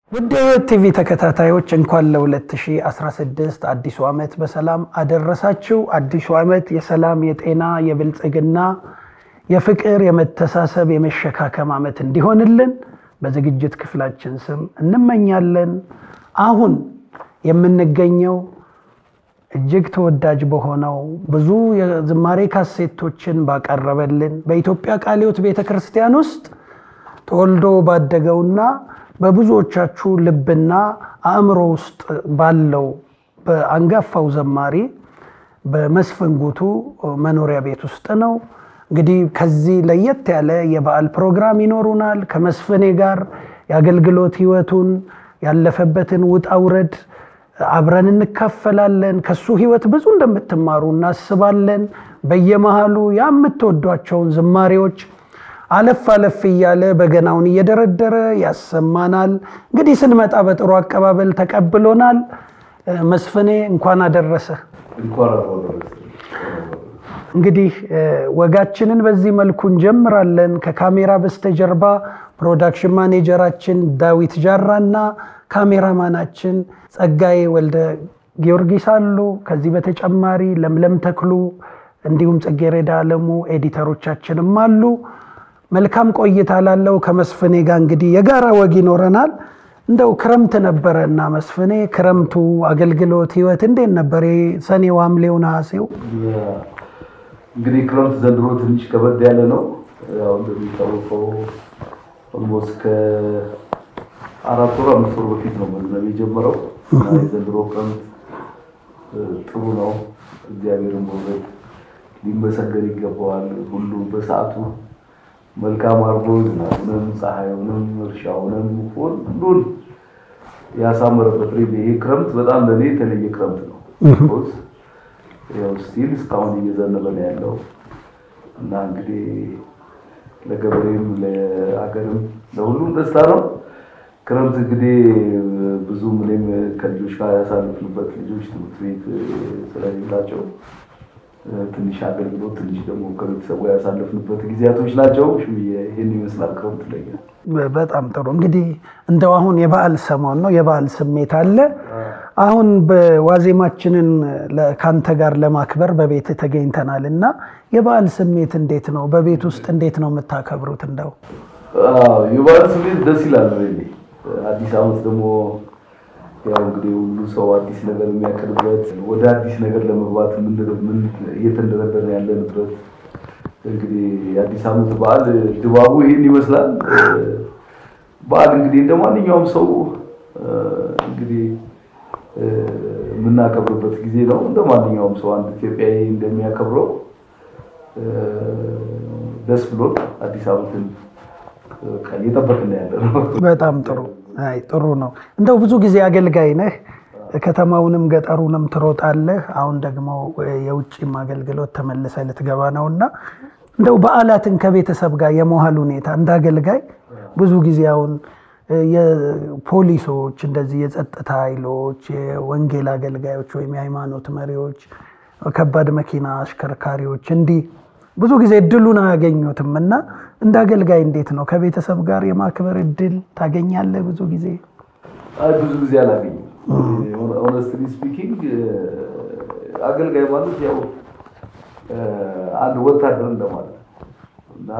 ውድ የሕይወት ቲቪ ተከታታዮች እንኳን ለ2016 አዲሱ ዓመት በሰላም አደረሳችሁ። አዲሱ ዓመት የሰላም፣ የጤና፣ የብልጽግና፣ የፍቅር፣ የመተሳሰብ፣ የመሸካከም ዓመት እንዲሆንልን በዝግጅት ክፍላችን ስም እንመኛለን። አሁን የምንገኘው እጅግ ተወዳጅ በሆነው ብዙ የዝማሬ ካሴቶችን ባቀረበልን በኢትዮጵያ ቃለ ሕይወት ቤተ ክርስቲያን ውስጥ ተወልዶ ባደገውና በብዙዎቻችሁ ልብና አእምሮ ውስጥ ባለው በአንጋፋው ዘማሪ በመስፍን ጉቱ መኖሪያ ቤት ውስጥ ነው። እንግዲህ ከዚህ ለየት ያለ የበዓል ፕሮግራም ይኖሩናል። ከመስፍኔ ጋር የአገልግሎት ሕይወቱን ያለፈበትን ውጣ ውረድ አብረን እንካፈላለን። ከሱ ሕይወት ብዙ እንደምትማሩ እናስባለን። በየመሃሉ የምትወዷቸውን ዝማሬዎች አለፍ አለፍ እያለ በገናውን እየደረደረ ያሰማናል። እንግዲህ ስንመጣ በጥሩ አቀባበል ተቀብሎናል። መስፍኔ እንኳን አደረሰ። እንግዲህ ወጋችንን በዚህ መልኩ እንጀምራለን። ከካሜራ በስተጀርባ ፕሮዳክሽን ማኔጀራችን ዳዊት ጃራ እና ካሜራማናችን ጸጋዬ ወልደ ጊዮርጊስ አሉ። ከዚህ በተጨማሪ ለምለም ተክሉ እንዲሁም ጽጌሬዳ አለሙ ኤዲተሮቻችንም አሉ። መልካም ቆይታ ላለው ከመስፍኔ ጋር እንግዲህ የጋራ ወግ ይኖረናል። እንደው ክረምት ነበረ እና መስፍኔ ክረምቱ አገልግሎት ህይወት እንዴት ነበር? ሰኔው፣ ሐምሌው፣ ነሐሴው እንግዲህ ክረምት ዘንድሮ ትንሽ ከበድ ያለ ነው። ያው እንደሚታወቀው ኦልሞስት ከአራት ወር አምስት ወር በፊት ነው መዝነብ የጀመረው እና የዘንድሮ ክረምት ጥሩ ነው። እግዚአብሔርን በእውነት ሊመሰገን ይገባዋል። ሁሉ በሰዓቱ መልካም አድርጎ ዝናቡንም ፀሐዩንም እርሻውንም ሁሉን ያሳመረበት ሬ ይሄ ክረምት በጣም ለእኔ የተለየ ክረምት ነው። ያው ስቲል እስካሁን እየዘነበ ነው ያለው እና እንግዲህ ለገበሬም ለአገርም ለሁሉም ደስታ ነው። ክረምት እንግዲህ ብዙም እኔም ከልጆች ጋር ያሳልፍንበት ልጆች ትምህርት ቤት ስለሌላቸው ትንሽ አገልግሎት ትንሽ ደግሞ ከቤተሰቡ ያሳለፍንበት ጊዜያቶች ናቸው። ይህን ይመስላል ክረምት ለኛ። በጣም ጥሩ እንግዲህ እንደው አሁን የበዓል ሰሞን ነው፣ የበዓል ስሜት አለ። አሁን በዋዜማችንን ከአንተ ጋር ለማክበር በቤት ተገኝተናል እና የበዓል ስሜት እንዴት ነው? በቤት ውስጥ እንዴት ነው የምታከብሩት? እንደው የበዓል ስሜት ደስ ይላል። አዲስ ዓመት ደግሞ ያው እንግዲህ ሁሉ ሰው አዲስ ነገር የሚያቅድበት ወደ አዲስ ነገር ለመግባት እየተንደረደረ ያለንበት እንግዲህ የአዲስ ዓመት በዓል ድባቡ ይህን ይመስላል። በዓል እንግዲህ እንደ ማንኛውም ሰው እንግዲህ የምናከብርበት ጊዜ ነው። እንደ ማንኛውም ሰው አንድ ኢትዮጵያዊ እንደሚያከብረው ደስ ብሎ አዲስ ዓመትን እየጠበቅን ያለ ነው። በጣም ጥሩ አይ ጥሩ ነው። እንደው ብዙ ጊዜ አገልጋይ ነህ፣ ከተማውንም ገጠሩንም ትሮጣለህ። አሁን ደግሞ የውጭም አገልግሎት ተመልሰህ ልትገባ ነው እና እንደው በዓላትን ከቤተሰብ ጋር የመዋል ሁኔታ እንደ አገልጋይ ብዙ ጊዜ አሁን የፖሊሶች እንደዚህ የጸጥታ ኃይሎች፣ የወንጌል አገልጋዮች ወይም የሃይማኖት መሪዎች፣ ከባድ መኪና አሽከርካሪዎች እንዲህ ብዙ ጊዜ እድሉን አያገኙትም እና እንደ አገልጋይ እንዴት ነው ከቤተሰብ ጋር የማክበር እድል ታገኛለህ? ብዙ ጊዜ አይ ብዙ ጊዜ አላገኝም። ኦነስትሊ ስፒኪንግ አገልጋይ ማለት ያው አንድ ወታደር እንደማለት እና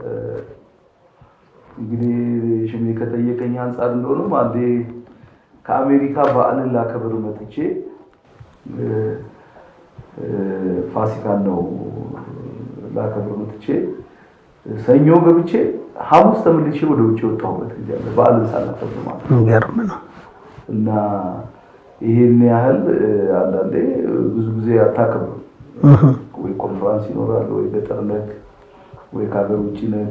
እንግዲህ ሽሜ ከጠየቀኝ አንጻር እንደሆነም አንዴ ከአሜሪካ በዓልን ላከብር መጥቼ ፋሲካን ነው ላከብር መጥቼ ሰኞ ገብቼ ሐሙስ ተመልሼ ወደ ውጭ የወጣሁበት ጊዜ አለ። በዓልን ሳላከብር ማለት ነው። የሚገርም ነው እና ይሄን ያህል አንዳንዴ ብዙ ጊዜ አታከብርም። ወይ ኮንፈራንስ ይኖራል፣ ወይ ገጠር ነክ፣ ወይ ከሀገር ውጭ ነክ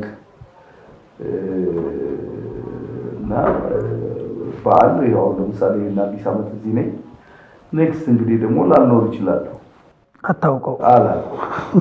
እና በዓል ያው ለምሳሌ አዲስ ዓመት እዚህ ነኝ። ኔክስት እንግዲህ ደግሞ ላልኖር ይችላለሁ አታውቀው አላውቅም።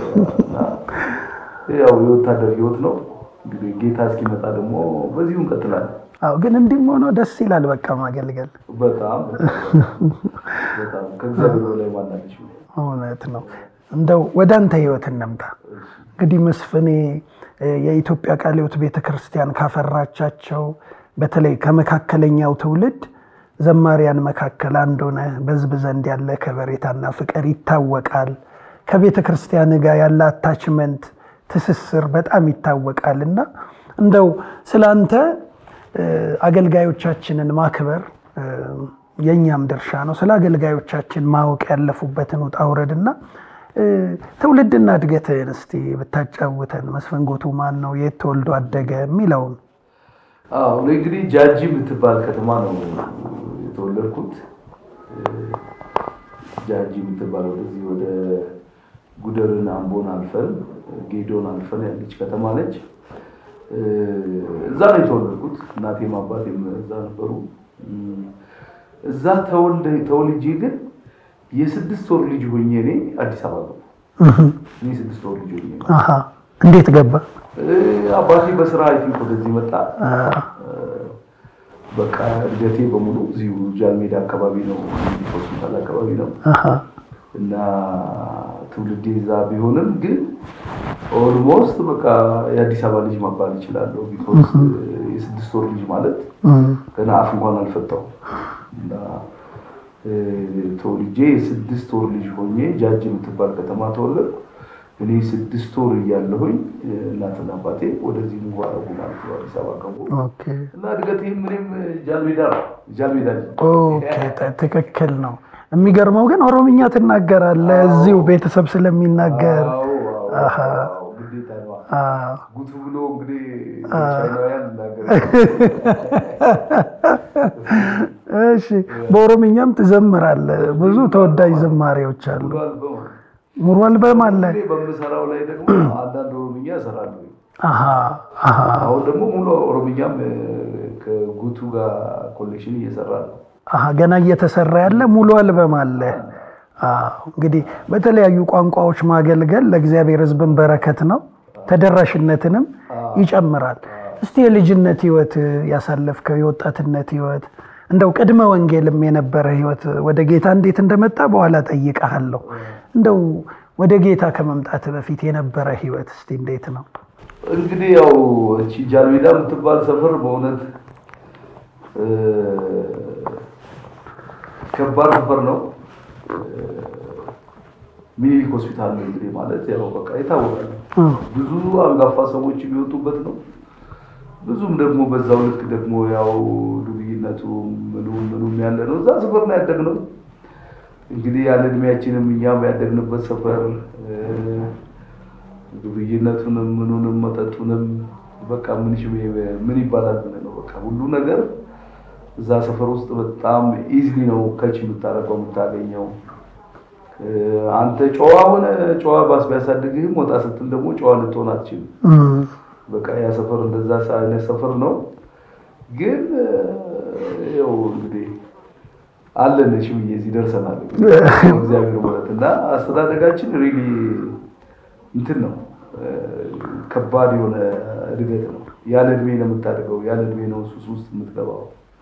ያው የወታደር ህይወት ነው እንግዲህ ጌታ እስኪመጣ ደግሞ በዚሁ እንቀጥላለን። አዎ ግን እንዲህም ሆኖ ደስ ይላል። በቃ ማገልገል በጣም በጣም ከእግዚአብሔር በላይ ማናለች። እውነት ነው። እንደው ወደ አንተ ህይወት እንምጣ። እንግዲህ መስፍኔ የኢትዮጵያ ቃለ ሕይወት ቤተ ክርስቲያን ካፈራቻቸው በተለይ ከመካከለኛው ትውልድ ዘማሪያን መካከል አንዱ ነህ። በሕዝብ ዘንድ ያለ ከበሬታና ፍቅር ይታወቃል። ከቤተ ክርስቲያን ጋር ያለ አታችመንት ትስስር በጣም ይታወቃል እና እንደው ስላንተ አገልጋዮቻችንን ማክበር የእኛም ድርሻ ነው። ስለ አገልጋዮቻችን ማወቅ ያለፉበትን ውጣ ውረድና ትውልድና እድገትህን እስቲ ብታጫውተን። መስፍን ጉቱ ማን ነው? የት ተወልዶ አደገ? የሚለውን አዎ እንግዲህ ጃጂ የምትባል ከተማ ነው የተወለድኩት። ጃጂ የምትባል ወደዚህ ወደ ጉደርን አምቦን አልፈን ጌዶን አልፈን ያለች ከተማ ነች። እዛ ነው የተወለድኩት። እናቴም አባቴም እዛ ነበሩ። እዛ ተወልጄ ግን የስድስት ወር ልጅ ሆኜ እኔ አዲስ አበባ ገባ። እኔ ስድስት ወር ልጅ ሆኜ እንዴት ገባ? አባቴ በስራ አይ ቲንክ ወደዚህ መጣ። በቃ እድገቴ በሙሉ እዚሁ ጃልሜዳ አካባቢ ነው፣ ሆስፒታል አካባቢ ነው እና ትውልዴ እዛ ቢሆንም ግን ኦልሞስት በቃ የአዲስ አበባ ልጅ መባል ይችላለሁ። ቢኮዝ የስድስት ወር ልጅ ማለት ገና አፍ እንኳን አልፈታሁም እና ተወልጄ የስድስት ወር ልጅ ሆኜ ጃጅ የምትባል ከተማ ተወለድኩ። እኔ ስድስት ወር እያለሁኝ እናትና አባቴ ወደዚህ ሙቭ አደረጉ ማለት ነው። አዲስ አበባ ገቡ እና እድገቴ ምንም ጃልሜዳ ነው። ጃልሜዳ ትክክል ነው። የሚገርመው ግን ኦሮምኛ ትናገራለህ እዚሁ ቤተሰብ ስለሚናገር ጉቱ ብሎ እንግዲህ ቻይናውያን እሺ፣ በኦሮምኛም ትዘምራለህ። ብዙ ተወዳጅ ዘማሪዎች አሉ። ሙሉ አልበም አለ። በምሰራው ላይ ደግሞ አንዳንድ ኦሮምኛ እሰራለሁ። አሃ አሁን ደግሞ ሙሉ ኦሮምኛም ከጉቱ ጋር ኮሌክሽን እየሰራ ነው። አሃ ገና እየተሰራ ያለ ሙሉ አልበም አለ። እንግዲህ በተለያዩ ቋንቋዎች ማገልገል ለእግዚአብሔር ሕዝብን በረከት ነው፣ ተደራሽነትንም ይጨምራል። እስቲ የልጅነት ህይወት ያሳለፍከው የወጣትነት ህይወት እንደው ቅድመ ወንጌልም የነበረ ህይወት ወደ ጌታ እንዴት እንደመጣ በኋላ ጠይቀሃለሁ። እንደው ወደ ጌታ ከመምጣት በፊት የነበረ ህይወት እስቲ እንዴት ነው? እንግዲህ ያው እቺ ጃልሜዳ የምትባል ሰፈር በእውነት ከባድ ሰፈር ነው። ሚኒሊክ ሆስፒታል ነው እንግዲህ ማለት ያው በቃ የታወቀ ነው። ብዙ አንጋፋ ሰዎች የሚወጡበት ነው። ብዙም ደግሞ በዛው ልክ ደግሞ ያው ዱርይነቱ ምኑ ምኑም ያለ ነው። እዛ ሰፈር ነው ያደግነው። እንግዲህ ያለ እድሜያችንም እኛም ያደግንበት ሰፈር ዱርይነቱንም ምኑንም መጠጡንም በቃ ምን ምን ይባላል ነው በቃ ሁሉ ነገር እዛ ሰፈር ውስጥ በጣም ኢዝሊ ነው ከች የምታደርገው የምታገኘው። አንተ ጨዋ ሆነ ጨዋ ባስ ቢያሳድግህም ወጣ ስትል ደግሞ ጨዋ ልትሆን አትችልም። በቃ ያ ሰፈር እንደዛ አይነት ሰፈር ነው። ግን ያው እንግዲህ አለን እሺ ብዬ እዚህ ደርሰናል። እግዚአብሔር ማለት እና አስተዳደጋችን ሪሊ እንትን ነው ከባድ የሆነ እድገት ነው። ያለ እድሜ ነው የምታድገው፣ ያለ እድሜ ነው ሱስ ውስጥ የምትገባው።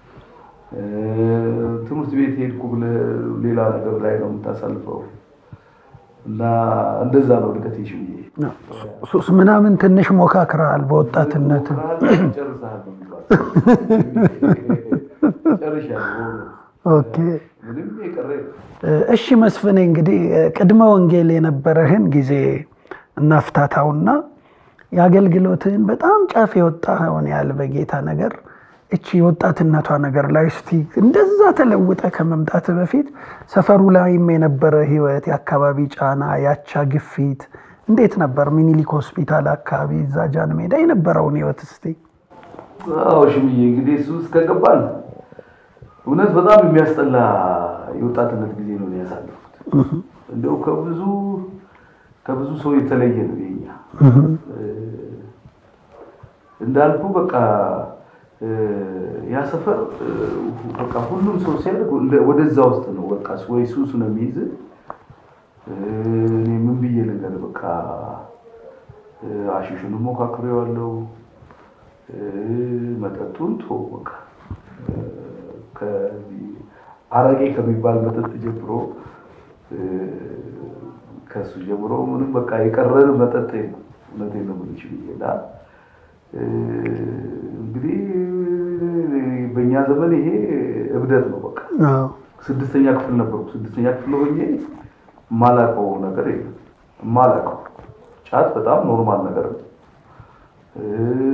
ትምህርት ቤት ሄድኩ ብለህ ሌላ ነገር ላይ ነው የምታሳልፈው እና እንደዛ ነው እድገት ይሽ ብዬ ሱስ ምናምን ትንሽ ሞካክረሃል በወጣትነት ጨርሰሃል ነው የሚባለው። ጨርሻለሁ። ኦኬ ምንም የቀረ እሺ መስፍኔ እንግዲህ ቅድመ ወንጌል የነበረህን ጊዜ እናፍታታውና የአገልግሎትህን በጣም ጫፍ የወጣኸውን ያህል በጌታ ነገር እቺ የወጣትነቷ ነገር ላይ እስቲ እንደዛ ተለውጠ ከመምጣት በፊት ሰፈሩ ላይም የነበረ ህይወት፣ የአካባቢ ጫና፣ ያቻ ግፊት እንዴት ነበር? ሚኒሊክ ሆስፒታል አካባቢ እዛ ጃን ሜዳ የነበረውን ህይወት እስቲ። አዎ ሽምዬ እንግዲህ እሱ ውስጥ ከገባን እውነት በጣም የሚያስጠላ የወጣትነት ጊዜ ነው ያሳለፉት። እንደው ከብዙ ከብዙ ሰው የተለየ ነው የኛ እንዳልኩ በቃ ያ ሰፈር በቃ ሁሉም ሰው ሲያደርግ ወደዛ ውስጥ ነው በቃ ወይ ሱሱ ነው የሚይዝ። እኔ ምን ብዬ ነገር በቃ አሽሹን ሞካክሬዋለሁ፣ መጠጡን ቶ በቃ አረቄ ከሚባል መጠጥ ጀምሮ ከሱ ጀምሮ ምንም በቃ የቀረን መጠጥ ነው። እውነቴን ነው የምልሽ ብዬ እና እንግዲህ በእኛ ዘመን ይሄ እብደት ነው። በቃ አዎ ስድስተኛ ክፍል ነበርኩ። ስድስተኛ ክፍል ሆኜ የማላውቀው ነገር የለም። የማላውቀው ጫት በጣም ኖርማል ነገር ነው። እ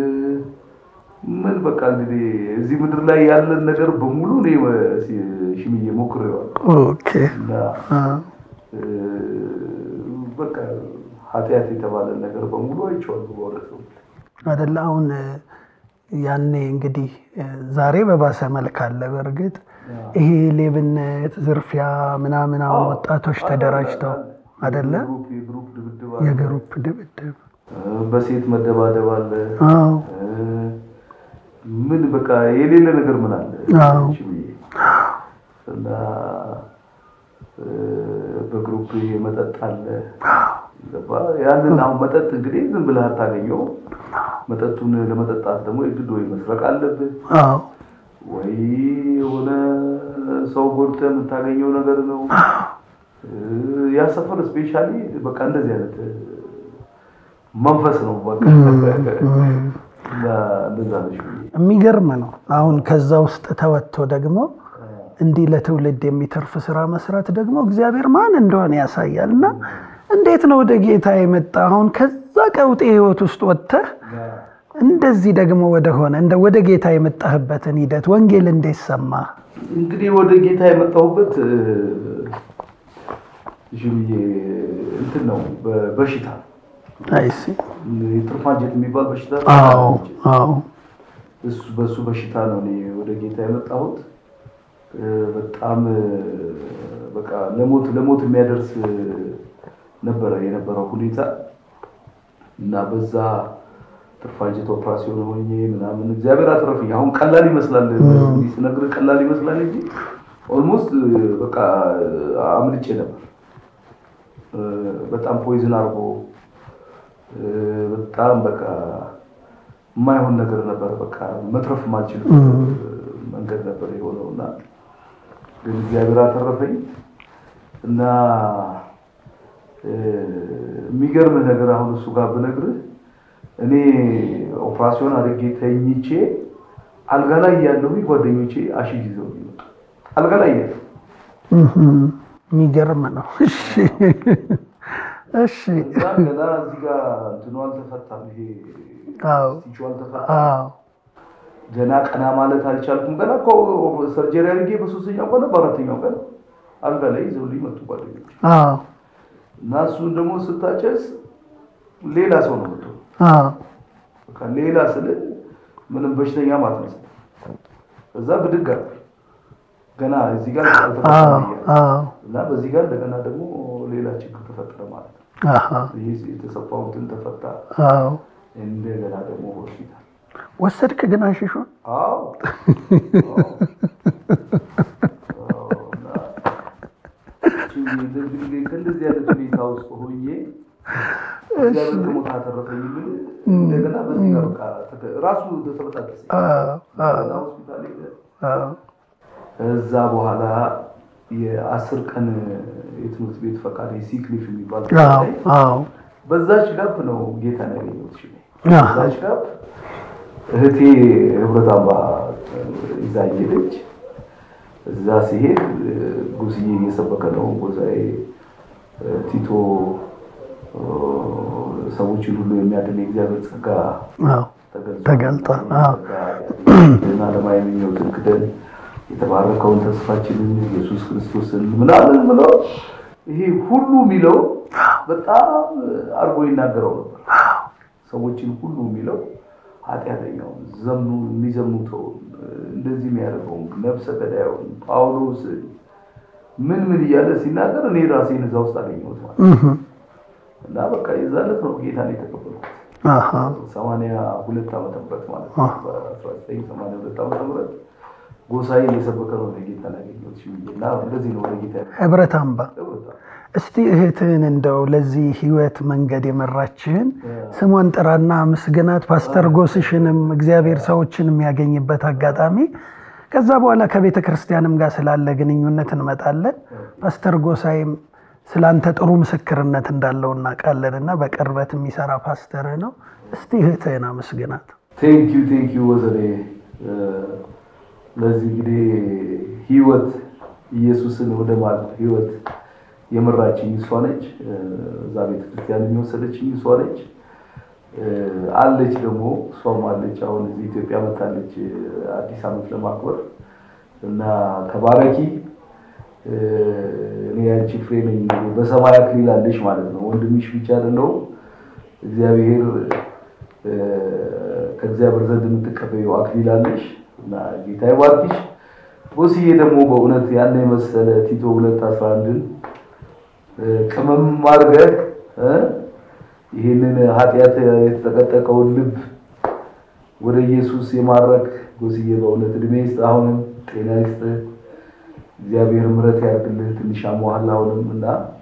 ምን በቃ እንግዲህ እዚህ ምድር ላይ ያለን ነገር በሙሉ እኔ ሲ- ሽምዬ ሞክሬዋለሁ ኦኬ እና አዎ እ በቃ ኃጢአት የተባለ ነገር በሙሉ አይቼዋለሁ በእውነት ነው። አደለ አሁን እ፣ ያኔ እንግዲህ እ፣ ዛሬ በባሰ መልክ አለ። በእርግጥ ይሄ ሌብነት፣ ዝርፊያ ምናምን አሁን ወጣቶች ተደራጅተው አደለ የግሩፕ የግሩፕ ድብድብ አለ። የግሩፕ ድብድብ እ በሴት መደባደብ አለ። አዎ እ ምን በቃ የሌለ ነገር ምን አለ አዎ። ሽምዬ? እና እ በግሩፕ መጠጥ አለ ገባ? ያንን አሁን መጠጥ እንግዲህ ዝም ብለህ አታገኘው። መጠጡን ለመጠጣት ደግሞ የግድ ወይ መስረቅ አለብህ አዎ ወይ የሆነ ሰው ጎድተህ የምታገኘው ነገር ነው። እ ያ ሰፈር ስፔሻሊ በቃ እንደዚህ አይነት እ መንፈስ ነው በቃ እና እንደዛ ነሽ ብዬ የሚገርም ነው። አሁን ከዛ ውስጥ ተወጥቶ ደግሞ እንዲህ ለትውልድ የሚተርፍ ስራ መስራት ደግሞ እግዚአብሔር ማን እንደሆነ ያሳያል። እና እንዴት ነው ወደ ጌታ የመጣ አሁን ከዛ ቀውጤ ህይወት ውስጥ ወጥተህ እንደዚህ ደግሞ ወደሆነ እንደ ወደ ጌታ የመጣህበትን ሂደት ወንጌል እንዴት ሰማ? እንግዲህ ወደ ጌታ የመጣሁበት እ ሽምዬ እንትን ነው በ- በሽታ አይሲ የትርፍ አንጀት የሚባል በሽታ አዎ አዎ እሱ በሱ በሽታ ነው እኔ ወደ ጌታ የመጣሁት። እ በጣም እ በቃ ለሞት ለሞት የሚያደርስ እ ነበረ የነበረው ሁኔታ እና በዛ ትርፍ አንጀት ኦፕራሲዮን ሆኜ ምናምን እግዚአብሔር አትረፍኝ። አሁን ቀላል ይመስላል እንዲህ ስነግርህ ቀላል ይመስላል እንጂ ኦልሞስት በቃ አምልጬ ነበር። እ በጣም ፖይዝን አድርጎ እ በጣም በቃ የማይሆን ነገር ነበር። በቃ መትረፍ ማልችል መንገድ ነበር የሆነው እና ግን እግዚአብሔር አተረፈኝ እና እ የሚገርምህ ነገር አሁን እሱ ጋር ብነግርህ እኔ ኦፕራሲዮን አድርጌ ተኝቼ አልጋ ላይ ያለሁ ጓደኞቼ አሽግ ይዘው ይመጡ አልጋ ላይ ያለ እህም፣ የሚገርም ነው። እሺ እሺ እና ገና እዚህ ጋር እንትኑ አልተፈታም፣ ይሄ አዎ ስቲቹ አልተፈታም። አዎ ገና ቀና ማለት አልቻልኩም። ገና እኮ ሰርጀሪ አድርጌ በሶስተኛው ቀን በአራተኛው ቀን አልጋ ላይ ይዘውልኝ መጡ ጓደኞች አዎ እና እሱን ደግሞ ስታጨስ ሌላ ሰው ነው መጡ። አዎ በቃ ሌላ ስል ምንም በሽተኛ ማትመስል እዛ ብድግ አልኩኝ። ገና እዚህ ጋር አዎ አልተፈታም እያለ አዎ እና በዚህ ጋር እንደገና ደግሞ ሌላ ችግር ተፈጠረ ማለት ነው። አሃ ይህ የተሰፋሁትን ተፈታ። አዎ እንደገና ደግሞ ሆስፒታል ወሰድክ ግን አሽሹን? አዎ አዎ። እና እንግዲህ ከእንደዚህ አይነት ሁኔታ ውስጥ ሆኜ እግዚአብሔር ከሞት አተረፈኝ ብል እንደገና በዚህ ጋር በቃ ተገ- ራሱ ተበጣጠሰ። አዎ አዎ እና ሆስፒታል ሄደ። አዎ እዛ በኋላ የአስር ቀን የትምህርት ቤት ፈቃድ ሲክሊፍ የሚባል አዎ ላይ አዎ በዛች ጋፕ ነው ጌታን ያገኘሁት። እሺ አሃ። በዛች ጋፕ እህቴ ህብረት አምባ ይዛ ሄደች። እዛ ሲሄድ ጉስዬ እየሰበከ ነው። ጎሳዬ ቲቶ ሰዎችን ሁሉ የሚያድን የእግዚአብሔር ጸጋ አዎ ተገልጿል። ተገልጧል። አዎ። እና ለማየ ምኞትን ክደን የተባረከውን ተስፋችንን ኢየሱስ ክርስቶስን ምናምን ብለው ይሄ ሁሉ የሚለው በጣም አድርጎ ይናገረው ነበር። ሰዎችን ሁሉ የሚለው ኃጢአተኛውን፣ ዘምኑ የሚዘሙተውን፣ እንደዚህ የሚያደርገውን፣ ነፍሰ ገዳዩን፣ ጳውሎስን ምን ምን እያለ ሲናገር እኔ ራሴን እዛ ውስጥ አገኘሁት ማለት ነው። እህም፣ እና በቃ የዛ ዕለት ነው ጌታን የተቀበልኩት። አሃ ሰማንያ ሁለት ዓመተ ምህረት ማለት ነው። በአስራ ዘጠኝ ሰማንያ ሁለት ዓመተ ምህረት ጎሳዬ እየሰበከ ነው ጌታን ያገኘሁት ሽምዬ። እና እንደዚህ ነው ወደ ጌታ ህብረት አምባ ያገኘሁት። እስቲ እህትህን እንደው ለዚህ ህይወት መንገድ የመራችህን ስሟን ጥራና ምስግናት። ፓስተር ጎስሽንም እግዚአብሔር ሰዎችን የሚያገኝበት አጋጣሚ ከዛ በኋላ ከቤተ ክርስቲያንም ጋር ስላለ ግንኙነት እንመጣለን። ፓስተር ጎሳይም ስላንተ ጥሩ ምስክርነት እንዳለው እናውቃለን እና በቅርበት የሚሰራ ፓስተር ነው። እስቲ እህትህን አመስግናት። ቴንክ ዩ ቴንክ ዩ ወዘኔ ስለዚህ እንግዲህ ህይወት ኢየሱስን ወደ ማለት ህይወት የመራችኝ እሷ ነች። እዛ ቤተክርስቲያን የሚወሰደችኝ እሷ ነች። አለች ደግሞ እሷም አለች። አሁን እዚህ ኢትዮጵያ መታለች አዲስ ዓመት ለማክበር እና ተባረኪ። እኔ ያንቺ ፍሬ ነኝ። በሰማይ አክሊል አለሽ ማለት ነው። ወንድምሽ ብቻ አይደለሁም። እግዚአብሔር ከእግዚአብሔር ዘንድ የምትቀበየው አክሊል አለሽ እና ጌታ ይባርክሽ። ቦስዬ ደግሞ በእውነት ያን የመሰለ ቲቶ ሁለት አስራ አንድን ቅመም አድርገህ ይህንን ኃጢአት የተጠቀጠቀውን ልብ ወደ ኢየሱስ የማድረግ ጎስዬ በእውነት እድሜ ይስጥ፣ አሁንም ጤና ይስጥ፣ እግዚአብሔር ምሕረት ያድርግልህ። ትንሽ አሟሃል አሁንም እና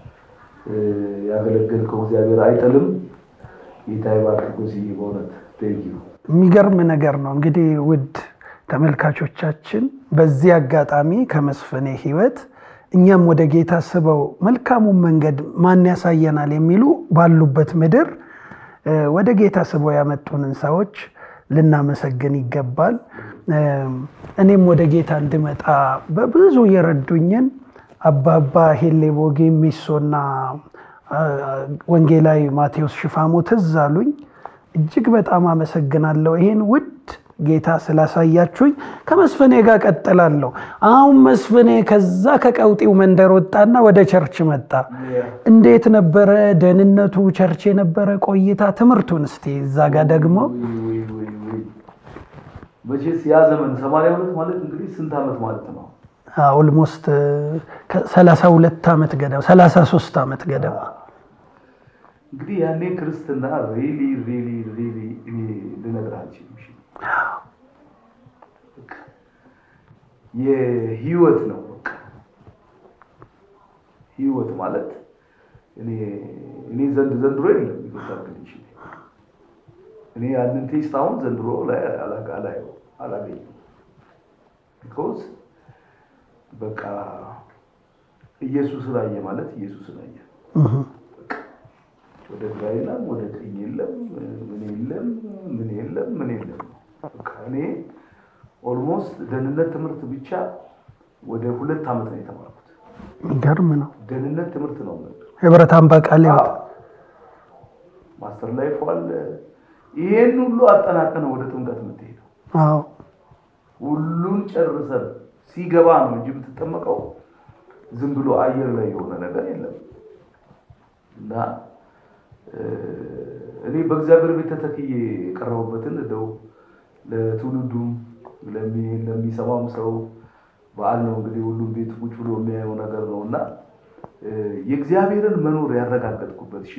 ያገለገልከው እግዚአብሔር አይጥልም። ጌታ ይባርክ ጎስዬ በእውነት ቴንኪው። የሚገርም ነገር ነው እንግዲህ ውድ ተመልካቾቻችን በዚህ አጋጣሚ ከመስፍኔ ህይወት እኛም ወደ ጌታ ስበው መልካሙን መንገድ ማን ያሳየናል የሚሉ ባሉበት ምድር ወደ ጌታ ስበው ያመጡንን ሰዎች ልናመሰግን ይገባል። እኔም ወደ ጌታ እንድመጣ በብዙ የረዱኝን አባባ ሄሌ ቦጌ ሚሶና ወንጌላዊ ማቴዎስ ሽፋሞ ትዝ አሉኝ። እጅግ በጣም አመሰግናለሁ ይሄን ውድ ጌታ ስላሳያችሁኝ። ከመስፍኔ ጋር ቀጥላለሁ። አሁን መስፍኔ ከዛ ከቀውጢው መንደር ወጣና ወደ ቸርች መጣ። እንዴት ነበረ ደህንነቱ? ቸርች የነበረ ቆይታ፣ ትምህርቱን እስቲ እዛ ጋር ደግሞ መቼስ ያ ዘመን ሰማንያ ሁለት ማለት እንግዲህ ስንት ዓመት ማለት ነው? ኦልሞስት ሰላሳ ሁለት ዓመት ገደማ ሰላሳ ሶስት ዓመት ገደማ እንግዲህ ያኔ ክርስትና ሪሊ ሪሊ ሪሊ እኔ ልነግርህ አልችልም። የህይወት ነው በቃ ህይወት ማለት እኔ እኔ ዘንድ ዘንድሮ የለም ይቆጣብልሽ እኔ ያንን ቴስት አሁን ዘንድሮ ላይ አላየው አላገኝም። ቢኮዝ በቃ ኢየሱስን አየ ማለት ኢየሱስን አየ። ወደ ግራ የለም፣ ወደ ቀኝ የለም፣ ምን የለም፣ ምን የለም፣ ምን የለም። በቃ እኔ ኦልሞስት ደህንነት ትምህርት ብቻ ወደ ሁለት ዓመት ነው የተማርኩት። የሚገርም ነው። ደህንነት ትምህርት ነው ህብረት አምባ ቃለ ሕይወት ማስተር ላይፍ አለ። ይሄን ሁሉ አጠናቀነ ወደ ጥምቀት የምትሄደው አዎ ሁሉን ጨርሰን ሲገባ ነው እንጂ የምትጠመቀው ዝም ብሎ አየር ላይ የሆነ ነገር የለም። እና እኔ በእግዚአብሔር ቤት ተተክዬ የቀረቡበትን እንደው ለትውልዱም ለሚሰማም ሰው በዓል ነው እንግዲህ ሁሉም ቤት ቁጭ ብሎ የሚያየው ነገር ነው እና የእግዚአብሔርን መኖር ያረጋገጥኩበት ሽ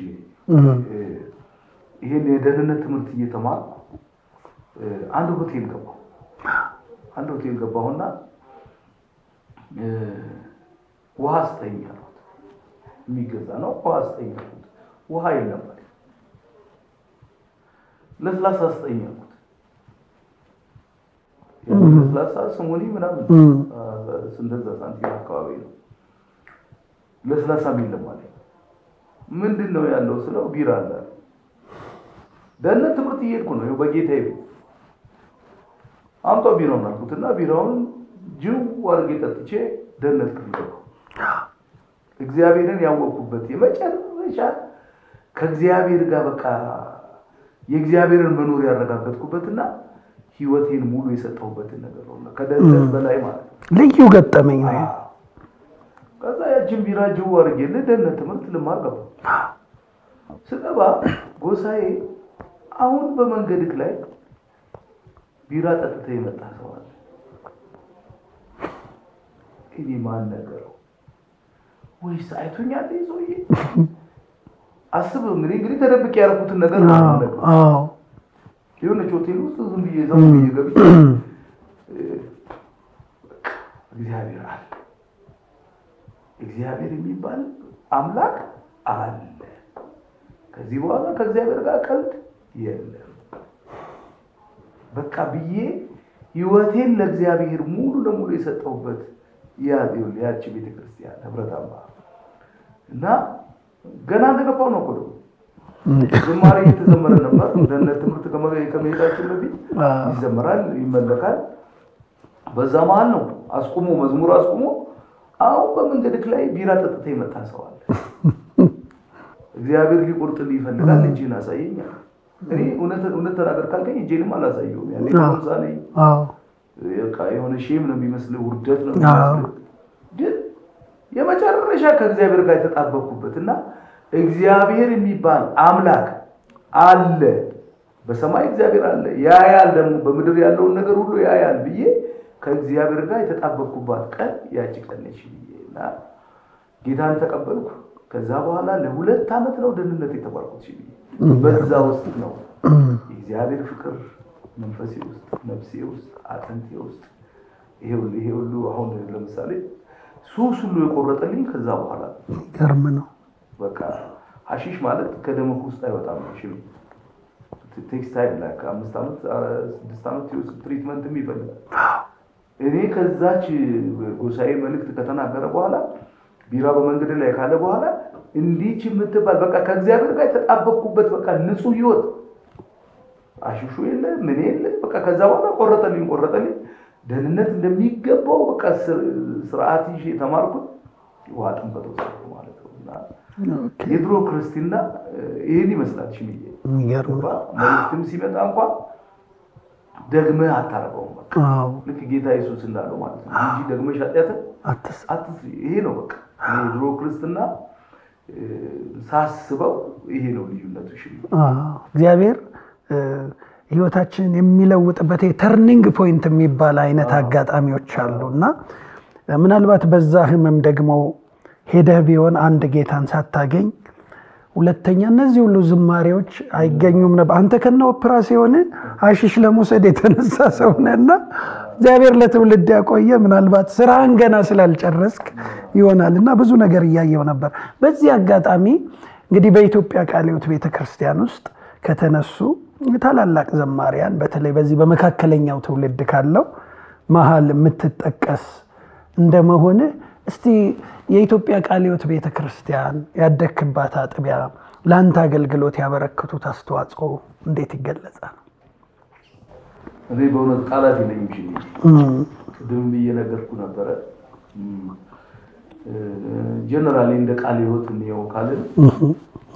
ይህን የደህንነት ትምህርት እየተማርኩ አንድ ሆቴል ገባሁ። አንድ ሆቴል ገባሁና ውሃ ስጠኝ አልኩት። የሚገዛ ነው ውሃ ስጠኝ አልኩት። ውሃ የለም አለኝ። ለስላሳ ስጠኝ አልኩት። ለስላሳ ስሙኒ ምናምን እንደዛ ሳንቲም አካባቢ ነው። ለስላሳም የለም አለኝ። ምንድን ነው ያለው ስለው ቢራ አለ። ደህንነት ትምህርት እየሄድኩ ነው በጌታ ቤት አምጧ ቢራውን አልኩትና ቢራውን ጅው አድርጌ ጠጥቼ ደህንነት ክፍል ገባሁ። እግዚአብሔርን ያወቅኩበት የመጨረሻ ከእግዚአብሔር ጋር በቃ የእግዚአብሔርን መኖር ያረጋገጥኩበትና ህይወቴን ሙሉ የሰጠሁበትን ነገር ነው። ከደህንነት በላይ ማለት ነው። ልዩ ገጠመኝ ነው። ከዛ ያችን ቢራ ጅው አድርጌ ደህንነት ትምህርት ልማር ገባሁ። ስገባ ጎሳዬ አሁን በመንገድክ ላይ ቢራ ጠጥተህ የመጣ ሰው አለ። እኔ ማን ነገረው ወይስ አይቶኛል? ሰውዬ አስብ እንግዲህ እንግዲህ ተደብቄ ያደረኩትን ነገር ነው የምነግርህ። አዎ የሆነች ሆቴል ውስጥ ዝም ብዬ ዘው ብዬ ገብቼ እግዚአብሔር አለ፣ እግዚአብሔር የሚባል አምላክ አለ። ከዚህ በኋላ ከእግዚአብሔር ጋር ቀልድ የለም። በቃ ብዬ ህይወቴን ለእግዚአብሔር ሙሉ ለሙሉ የሰጠሁበት ያቺ ቤተክርስቲያን ህብረት አምባ እና ገና እንደገባው ነው እኮ ደግሞ ዝማሬ እየተዘመረ ነበር። ደህንነት ትምህርት ከመሄዳችን በፊት ይዘመራል፣ ይመለካል። በዛ መሀል ነው አስቁሞ መዝሙር አስቁሞ አሁን በመንገድክ ላይ ቢራ ጠጥተ የመጣ ሰው አለ። እግዚአብሔር ሊቆርጥልህ ይፈልጋል። እጅህን አሳየኛል። እኔ እውነት እውነት ተናገር ካልከኝ እጄንም አላሳየውም። ያኔ ኮንሳ ነኝ አዎ በቃ የሆነ ሼም ነው የሚመስልህ፣ ውርደት ነው የሚመስልህ። ግን የመጨረሻ ከእግዚአብሔር ጋር የተጣበቅኩበት እና እግዚአብሔር የሚባል አምላክ አለ፣ በሰማይ እግዚአብሔር አለ፣ ያያል፣ ደግሞ በምድር ያለውን ነገር ሁሉ ያያል ብዬ ከእግዚአብሔር ጋር የተጣበቅኩባት ቀን ያቺ ቀን ነች ብዬ እና ጌታን ተቀበልኩ። ከዛ በኋላ ለሁለት ዓመት ነው ደህንነት የተባልኩት ብዬ በዛ ውስጥ ነው የእግዚአብሔር ፍቅር መንፈሴ ውስጥ ነፍሴ ውስጥ አጥንቴ ውስጥ ይሄ ሁሉ ይሄ ሁሉ አሁን ለምሳሌ ሱስ ሁሉ የቆረጠልኝ ከዛ በኋላ ነው። ገርም ነው። በቃ ሀሺሽ ማለት ከደምህ ውስጥ አይወጣም ነው። እሺ ቴክስ ታይም ላይ ከአምስት ዓመት ስድስት ዓመት የውስጥ ትሪትመንትም ይፈልጋል። እኔ ከዛች ጎሳዬ መልእክት ከተናገረ በኋላ ቢራ በመንገድ ላይ ካለ በኋላ እንዲች የምትባል በቃ ከእግዚአብሔር ጋር የተጣበቅኩበት በቃ ንጹህ ህይወት አሽሹ የለ ምን የለ በቃ ከዛ በኋላ ቆረጠልኝ ቆረጠልኝ ደህንነት እንደሚገባው በቃ ስርዓት ይዤ የተማርኩት ውሃ ጥምቀት ወሰድኩ ማለት ነው። እና የድሮ ክርስትና ይህን ይመስላል። ሽምዬ የሚገርም ነው። መልእክትም ሲመጣ እንኳን ደግመህ አታረገውም። በቃ አዎ ልክ ጌታ ኢየሱስ እንዳለው ማለት ነው እንጂ ደግመሽ ኃጢአትን አትስ አትስሪ። ይሄ ነው በቃ እኔ የድሮ ክርስትና እ፣ ሳስበው ይሄ ነው ልዩነቱ። ሽምዬ አዎ፣ እግዚአብሔር እ፣ ህይወታችንን የሚለውጥበት ተርኒንግ ፖይንት የሚባል አይነት አጋጣሚዎች አሉ እና ምናልባት በዛ ህመም ደግሞ ሄደህ ቢሆን አንድ ጌታን ሳታገኝ ሁለተኛ እነዚህ ሁሉ ዝማሬዎች አይገኙም ነበር። አንተ ከነ ኦፕራሲዮን አሽሽ ለመውሰድ የተነሳ ሰው ነህና እግዚአብሔር ለትውልድ ያቆየ ምናልባት ስራህን ገና ስላልጨረስክ ይሆናል እና ብዙ ነገር እያየው ነበር። በዚህ አጋጣሚ እንግዲህ በኢትዮጵያ ቃለ ሕይወት ቤተክርስቲያን ውስጥ ከተነሱ ታላላቅ ዘማሪያን በተለይ በዚህ በመካከለኛው ትውልድ ካለው መሀል የምትጠቀስ እንደመሆንህ እስቲ የኢትዮጵያ ቃለ ሕይወት ቤተ ክርስቲያን ያደግክባት አጥቢያ ለአንተ አገልግሎት ያበረከቱት አስተዋጽኦ እንዴት ይገለጻል? እኔ በእውነት ቃላት የለኝም። ሽምዬ እም፣ ቅድም ብዬ ነገርኩ ነበረ። ጀነራሊ እንደ ቃለ ሕይወት እንየው ካልን እም፣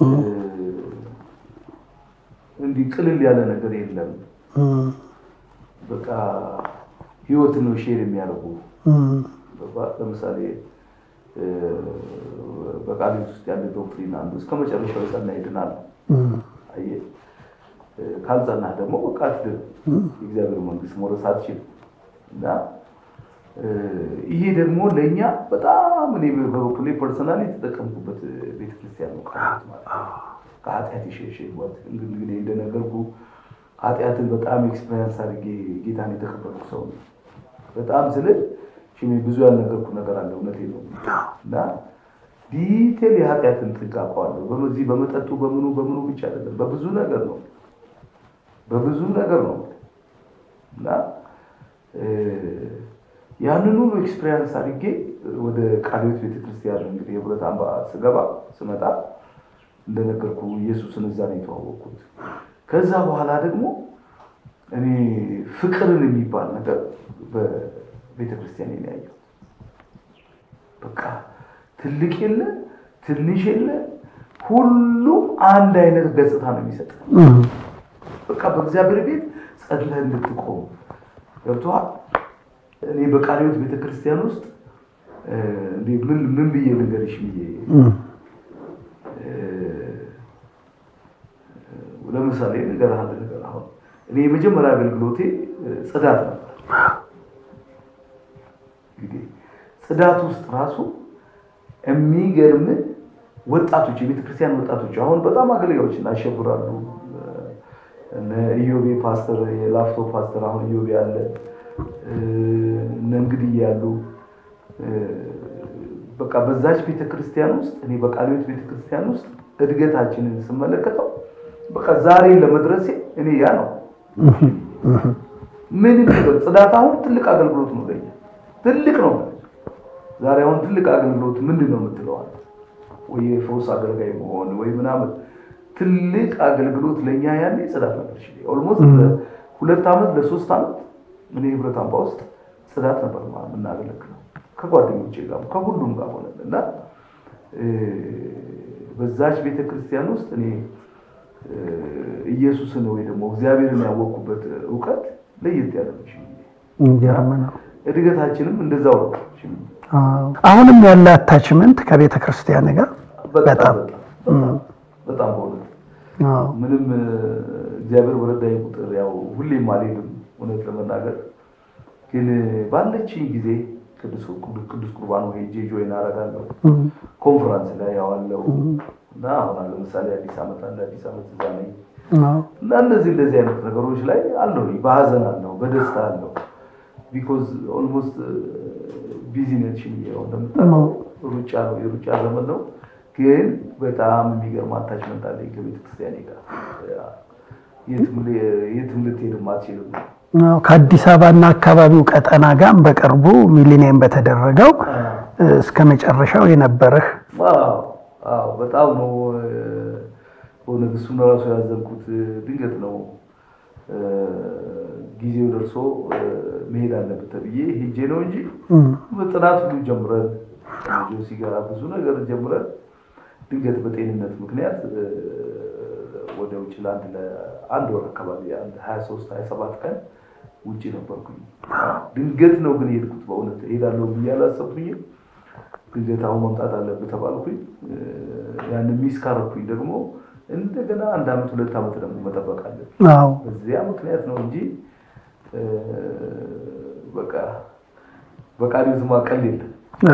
እንዲህ ቅልል ያለ ነገር የለም። እም፣ በቃ ህይወትን ነው ሼር የሚያደርጉ እም፣ በባ- ለምሳሌ እ፣ በቃለ ሕይወት ውስጥ ያለ ዶክትሪን አንዱ እስከ መጨረሻው የጸና ይድናል። እም፣ አየህ እ፣ ካልጸናህ ደግሞ በቃ አትድንም። የእግዚአብሔር መንግስት መውረስ አትችልም። እና እ፣ ይሄ ደግሞ ለእኛ በጣም እኔ በበኩሌ ፐርሰናሊ የተጠቀምኩበት ቤተክርስቲያን ነው ቃለ ሕይወት ማለት ነው። ከኃጢአት የሸሸ ህይወት እንግዲህ እንግዲህ እንደነገርኩ ኃጢአትን በጣም ኤክስፔሪንስ አድርጌ ጌታን የተቀበልኩ ሰው ነው። በጣም ስል ሽሜ ብዙ ያልነገርኩ ነገር አለ። እውነቴ ነው እና ዲቴል የኃጢአትን ጥግ አውቀዋለሁ። በዚህ በመጠጡ በምኑ በምኑ ብቻ አይደለም፣ በብዙ ነገር ነው በብዙ ነገር ነው እና እ፣ ያንን ሁሉ ኤክስፔሪንስ አድርጌ ወደ ቃለ ሕይወት ቤተክርስቲያን እንግዲህ የህብረት አምባ ስገባ ስመጣ እንደነገርኩ ኢየሱስን እዛ ነው የተዋወቅኩት። ከዛ በኋላ ደግሞ እኔ ፍቅርን የሚባል ነገር በቤተ ክርስቲያን ነው ያየሁት። በቃ ትልቅ የለ ትንሽ የለ ሁሉም አንድ አይነት ገጽታ ነው የሚሰጥ። እም፣ በቃ በእግዚአብሔር ቤት ጸድለህ እንድትቆም ገብቶሃል። እኔ በቃለ ሕይወት ቤተክርስቲያን ውስጥ እ፣ እንዴ ምን ምን ብዬ ልንገርሽ ብዬ እም፣ ለምሳሌ ነገር አንድ ነገር አሁን እኔ የመጀመሪያ አገልግሎቴ እ፣ ጽዳት ነበር። እንግዲህ ጽዳት ውስጥ ራሱ የሚገርም ወጣቶች የቤተ ክርስቲያን ወጣቶች አሁን በጣም አገልጋዮችን አሸብራሉ። እነ ኢዮቤ ፓስተር፣ የላፍቶ ፓስተር አሁን ኢዮቤ አለ፣ እ፣ እነ እንግዲህ ያሉ እ፣ በቃ በዛች ቤተ ክርስቲያን ውስጥ እኔ በቃለ ሕይወት ቤተ ክርስቲያን ውስጥ እድገታችንን ስመለከተው በቃ ዛሬ ለመድረሴ እኔ ያ ነው ምንም ነገር ጽዳት አሁን ትልቅ አገልግሎት ነው ለኛ ትልቅ ነው። ዛሬ አሁን ትልቅ አገልግሎት ምንድን ነው የምትለዋል? ወይ የፈውስ አገልጋይ መሆን ወይ ምናምን ትልቅ አገልግሎት ለኛ ያኔ ጽዳት ነበር። ኦልሞስት ሁለት ዓመት ለሶስት ዓመት እኔ ህብረት አምባ ውስጥ ጽዳት ነበር የምናገለግለው ከጓደኞቼ ጋር ከሁሉም ጋር ሆነን እና በዛች ቤተክርስቲያን ውስጥ እኔ ኢየሱስን ወይ ደግሞ እግዚአብሔርን ያወቅኩበት እውቀት ለየት ያለ ነው። የሚገርም ነው። እድገታችንም እንደዛው ነው። አሁንም ያለ አታችመንት ከቤተ ክርስቲያን ጋር በጣም በጣም በእውነት ምንም እግዚአብሔር በረዳኝ ቁጥር ያው ሁሌም አልሄድም እውነት ለመናገር ግን ባለችኝ ጊዜ ቅዱስ ቁርባን ሄጄ ጆይን አደርጋለሁ። ኮንፈረንስ ላይ ያዋለው እና አሁን ለምሳሌ አዲስ ዓመት አንድ አዲስ ዓመት እዛ ነኝ እና እንደዚህ እንደዚህ አይነት ነገሮች ላይ አለው። በሀዘን አለው፣ በደስታ አለው። ቢኮዝ ኦልሞስት ቢዚ ነች እንደምታውቀው ሩጫ ነው፣ የሩጫ ዘመን ነው። ግን በጣም የሚገርም አታችመንት አለኝ ከቤተክርስቲያኔ ጋር የትም ልትሄድም አትችልም። ከአዲስ አበባና አካባቢው ቀጠና ጋር በቅርቡ ሚሊኒየም በተደረገው እስከ መጨረሻው የነበረህ በጣም ነው በእውነት እሱን ራሱ ያዘንኩት ድንገት ነው። ጊዜው ደርሶ መሄድ አለበት ተብዬ ሄጄ ነው እንጂ ጥናት ሁሉ ጀምረን ጆሲ ጋር ብዙ ነገር ጀምረን ድንገት በጤንነት ምክንያት ወደ ውጭ ለአንድ ለአንድ ወር አካባቢ አንድ ሀያ ሶስት ሀያ ሰባት ቀን ውጭ ነበርኩኝ። ድንገት ነው ግን የሄድኩት። በእውነት እሄዳለሁ ብዬ አላሰብኩኝም። ድንገት አሁን መምጣት አለብህ ተባልኩኝ። ያንን ሚስ ካረኩኝ ደግሞ እንደገና አንድ አመት ሁለት አመት ደግሞ መጠበቅ አለብኝ። በዚያ ምክንያት ነው እንጂ በቃ በቃሪው ዝማ ቀል የለም።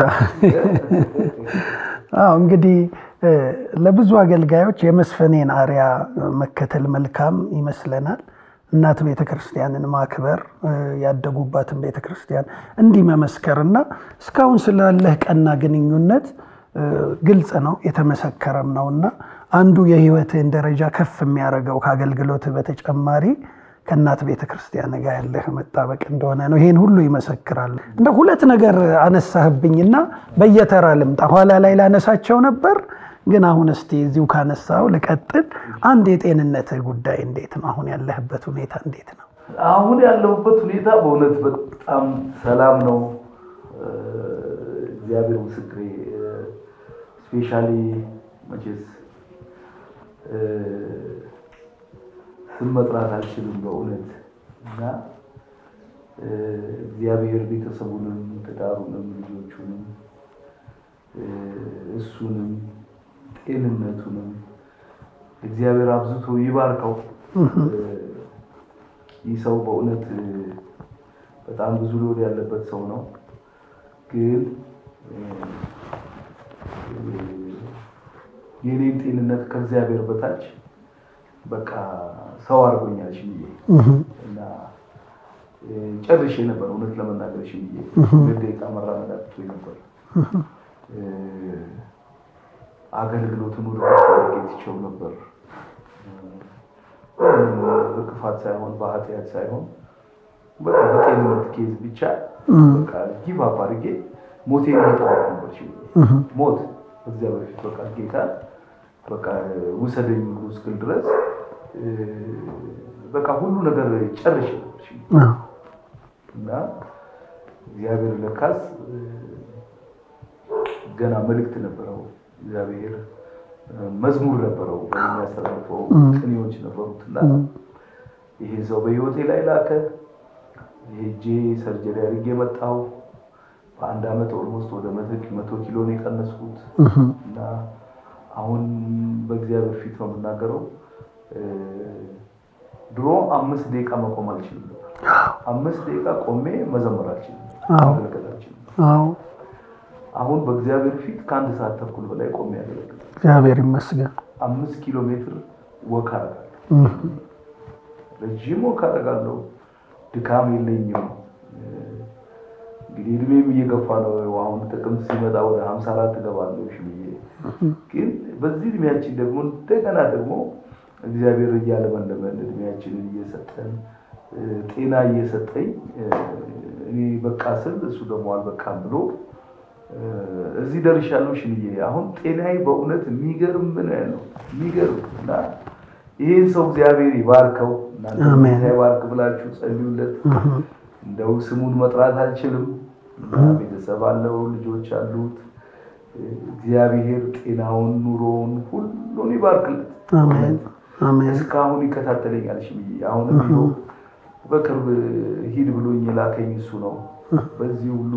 አዎ እንግዲህ ለብዙ አገልጋዮች የመስፈኔን አርያ መከተል መልካም ይመስለናል። እናት ቤተ ክርስቲያንን ማክበር ያደጉባትን ቤተ ክርስቲያን እንዲህ መመስከርና እስካሁን ስላለህ ቀና ግንኙነት ግልጽ ነው የተመሰከረም ነው እና አንዱ የህይወትህን ደረጃ ከፍ የሚያደርገው ከአገልግሎትህ በተጨማሪ ከእናት ቤተ ክርስቲያን ጋር ያለህ መጣበቅ እንደሆነ ነው። ይሄን ሁሉ ይመሰክራል። እንደ ሁለት ነገር አነሳህብኝና በየተራ ልምጣ። ኋላ ላይ ላነሳቸው ነበር ግን አሁን እስቲ እዚሁ ካነሳው ልቀጥል። አንድ የጤንነትህ ጉዳይ እንዴት ነው? አሁን ያለህበት ሁኔታ እንዴት ነው? አሁን ያለሁበት ሁኔታ በእውነት በጣም ሰላም ነው። እግዚአብሔር ምስክሬ። ስፔሻሊ መቼስ ስም መጥራት አልችልም በእውነት እና እግዚአብሔር ቤተሰቡንም ትዳሩንም ልጆቹንም እሱንም ጤንነቱንም እግዚአብሔር አብዝቶ ይባርከው። ይህ ሰው በእውነት በጣም ብዙ ሎድ ያለበት ሰው ነው። ግን የኔን ጤንነት ከእግዚአብሔር በታች በቃ ሰው አድርጎኛል ሽምዬ እና ጨርሼ ነበር እውነት ለመናገር ሽምዬ ሁለት ደቂቃ መራመድ አቅቶኝ ነበር። አገልግሎትን ወደ አድርጌ ትቼው ነበር። በክፋት ሳይሆን በኃጢአት ሳይሆን በቃ በጤንነት ኬዝ ብቻ በቃ ጊቭ አፕ አድርጌ ሞቴን እየጠበቅኩ ነበር። ሞት እግዚአብሔር ፊት በቃ ጌታ በቃ ውሰደኝ ብሎ እስክል ድረስ በቃ ሁሉ ነገር ጨርሼ ነበር እና እግዚአብሔር ለካስ ገና መልእክት ነበረው። እግዚአብሔር መዝሙር ነበረው የሚያስተላልፈው ቅኔዎች ነበሩት እና ይሄ ሰው በህይወቴ ላይ ላከ። ሄጄ ሰርጀሪ አድርጌ መጣሁ። በአንድ አመት ኦልሞስት ወደ መቶ ኪሎ ነው የቀነስኩት እና አሁን በእግዚአብሔር ፊት ነው የምናገረው። ድሮ አምስት ደቂቃ መቆም አልችልም ነበር። አምስት ደቂቃ ቆሜ መዘመር አልችልም፣ ማገልገል አልችልም። አሁን በእግዚአብሔር ፊት ከአንድ ሰዓት ተኩል በላይ ቆሜ ያገለግል። እግዚአብሔር ይመስገን። አምስት ኪሎ ሜትር ወክ አደርጋለሁ፣ ረዥም ወክ አደርጋለሁ። ድካም የለኝም። እንግዲህ እድሜም እየገፋ ነው። አሁን ጥቅምት ሲመጣ ወደ ሀምሳ አራት እገባለሁ ሽብዬ። ግን በዚህ እድሜያችን ደግሞ እንደገና ደግሞ እግዚአብሔር እያለመለመን እድሜያችንን እየሰጠን ጤና እየሰጠኝ እኔ በቃ ስል እሱ ደግሞ አልበቃም ብሎ እዚህ ደርሻለሁ ሽንዬ። አሁን ጤናዬ በእውነት የሚገርም ምን ነው የሚገርም እና ይህን ሰው እግዚአብሔር ይባርከው። እናንተ ይባርክ ብላችሁ ጸልዩለት። እንደው ስሙን መጥራት አልችልም። እና ቤተሰብ አለው፣ ልጆች አሉት። እግዚአብሔር ጤናውን፣ ኑሮውን ሁሉን ይባርክለት። አሜን አሜን እስካሁን ይከታተለኛል። እሺ ብዬ አሁንም ይኸው በቅርብ ሂድ ብሎኝ የላከኝ እሱ ነው። በዚህ ሁሉ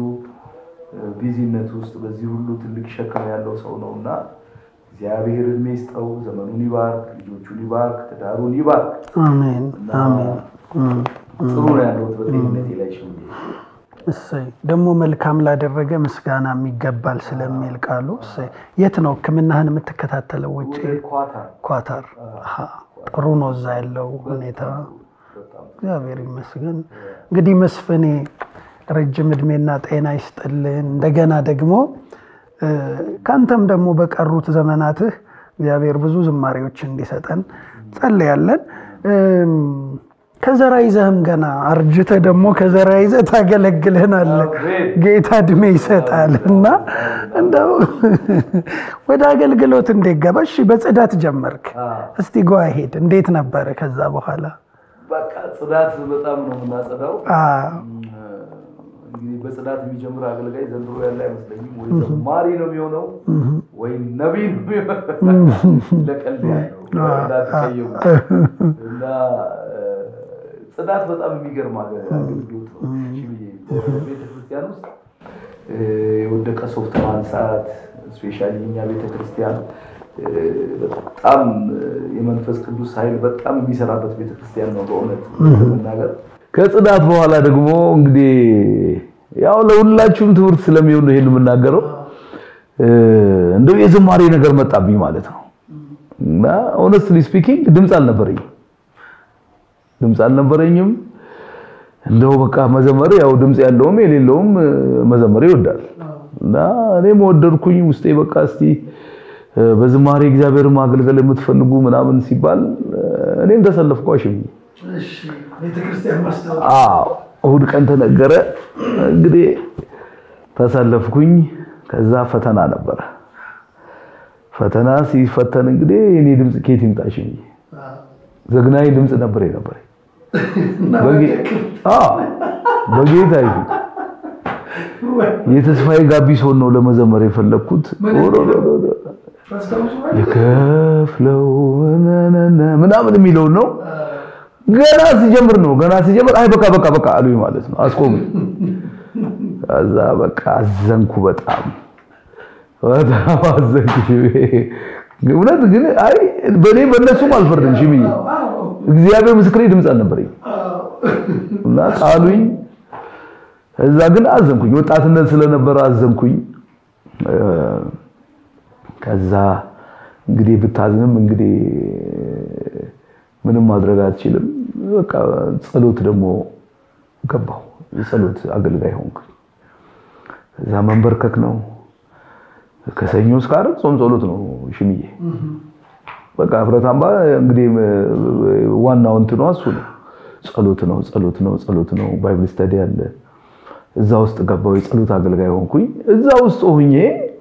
ቢዚነት ውስጥ በዚህ ሁሉ ትልቅ ሸክም ያለው ሰው ነው እና እግዚአብሔር እድሜ ይስጠው፣ ዘመኑን ይባርክ፣ ልጆቹን ይባርክ፣ ትዳሩን ይባርክ። አሜን አሜን እም፣ ጥሩ ነው ያለሁት በጤንነቴ ላይ ሽ እሰይ ደግሞ መልካም ላደረገ ምስጋና የሚገባል ስለሚል ቃሉ እሰይ። የት ነው ሕክምናህን የምትከታተለው? ውጭ ኳታር ኳታር። አሃ፣ ጥሩ ነው እዛ ያለው ሁኔታ። በጣም እግዚአብሔር ይመስገን። እንግዲህ መስፍኔ ረጅም እድሜና ጤና ይስጥልን። እንደገና ደግሞ እ፣ ከአንተም ደግሞ በቀሩት ዘመናትህ እግዚአብሔር ብዙ ዝማሬዎች እንዲሰጠን ጸልያለን። እም፣ ከዘራ ይዘህም ገና አርጅተህ ደግሞ ከዘራ ይዘህ ታገለግልህናለህ። ጌታ እድሜ ይሰጣል እና እንደው ወደ አገልግሎት እንዴት ገባ? እሺ በጽዳት ጀመርክ። እስቲ ጓ ሄድ እንዴት ነበረ ከዛ በኋላ? በቃ ጽዳት በጣም ነው የምናጸዳው። አ፣ እንግዲህ በጽዳት የሚጀምር አገልጋይ ዘንድሮ ያለ አይመስለኝም። ወይ ዘማሪ ነው የሚሆነው ወይ ነቢይ ነው የሚሆነው። ለቀልድ ያለው እንዳትቀየሙ እና እ፣ ጽዳት በጣም የሚገርም አገ- አገልግሎት ነው። እሺ ብዬ ቤተክርስቲያን ውስጥ እ፣ የወደቀ ሶፍት ማንሳት ስፔሻሊ እኛ ቤተክርስቲያን እ፣ በጣም እ፣ የመንፈስ ቅዱስ ኃይል በጣም የሚሰራበት ቤተክርስቲያን ነው በእውነት ለመናገር ከጽዳት በኋላ ደግሞ እንግዲህ ያው ለሁላችሁም ትምህርት ስለሚሆን ነው ይሄን የምናገረው። እ፣ እንደው የዝማሬ ነገር መጣብኝ ማለት ነው እና ሆነስትሊ ስፒኪንግ ድምፅ አልነበረኝም ድምፅ አልነበረኝም። እንደው በቃ መዘመር ያው ድምፅ ያለውም የሌለውም እ፣ መዘመር ይወዳል እና እኔም ወደድኩኝ ውስጤ በቃ እስቲ እ፣ በዝማሬ እግዚአብሔር ማገልገል የምትፈልጉ ምናምን ሲባል እ፣ እኔም ተሰለፍኩ አሽብኝ አዎ እሁድ ቀን ተነገረ። እንግዲህ ተሰለፍኩኝ። ከዛ ፈተና ነበረ። ፈተና ሲፈተን እንግዲህ የኔ ድምፅ ኬት ይምጣሽ ብዬ ዘግናኝ ድምፅ ነበር የነበረ በጌታ ይሁን የተስፋዬ ጋቢሶን ነው ለመዘመር የፈለግኩት። የከፍለው ምናምን የሚለውን ነው ገና ሲጀምር ነው ገና ሲጀምር አይ በቃ በቃ በቃ አሉኝ ማለት ነው። አስቆሙ። ከዛ በቃ አዘንኩ፣ በጣም በጣም አዘንኩ። እውነት ግን አይ በኔ በእነሱም አልፈርድም። ሽምዬ እግዚአብሔር ምስክሬ ድምፅ አልነበረኝ እና ጣሉኝ። እዛ ግን አዘንኩኝ፣ ወጣትነት ስለነበረ አዘንኩኝ። ከዛ እንግዲህ ብታዝንም እንግዲህ ምንም ማድረግ አትችልም። በቃ ጸሎት ደግሞ ገባሁ። የጸሎት አገልጋይ ሆንኩ። እዛ መንበርከክ ነው። ከሰኞ እስከ ዓርብ ጾም ጸሎት ነው ሽምዬ። በቃ ህብረት አምባ እንግዲህ ዋናው እንትኗ እሱ ነው። ጸሎት ነው፣ ጸሎት ነው፣ ጸሎት ነው። ባይብል ስተዲ አለ። እዛ ውስጥ ገባሁ። የጸሎት አገልጋይ ሆንኩኝ። እዛ ውስጥ ሆኜ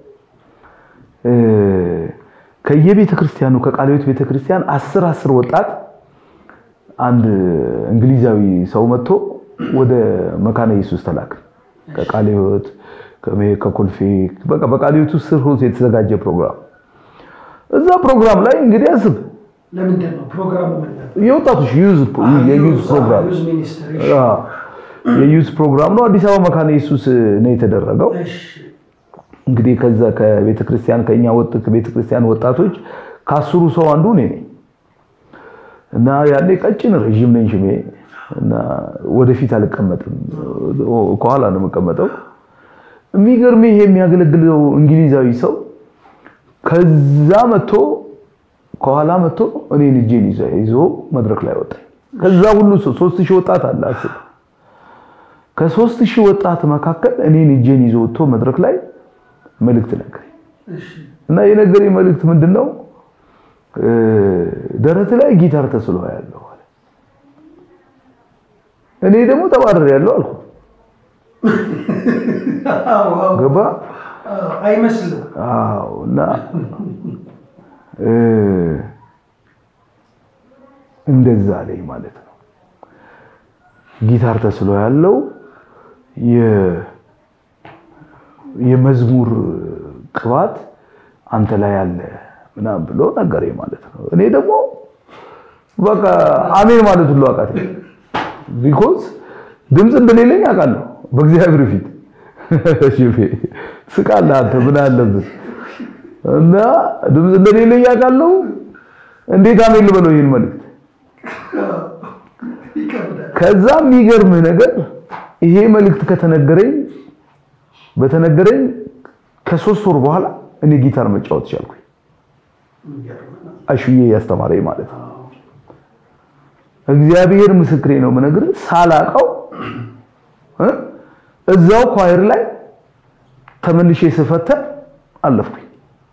ከየቤተ ክርስቲያኑ ከቃለ ሕይወት ቤተ ክርስቲያን አስር አስር ወጣት አንድ እንግሊዛዊ ሰው መጥቶ ወደ መካነ ኢየሱስ ተላክ። ከቃለ ሕይወት ከኮልፌ በቃ በቃለ ሕይወት ውስጥ ስር የተዘጋጀ ፕሮግራም። እዛ ፕሮግራም ላይ እንግዲህ አስብ ለምንድን ነው ፕሮግራሙ? የወጣቶች የዩዝ ፕሮግራም የዩዝ ፕሮግራም ነው። አዲስ አበባ መካነ ኢየሱስ ነው የተደረገው። እንግዲህ ከዛ ከቤተ ክርስቲያን ከኛ ወጥ ከቤተ ክርስቲያን ወጣቶች ከአስሩ ሰው አንዱ እኔ ነኝ እና ያኔ ቀጭን ረዥም ነኝ ሽሜ እና ወደፊት አልቀመጥም፣ ከኋላ ነው የምቀመጠው። የሚገርም ይሄ የሚያገለግለው እንግሊዛዊ ሰው ከዛ መጥቶ ከኋላ መጥቶ እኔን እጄን ይዞ መድረክ ላይ ወጣኝ። ከዛ ሁሉ ሰው ሶስት ሺህ ወጣት አለ አስብ። ከሶስት ሺህ ወጣት መካከል እኔን እጄን ይዞ ወጥቶ መድረክ ላይ መልእክት ነገረኝ እና የነገረኝ መልእክት ምንድን ነው? ደረት ላይ ጊታር ተስሎ ያለው እኔ ደግሞ ተባረር ያለው አልኩ። ገባ አይመስልም? አዎ። እና እንደዛ ላይ ማለት ነው። ጊታር ተስሎ ያለው የመዝሙር ቅባት አንተ ላይ አለ ምናምን ብሎ ነገረኝ ማለት ነው። እኔ ደግሞ በቃ አሜን ማለት ሁሉ አቃተኝ። ቢኮዝ ድምፅ እንደሌለኝ አውቃለሁ በእግዚአብሔር ፊት ስቃለህ አንተ ምን አለብህ? እና ድምፅ እንደሌለኝ አውቃለሁ። እንዴት አሜን ልበለው ይሄን መልእክት? ከዛ የሚገርምህ ነገር ይሄ መልእክት ከተነገረኝ በተነገረኝ ከሶስት ወር በኋላ እኔ ጊታር መጫወት ቻልኩኝ። አሹዬ ያስተማረኝ ማለት ነው። እግዚአብሔር ምስክሬ ነው የምነግርህ ሳላቀው እዛው ኳየር ላይ ተመልሼ ስፈተን አለፍኩኝ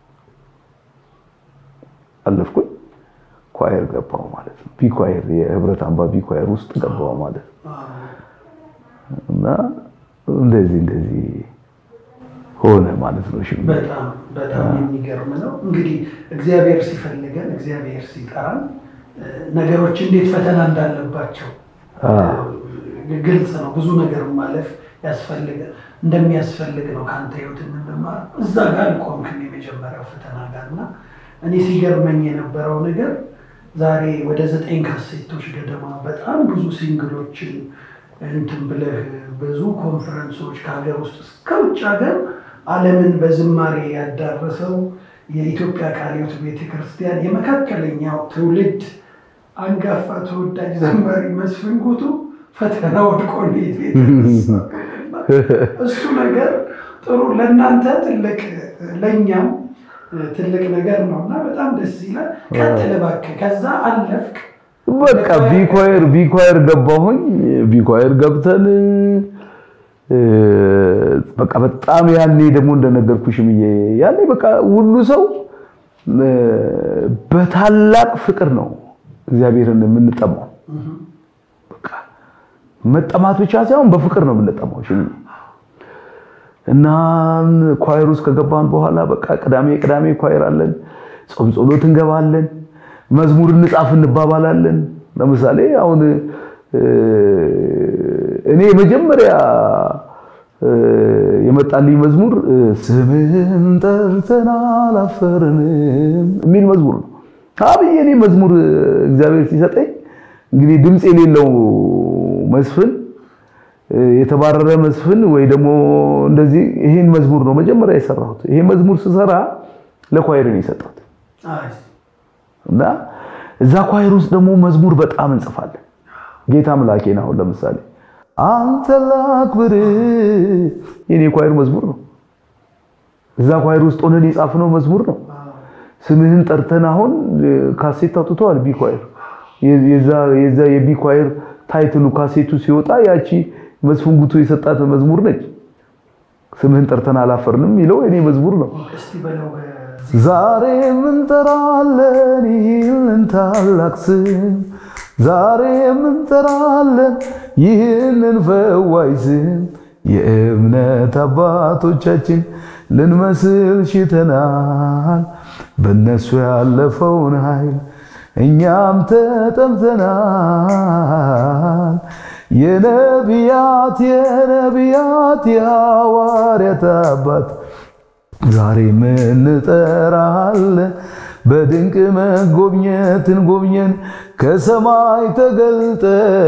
አለፍኩኝ ኳየር ገባው ማለት ነው። ቢ ኳየር የህብረት አምባ ቢ ኳየር ውስጥ ገባው ማለት ነው። እና እንደዚህ እንደዚህ ሆነ ማለት ነው። እሺ በጣም በጣም የሚገርም ነው። እንግዲህ እግዚአብሔር ሲፈልገን እግዚአብሔር ሲጠራን ነገሮች እንዴት ፈተና እንዳለባቸው ግልጽ ነው። ብዙ ነገር ማለፍ ያስፈልግ እንደሚያስፈልግ ነው ከአንተ ህይወት የምንማር። እዛ ጋር አልቆምክም የመጀመሪያው ፈተና ጋር እና እኔ ሲገርመኝ የነበረው ነገር ዛሬ ወደ ዘጠኝ ካሴቶች ገደማ በጣም ብዙ ሲንግሎችን እንትን ብለህ ብዙ ኮንፈረንሶች ከሀገር ውስጥ እስከ ውጭ ሀገር ዓለምን በዝማሬ ያዳረሰው የኢትዮጵያ ቃለ ሕይወት ቤተክርስቲያን የመካከለኛው ትውልድ አንጋፋ ተወዳጅ ዘማሪ መስፍን ጉቱ ፈተና ወድቆ እንዴት የተነሳ እሱ ነገር ጥሩ ለእናንተ ትልቅ ለእኛም ትልቅ ነገር ነው እና በጣም ደስ ይላል። ቀጥል እባክህ። ከዛ አለፍክ። በቃ ቢኳየር ቢኳየር ገባሁኝ። ቢኳየር ገብተን በቃ በጣም ያኔ ደግሞ እንደነገርኩሽ ያኔ በቃ ሁሉ ሰው በታላቅ ፍቅር ነው እግዚአብሔርን የምንጠማው። በቃ መጠማት ብቻ ሳይሆን በፍቅር ነው የምንጠማው። እሺ እና ኳየር ውስጥ ከገባን በኋላ በቃ ቅዳሜ ቅዳሜ ኳየር አለን፣ ጾም ጸሎት እንገባለን፣ መዝሙር እንጻፍ እንባባላለን። ለምሳሌ አሁን እኔ መጀመሪያ የመጣልኝ መዝሙር ስምህን ጠርተን አላፈርንም የሚል መዝሙር ነው። አብዬ እኔ መዝሙር እግዚአብሔር ሲሰጠኝ እንግዲህ ድምፅ የሌለው መስፍን የተባረረ መስፍን ወይ ደግሞ እንደዚህ ይሄን መዝሙር ነው መጀመሪያ የሰራሁት። ይሄ መዝሙር ስሰራ ለኳይር ነው የሰጠሁት እና እዛ ኳይር ውስጥ ደግሞ መዝሙር በጣም እንጽፋለን። ጌታ አምላኬን አሁን ለምሳሌ አንተ ላክብር የኔ ኳይር መዝሙር ነው። እዛ ኳይር ውስጥ ሆነን የጻፍነው መዝሙር ነው። ስምህን ጠርተን አሁን ካሴት አውጥተዋል። ቢ ኳይር የዛ የዛ የቢ ኳይር ታይትሉ ካሴቱ ሲወጣ ያቺ መስፍን ጉቶ የሰጣት መዝሙር ነች። ስምህን ጠርተን አላፈርንም የሚለው የኔ መዝሙር ነው። ዛሬ እንጠራለን ይህንን ታላቅ ስም ዛሬ እንጠራለን ይህንን ፈዋይ ስም የእምነት አባቶቻችን ልንመስል ሽተናል በእነሱ ያለፈውን ኃይል እኛም ተጠምተናል። የነቢያት የነቢያት የሐዋርያት አባት ዛሬ እንጠራለን በድንቅ መጎብኘትን ጎብኘን ከሰማይ ተገልጠ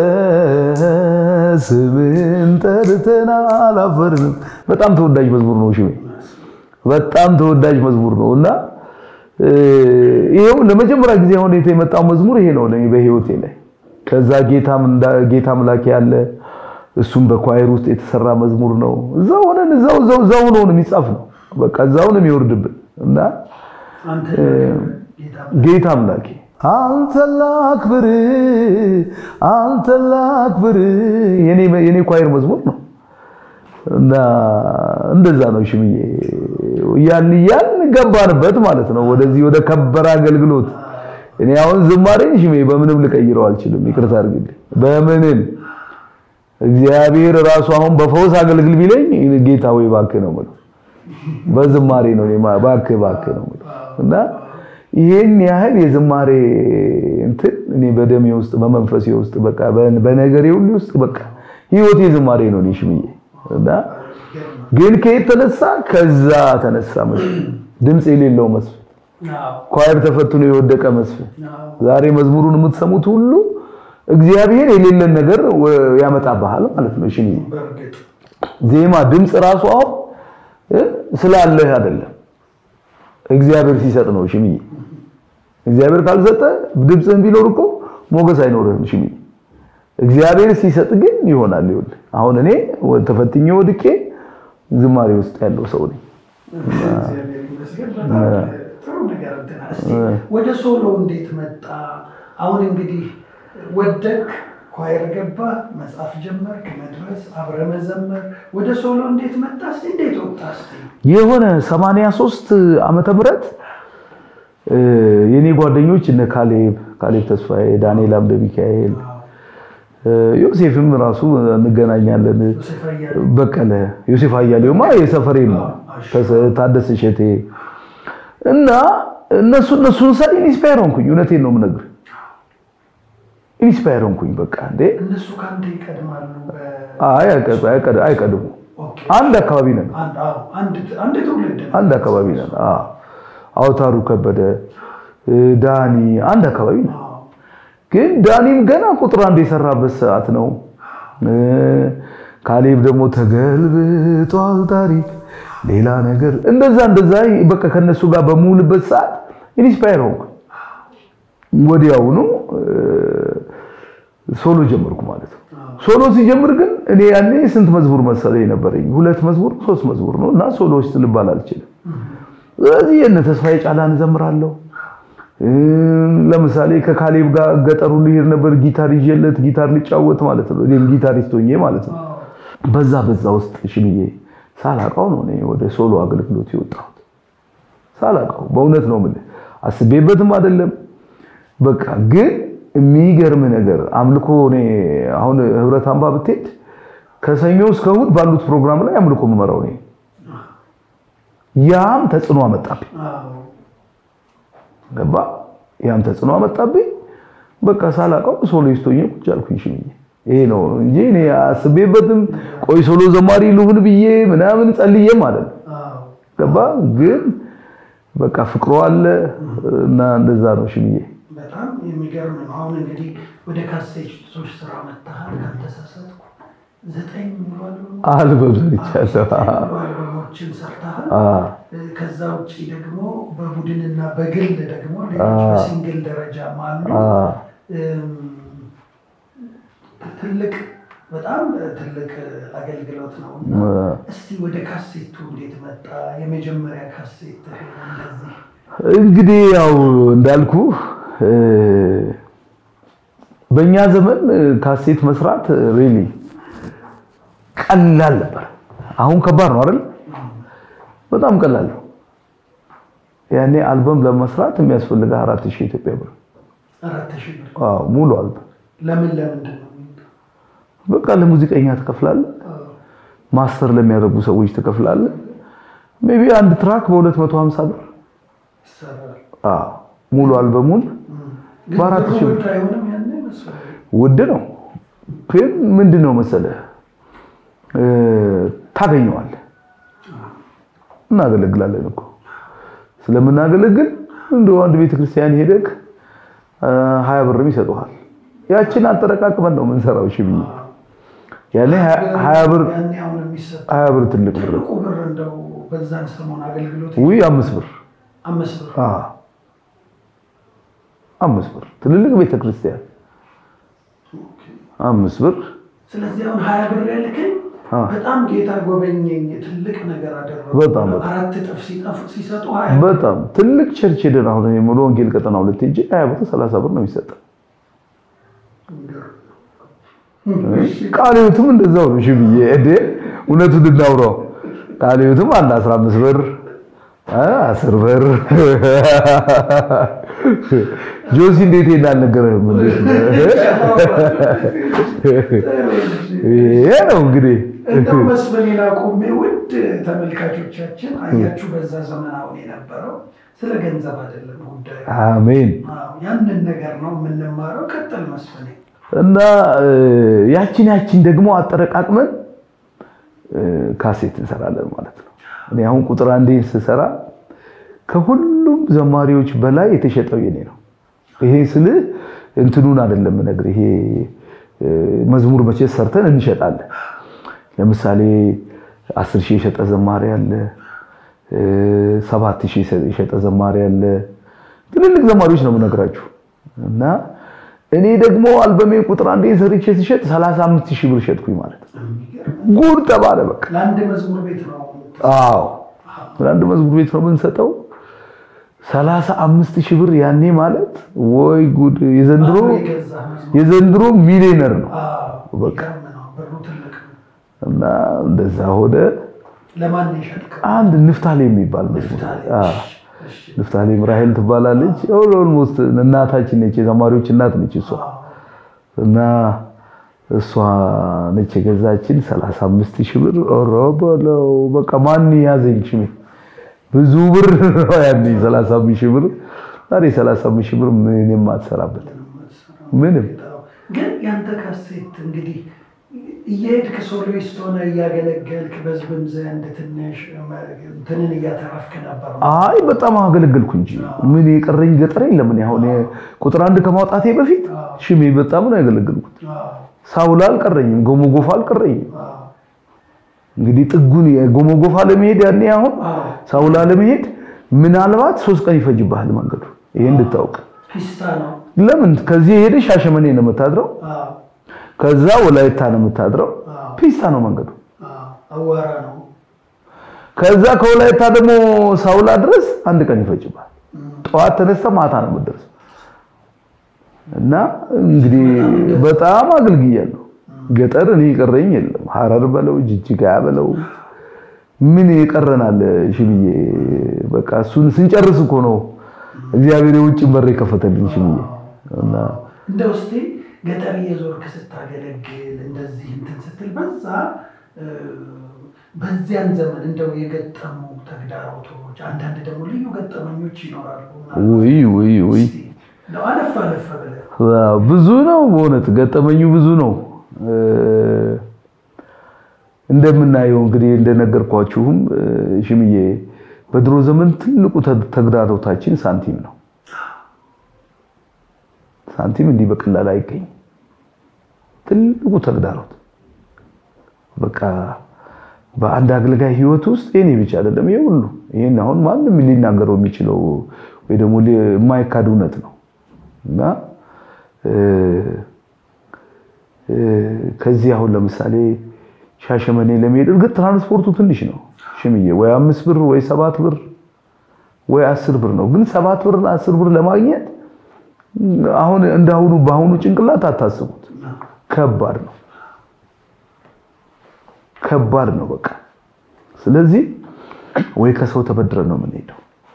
ስምን ጠርተን አላፈርንም። በጣም ተወዳጅ መዝሙር ነው። እሺ በጣም ተወዳጅ መዝሙር ነው እና ይሄው ለመጀመሪያ ጊዜ አሁን የመጣው መዝሙር ይሄ ነው ለኔ በህይወቴ ላይ። ከዛ ጌታም ጌታ አምላክ ያለ እሱም በኳየር ውስጥ የተሰራ መዝሙር ነው። እዛው ሆነን እዛው እዛው እዛው ነው የሚጻፍ ነው። በቃ እዛው ነው የሚወርድብን እና ጌታ አምላኬ አንተ ላክብር አንተ ላክብር የኔ የኔ ኳየር መዝሙር ነው እና እንደዛ ነው ሽምዬ ያን ያን ገባንበት ማለት ነው ወደዚህ ወደ ከበረ አገልግሎት እኔ አሁን ዝማሬን ሽሜ በምንም ልቀይረው አልችልም ይቅርታ አድርግልኝ በምንም እግዚአብሔር ራሱ አሁን በፈውስ አገልግል ቢለኝ ጌታ ወይ እባክህ ነው የምለው በዝማሬ ነው እኔ እባክህ እባክህ ነው የምለው እና ይሄን ያህል የዝማሬ እንትን እኔ በደሜ ውስጥ በመንፈሴ ውስጥ በቃ በነገሬ ሁሉ ውስጥ በቃ ህይወቴ ዝማሬ ነው። እኔ ሽምዬ እና ግን ከየት ተነሳ? ከዛ ተነሳ መስፍን፣ ድምፅ የሌለው መስፍን፣ ኳየር ተፈትኖ የወደቀ መስፍን። ዛሬ መዝሙሩን የምትሰሙት ሁሉ እግዚአብሔር የሌለን ነገር ያመጣብሃል ማለት ነው ሽምዬ። ዜማ ድምፅ ራሱ አሁን ስላለህ አይደለም እግዚአብሔር ሲሰጥ ነው ሽምዬ። እግዚአብሔር ካልሰጠ ድምፅህን ቢኖር እኮ ሞገስ አይኖርህም ሽምዬ። እግዚአብሔር ሲሰጥ ግን ይሆናል። ይኸውልህ አሁን እኔ ተፈትኜ ወድቄ ዝማሬ ውስጥ ያለው ሰው ነኝ። ወደ ሶሎ እንዴት መጣ? አሁን እንግዲህ ወደቅ ኳየር ገባ፣ መጽሐፍ ጀመርክ፣ መድረስ፣ አብረ መዘመር። ወደ ሶሎ እንዴት መጣ? እስኪ እንዴት ወጣ? እስኪ የሆነ 83 ዓመተ ምህረት የኔ ጓደኞች እነ ካሌብ ካሌብ ተስፋዬ፣ ዳንኤል አምደ ሚካኤል፣ ዮሴፍም ራሱ እንገናኛለን። በቀለ ዮሴፍ አያሌውማ የሰፈሬ ነው። ታደሰ እሸቴ እና እነሱ እነሱን ሳይ ኢንስፓየር ሆንኩኝ። እውነቴን ነው የምነግርህ ኢንስፓየር ሆንኩኝ። በቃ እንዴ እነሱ ከአንተ ይቀድማሉ? አይ አይቀድሙ። አንድ አካባቢ ነን። አንድ ትውልድ አንድ አካባቢ ነን። አዎ አውታሩ ከበደ፣ ዳኒ አንድ አካባቢ ነን። ግን ዳኒም ገና ቁጥር አንድ የሰራበት ሰዓት ነው። ካሌብ ደግሞ ተገልብጧል ታሪክ ሌላ ነገር እንደዛ እንደዛ በቃ ከነሱ ጋር በሙሉበት ሰዓት ኢንስፓየር ሆንኩ። ወዲያውኑ ሶሎ ጀመርኩ ማለት ነው። ሶሎ ሲጀምር ግን እኔ ያኔ ስንት መዝሙር መሰለኝ ነበረኝ? ሁለት መዝሙር ሶስት መዝሙር ነው እና ሶሎዎች ልባል አልችልም። ስለዚህ የእነ ተስፋዬ ጫላን እዘምራለሁ። ለምሳሌ ከካሌብ ጋር ገጠሩ ልሄድ ነበር ጊታር ይዤለት ጊታር ልጫወት ማለት ነው። እኔም ጊታሪስት ሆኜ ማለት ነው። በዛ በዛ ውስጥ ሽምዬ ሳላውቀው ነው እኔ ወደ ሶሎ አገልግሎት የወጣሁት። ሳላውቀው በእውነት ነው የምልህ፣ አስቤበትም አይደለም። በቃ ግን የሚገርም ነገር አምልኮ እኔ አሁን ህብረት አምባ ብትሄድ ከሰኞ እስከ እሑድ ባሉት ፕሮግራም ላይ አምልኮ የምመራው እኔ። ያም ተጽዕኖ አመጣብኝ። ገባ? ያም ተጽዕኖ አመጣብኝ። በቃ ሳላውቀው ሶሎይስት ሆኜ ቁጭ አልኩኝ ሽምዬ። ይሄ ነው እንጂ እኔ አስቤበትም ቆይ ሶሎ ዘማሪ ልሁን ብዬ ምናምን ጸልዬ ማለት ነው። ገባ? ግን በቃ ፍቅሮ አለ እና እንደዛ ነው ሽምዬ። በጣም የሚገርም ነው። አሁን እንግዲህ ወደ ካሴቶች ስራ መታሃል ካልተሳሳትኩ ዘጠኝ ሙሉ አልበም ሰርቻለሁ። አልበሞችን ሰርተሃል። ከዛ ውጭ ደግሞ በቡድንና በግል ደግሞ ሌሎች በሲንግል ደረጃም አሉ። ትልቅ በጣም ትልቅ አገልግሎት ነው። እስቲ ወደ ካሴቱ እንዴት መጣ? የመጀመሪያ ካሴት እንደዚህ እንግዲህ ያው እንዳልኩ በእኛ ዘመን ካሴት መስራት ሪሊ ቀላል ነበር። አሁን ከባድ ነው አይደል? በጣም ቀላል ነው። ያኔ አልበም ለመስራት የሚያስፈልገው አራት ሺህ ኢትዮጵያ ብር አራት ሺህ ብር አዎ፣ ሙሉ አልበም። ለምን ለምንድን ነው? በቃ ለሙዚቀኛ ትከፍላለህ፣ ማስተር ለሚያደርጉ ሰዎች ትከፍላለህ። ሜቢ አንድ ትራክ በ250 ብር ይሰራል። አዎ፣ ሙሉ አልበሙን በአራት ሺህ ብር ውድ አይሆንም? ያኔ መሰለኝ ውድ ነው፣ ግን ምንድን ነው መሰለህ ታገኘዋለህ። እናገለግላለን እኮ ስለምናገለግል እንደው አንድ ቤተክርስቲያን ሄደክ ሀያ ብርም ይሰጡሃል። ያችን አጠረቃቅመን ነው የምንሰራው። እሺ ብዬ ያኔ ሀያ ብር ያኔ አሁን የሚሰጥ ሀያ ብር ትልቅ ብር ትልቁ ብር እንደው በዛን ሰሞን አገልግሎት ውይ አምስት ብር አምስት ብር አ አምስት ብር ትልልቅ ቤተክርስቲያን አምስት ብር ስለዚህ አሁን ሀያ ብር ያልከኝ አ በጣም ጌታ ጎበኘኝ፣ ትልቅ ነገር አደረጉ። በጣም በጣም። አራት እጥፍ ሲጠፉ ሲሰጡ ሀያ በጣም ትልቅ ቸርች ሄደን አሁን እኔ ሙሉ ወንጌል ቀጠና ሁለት ሄጄ ሀያ ብር ሰላሳ ብር ነው የሚሰጠው። ቃለ ሕይወትም እንደዛው ነው። እሺ ብዬ እዴ እውነቱን እናውራው። ቃለ ሕይወትም አንድ 15 ብር አ 10 ብር ጆሲ እንዴት እንዳልነገረህም እንዴት ነው? ይሄ ነው እንግዲህ እንደው መስፍኔን አቁሜ ውድ ተመልካቾቻችን አያችሁ፣ በዛ ዘመን አሁን የነበረው ስለ ገንዘብ አይደለም ጉዳዩ። አሜን አዎ፣ ያንን ነገር ነው የምንማረው። ቀጥል መስፍኔ። እና ያችን ያችን ደግሞ አጠረቃቅመን ካሴት እንሰራለን ማለት ነው። እኔ አሁን ቁጥር አንዴን ስሰራ ከሁሉም ዘማሪዎች በላይ የተሸጠው የኔ ነው። ይሄ ስልህ እንትኑን አይደለም ነገር ይሄ መዝሙር መቼ ሰርተን እንሸጣለን። ለምሳሌ አስር ሺህ የሸጠ ዘማሪ አለ፣ ሰባት ሺህ የሸጠ ዘማሪ አለ። ትልልቅ ዘማሪዎች ነው የምነግራችሁ። እና እኔ ደግሞ አልበሜ ቁጥር አንዴ ሰርቼ ሲሸጥ 35 ሺህ ብር ሸጥኩኝ ማለት ነው። ጉድ ተባለ በቃ። ለአንድ መዝሙር ቤት ነው። አዎ ለአንድ መዝሙር ቤት ነው የምንሰጠው። 35 ሺህ ብር ያኔ ማለት ወይ ጉድ! የዘንድሮ የዘንድሮ ሚሊዮነር ነው በቃ። እና እንደዛ ሆነ። ለማን የሸጥከው? አንድ ንፍታሌ የሚባል መዝሙር አዎ ንፍታሌም ራሄል ትባላለች። ኦልሞስት እናታችን ነች፣ የተማሪዎች እናት ነች እሷ እና እሷ ነች የገዛችን 35 ሺህ ብር ኦሮ በለው በቃ ማን ያዘኝ ሽሜ ብዙ ብር ነው ያኔ 35 ሺህ ብር ዛሬ 35 ሺህ ብር ምን የማትሰራበት ምንም ግን ያንተ ካሴት እንግዲህ እየሄድክ ሶሎይስት ሆነ እያገለገልክ በህዝብም ዘንድ ትንሽ እንትንን እያተረፍክ ነበር። አይ በጣም አገለገልኩ እንጂ ምን የቀረኝ ገጠር የለም። እኔ አሁን ቁጥር አንድ ከማውጣቴ በፊት ሽሜ በጣም ነው ያገለገልኩት። ሳውላ አልቀረኝም፣ ጎሞ ጎፋ አልቀረኝም። እንግዲህ ጥጉን የጎሞ ጎፋ ለመሄድ ያኔ አሁን ሳውላ ለመሄድ ምናልባት ሶስት ቀን ይፈጅብሃል መንገዱ። ይሄ እንድታውቅ ፒስታ ነው። ለምን ከዚህ ሄደ ሻሸመኔ ነው የምታድረው፣ ከዛ ወላይታ ነው የምታድረው። ፒስታ ነው መንገዱ። አዋራ ነው። ከዛ ከወላይታ ደግሞ ሳውላ ድረስ አንድ ቀን ይፈጅብሃል። ጠዋት ተነስተ ማታ ነው የምትደርሰው። እና እንግዲህ በጣም አገልግያለሁ። ገጠር እኔ የቀረኝ የለም። ሐረር በለው ጅጅጋ በለው ምን ይቀረናል? ሽብዬ በቃ እሱን ስንጨርስ እኮ ነው እግዚአብሔር የውጭን በር የከፈተልኝ ሽብዬ። እና እንደው እስኪ ገጠር እየዞርክ ስታገለግል እንደዚህ እንትን ስትል በዛ በዚያን ዘመን እንደው የገጠሙ ተግዳሮቶች፣ አንዳንድ ደግሞ ልዩ ገጠመኞች ይኖራሉ። ውይ ውይ ውይ እንደው አለፍ አለፍ ብለህ ብዙ ነው በእውነት ገጠመኙ ብዙ ነው። እንደምናየው እንግዲህ እንደነገርኳችሁም ሽምዬ በድሮ ዘመን ትልቁ ተግዳሮታችን ሳንቲም ነው። ሳንቲም እንዲህ በቀላል አይገኝም። ትልቁ ተግዳሮት በቃ በአንድ አገልጋይ ሕይወት ውስጥ የኔ ብቻ አይደለም፣ ይሄ ሁሉ ይሄን አሁን ማንም ሊናገረው የሚችለው ወይ ደግሞ የማይካድ እውነት ነው እና ከዚህ አሁን ለምሳሌ ሻሸመኔ ለመሄድ እርግጥ ትራንስፖርቱ ትንሽ ነው ሽምዬ፣ ወይ አምስት ብር ወይ ሰባት ብር ወይ አስር ብር ነው። ግን ሰባት ብርና አስር ብር ለማግኘት አሁን እንዳሁኑ በአሁኑ ጭንቅላት አታስቡት። ከባድ ነው፣ ከባድ ነው በቃ። ስለዚህ ወይ ከሰው ተበድረን ነው የምንሄደው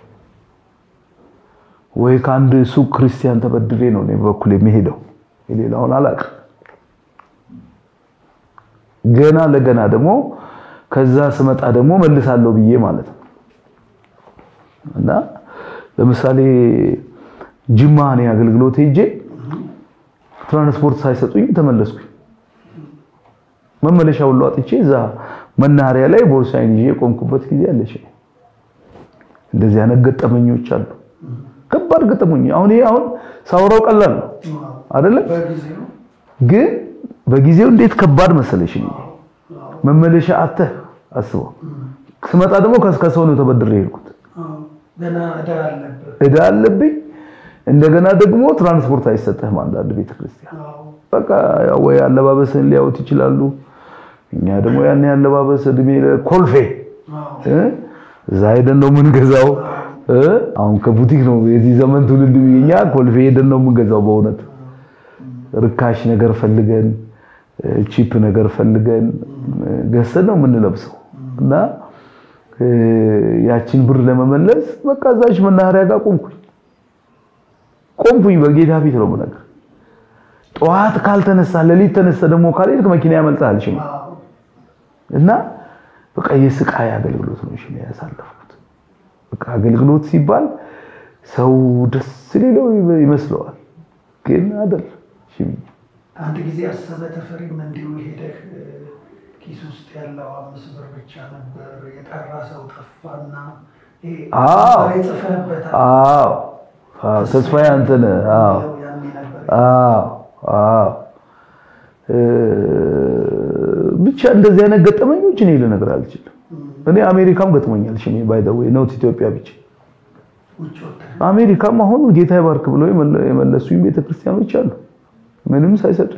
ወይ ከአንድ ሱቅ ክርስቲያን ተበድሬ ነው እኔ በኩል የሚሄደው የሌላውን አላውቅም። ገና ለገና ደግሞ ከዛ ስመጣ ደግሞ መልሳለሁ ብዬ ማለት ነው። እና ለምሳሌ ጅማ እኔ አገልግሎት ሄጄ ትራንስፖርት ሳይሰጡኝ ተመለስኩኝ። መመለሻ ሁሉ አጥቼ እዛ መናኸሪያ ላይ ቦርሳዬን ይዤ የቆምኩበት ጊዜ አለች። እንደዚህ አይነት ገጠመኞች አሉ። ከባድ ገጠመኝ። አሁን ይሄ አሁን ሳወራው ቀላል ነው አይደለ? ግን በጊዜው እንዴት ከባድ መሰለሽ። መመለሻ አተህ አስበው። ስመጣ ደግሞ ከሰው ነው ተበድሬ የሄድኩት። እዳ አለብኝ። እንደገና ደግሞ ትራንስፖርት አይሰጥህም አንዳንድ ቤተክርስቲያን። በቃ ወይ አለባበስን ሊያዩት ይችላሉ። እኛ ደግሞ ያን ያለባበስ እድሜ ኮልፌ እዛ ሄደን ነው የምንገዛው። አሁን ከቡቲክ ነው የዚህ ዘመን ትውልድ እኛ ኮልፌ ሄደን ነው የምንገዛው። በእውነት ርካሽ ነገር ፈልገን ቺፕ ነገር ፈልገን ገዝተን ነው የምንለብሰው እና ያችን ብር ለመመለስ በቃ እዛች መናኸሪያ ጋር ቆምኩኝ ቆምኩኝ። በጌታ ፊት ነው የምነግርህ። ጠዋት ካልተነሳ ሌሊት ተነሳ ደግሞ ካልሄድክ መኪና ያመልጣል ሽማ እና በቃ የስቃይ አገልግሎት ነው ሽማ ያሳለፍኩት። በቃ አገልግሎት ሲባል ሰው ደስ ሊለው ይመስለዋል፣ ግን አይደል ሽሚ አንድ ጊዜ አሰበ ተፈሪም እንዲሁ ሄደህ እ፣ ኪስ ውስጥ ያለው አምስት ብር ብቻ ነበር የጠራ ሰው ጠፋና ይሄ አዎ። ዛሬ ጽፈህበታል። አዎ አዎ፣ ተስፋዬ አንተነህ አዎ የሚለው ያኔ ነበር። አዎ አዎ እ፣ ብቻ እንደዚህ አይነት ገጠመኞች እኔ ልነግርህ አልችልም። እኔ አሜሪካም ገጥሞኛል። ሽሜ ባይ ዘ ዌይ ኖት ኢትዮጵያ ብቻ ውጭ ወጥተህ አሜሪካም አሁን ጌታ ይባርክ ብለው የመለ- የመለሱኝ ቤተክርስቲያኖች አሉ ምንም ሳይሰጡኝ።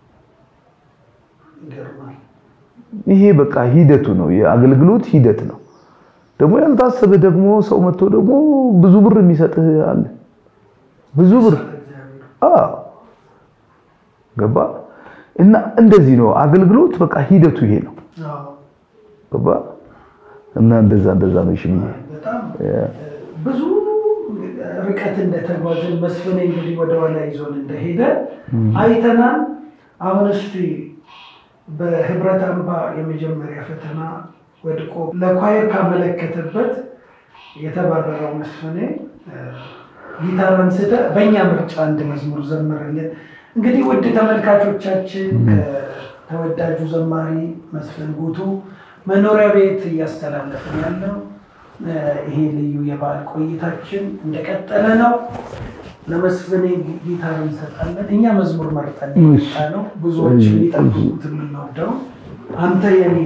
ይገርማል። ይሄ በቃ ሂደቱ ነው፣ የአገልግሎት ሂደት ነው። ደግሞ ያልታሰበ ደግሞ ሰው መጥቶ ደግሞ ብዙ ብር የሚሰጥህ አለ። ብዙ ብር እግዚአብሔር አዎ፣ ገባ እና እንደዚህ ነው አገልግሎት። በቃ ሂደቱ ይሄ ነው፣ አዎ። ገባ እና እንደዛ እንደዛ ነው። ሽምዬ በጣም ብዙ ርቀት እንደተጓዝን መስፍኔ እንግዲህ ወደኋላ ይዞን እንደሄደ አይተናል። አሁን እስቲ በህብረት አምባ የመጀመሪያ ፈተና ወድቆ ለኳየር ካመለከተበት የተባረረው መስፍኔ እ፣ ጊታር አንስተ በእኛ ምርጫ አንድ መዝሙር ዘመረልን። እንግዲህ ውድ ተመልካቾቻችን ከተወዳጁ ዘማሪ መስፍን ጉቱ መኖሪያ ቤት እያስተላለፍን ያለው እ፣ ይሄ ልዩ የበዓል ቆይታችን እንደቀጠለ ነው። ለመስፍኔ ጊታር እንሰጣለን። እኛ መዝሙር መርጠን የመጣ ነው። ብዙዎች እሺ፣ የሚጠብቁት የምንወደው አንተ የኔ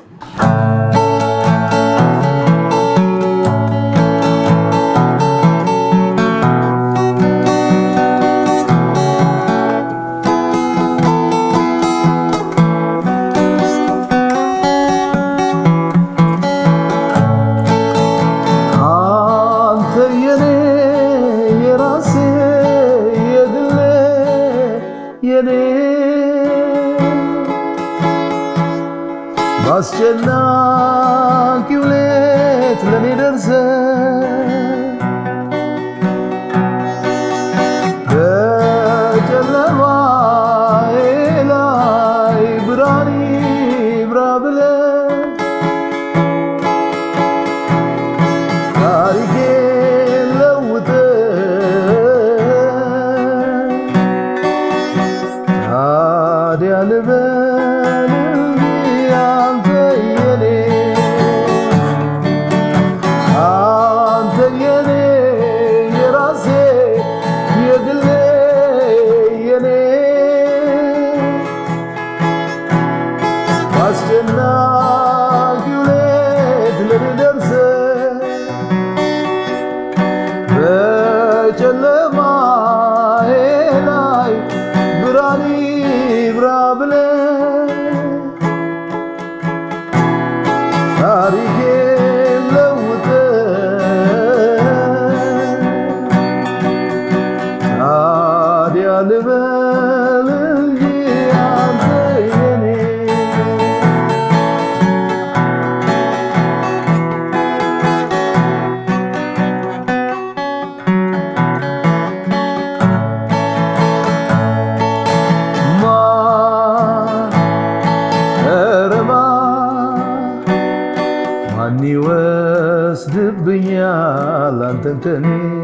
አንተ የኔ የራሴ የግሌ የኔ በአስጨናቂው ሌት ለኔ ደርሰ በጨለማዬ ላይ ብርሃን ይብራ ብለህ ታሪኬን ለውጠህ ታዲያ ልበል አንተ የኔ አንተ የኔ የራሴ የግሌ የኔ አስጨናቂው ሌት ለኔ ደርሰህ በጨለማዬ ላይ ብርሃን ይብራ ብለህ ታሪኬን ለውጠህ ታዲያ ልበል እንጂ አንተ የኔ ማን ኧረ ማን ማን ይወስድብኛል አንተን ከኔ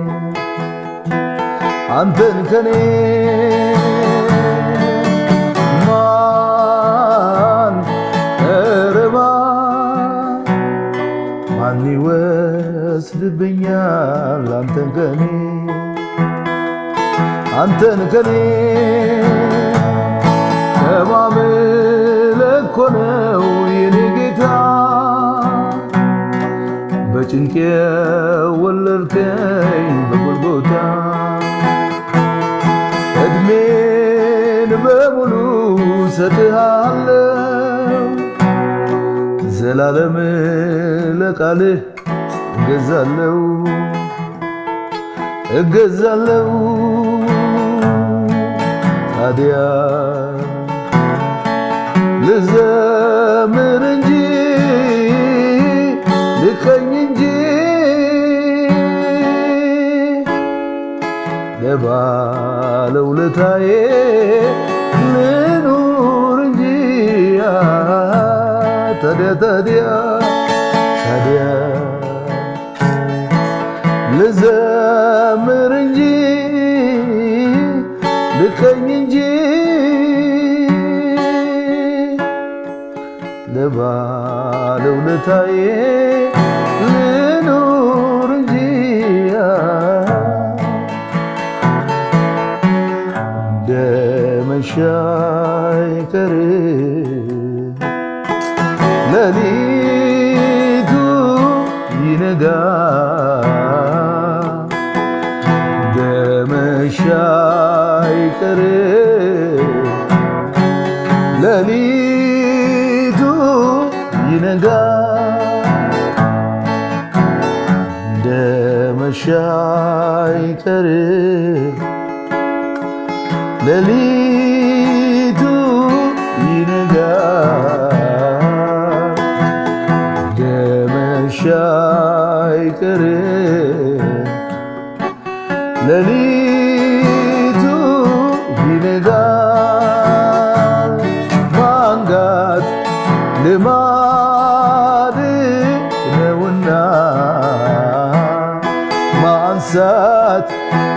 አንተን ከኔ ማን ኧረ ማን ማን ይወስድብኛል አንተን ከኔ አንተን ከኔ ከማምለክ እኮ ነው የኔ ጌታ በጭንቄ ወለድከኝ በጎልጎታ እድሜን በሙሉ ሰጥሃለሁ ዘላለም ለቃልህ እገዛለሁ እገዛለሁ ታዲያ ልዘምር እንጂ ልቀኝ እንጂ ለባለውለታዬ ልኑር እንጂ ታዲያ ታዲያ ታዲያ ልዘምር እንጂ ልቀኝ እንጂ ለባለውለታዬ ልኑር እንጂ እንደ መሻ አይቀር ሌሊቱ ይነጋ እንደ መሻ አይቀር ሌሊቱ ይነጋ እንደ መሻ አይቀር ሌሊቱ ይነጋ እንደ መሻ አይቀር ሌሊቱ ይነጋ ማንጋት ልማድ ነውና ማንሳት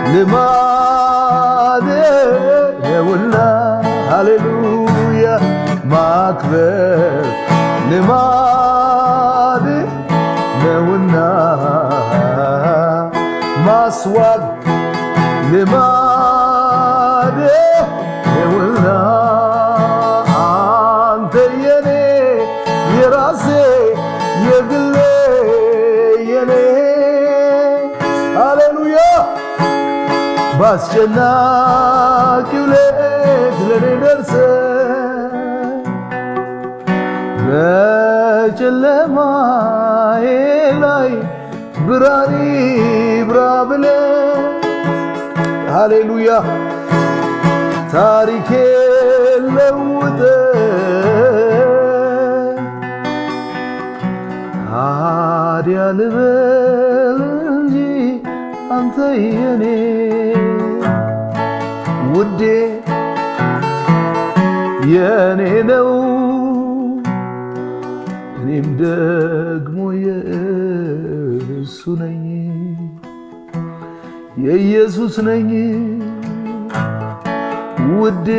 ልማድ ነውና ሃሌሉያ ማክበር ልማድ ነውና ማስዋብ ልማድ ነውና አንተ የኔ የራሴ የግሌ የኔ ሃሌሉያ በአስጨናቂው ሌት ለኔ ደርሰ በጨለማዬ ላይ ብርሃን ይብራ ብለ ሃሌሉያ ታሪኬ ለውጠ ታዲያ ልበል እንጂ አንተ የኔ ውዴ የኔ ነው እኔም ደግሞ የእሱ ነኝ የኢየሱስ ነኝ ውዴ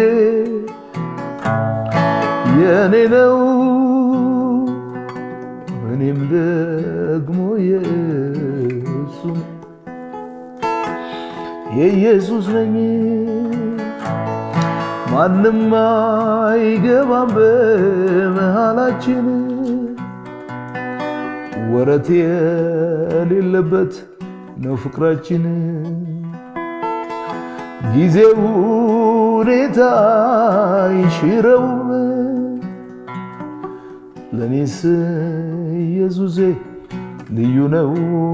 የኔ ነው እኔም ደግሞ የእሱ ነኝ የኢየሱስ ነኝ ማንም አይገባም በመሃላችን ወረት የሌለበት ነው ፍቅራችን ጊዜው ሁኔታ ይሽረውም ለእኔስ ኢየሱሴ ልዩ ነው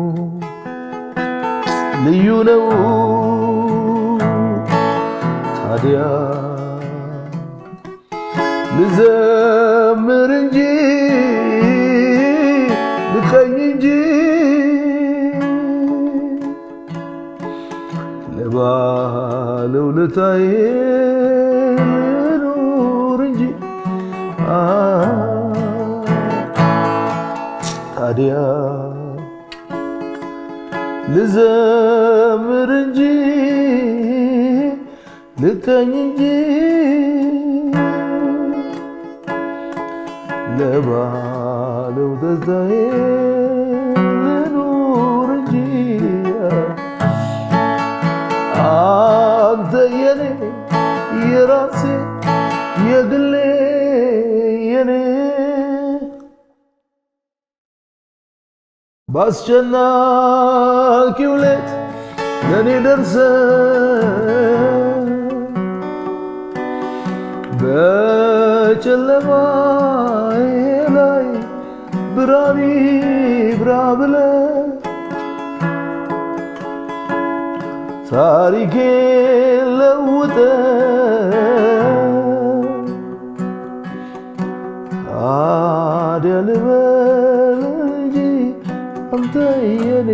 ልዩ ነው ታዲያ ልዘምር እንጂ ልቀኝ እንጂ ለባለውለታዬ ልኑር እንጂ አ ታዲያ ልዘምር እንጂ ልቀኝ እንጂ ለባለው ደስታዬ ልኑር እንጂ አንተ የኔ የራሴ የግሌ የኔ በአስጨናቂው ሌት ለእኔ ደርሰ በጨለማዬ ላይ ብርሃን ይብራ ብለ ታሪኬ ለውጠ ታዲያ ልበል እንጂ አንተ የኔ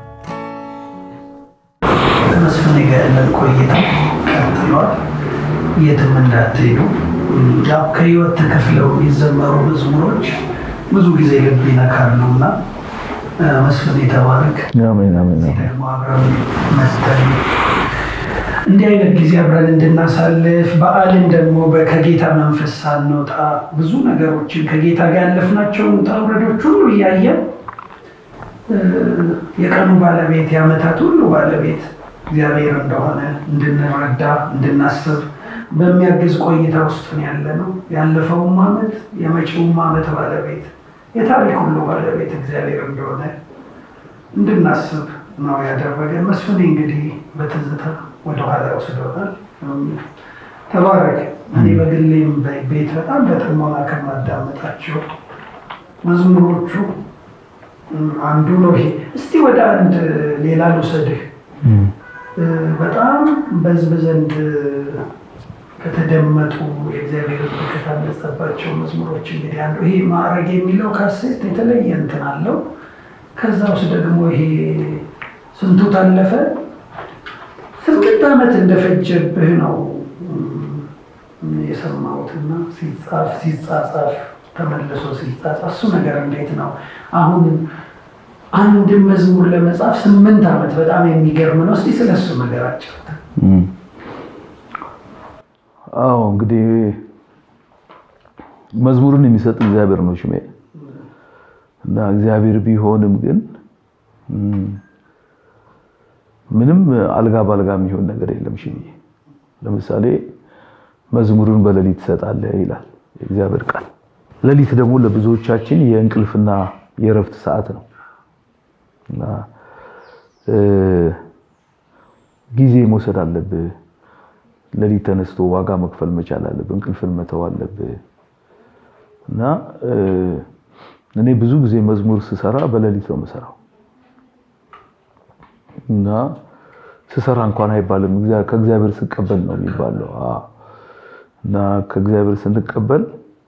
ከመስፍን ጋር ያለን ቆይታ ቀጥሏል። የትም እንዳትሄዱ። ያው ከህይወት ተከፍለው የሚዘመሩ መዝሙሮች ብዙ ጊዜ ልብ ይነካሉ እና መስፍን የተባረክ አሜን አሜን አሜን። ደግሞ አብረን መስተን እንዲህ አይነት ጊዜ አብረን እንድናሳልፍ በዓልን ደግሞ በ- ከጌታ መንፈስ ሳንወጣ ብዙ ነገሮችን ከጌታ ጋር ያለፍናቸውን ውጣ ውረዶች ሁሉ እያየን እ፣ የቀኑ ባለቤት የዓመታት ሁሉ ባለቤት እግዚአብሔር እንደሆነ እንድንረዳ እንድናስብ በሚያግዝ ቆይታ ውስጥ ነው ያለ ነው። ያለፈውም ዓመት የመጪውም ዓመት ባለቤት የታሪክ ሁሉ ባለቤት እግዚአብሔር እንደሆነ እንድናስብ ነው ያደረገ። መስፍኔ እንግዲህ በትዝታ ወደኋላ ወስዶታል። ተባረክ። እኔ በግሌም ቤት በጣም በጥሞና ከማዳመጣቸው መዝሙሮቹ አንዱ ነው ይሄ። እስቲ ወደ አንድ ሌላ ልውሰድህ። በጣም በሕዝብ ዘንድ ከተደመጡ የእግዚአብሔር ከታነጸባቸው መዝሙሮች እንግዲህ አንዱ ይሄ ማዕረግ የሚለው ካሴት የተለየ እንትን አለው። ከዛ ውስጥ ደግሞ ይሄ ስንቱ ታለፈ ስምንት ዓመት እንደፈጀብህ ነው የሰማሁትና ሲጻፍ ሲጻጻፍ ተመልሶ ሲጻጻፍ እሱ ነገር እንዴት ነው? አሁን አንድ መዝሙር ለመጻፍ ስምንት ዓመት በጣም የሚገርም ነው። እስቲ ስለ እሱ ነገር አጫውተን። አዎ እንግዲህ መዝሙርን የሚሰጥ እግዚአብሔር ነው ሽሜ እና እግዚአብሔር ቢሆንም ግን ምንም አልጋ ባልጋ የሚሆን ነገር የለም። ሽሜ ለምሳሌ መዝሙርን በሌሊት ትሰጣለህ ይላል የእግዚአብሔር ቃል። ሌሊት ደግሞ ለብዙዎቻችን የእንቅልፍና የእረፍት ሰዓት ነው እና ጊዜ መውሰድ አለብህ። ሌሊት ተነስቶ ዋጋ መክፈል መቻል አለብህ። እንቅልፍን መተው አለብህ እና እኔ ብዙ ጊዜ መዝሙር ስሰራ በሌሊት ነው የምሰራው እና ስሰራ እንኳን አይባልም ከእግዚአብሔር ስቀበል ነው የሚባለው። እና ከእግዚአብሔር ስንቀበል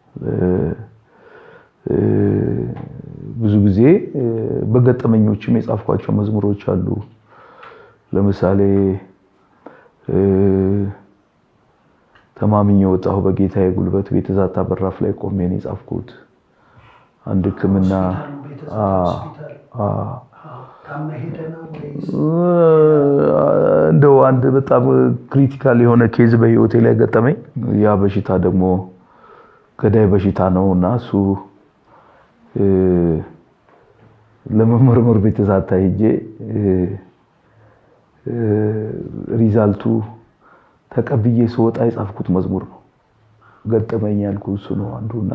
ብዙ ጊዜ በገጠመኞችም የጻፍኳቸው መዝሙሮች አሉ። ለምሳሌ ተማምኜ ወጣሁ በጌታዬ ጉልበት ቤተ ዛታ በራፍ ላይ ቆሜ ነው የጻፍኩት። አንድ ሕክምና እንደው አንድ በጣም ክሪቲካል የሆነ ኬዝ በህይወቴ ላይ ገጠመኝ። ያ በሽታ ደግሞ ገዳይ በሽታ ነው እና እሱ ለመመርመር ቤተ ዛታ ሄጄ ሪዛልቱ ተቀብዬ ስወጣ የጻፍኩት መዝሙር ነው። ገጠመኝ ያልኩ እሱ ነው አንዱና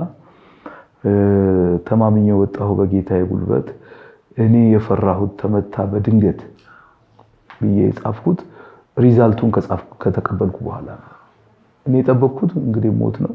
ተማምኜ ወጣሁ በጌታዬ ጉልበት እኔ የፈራሁት ተመታ በድንገት ብዬ የጻፍኩት ሪዛልቱን ከተቀበልኩ በኋላ ነው። እኔ የጠበቅኩት እንግዲህ ሞት ነው፣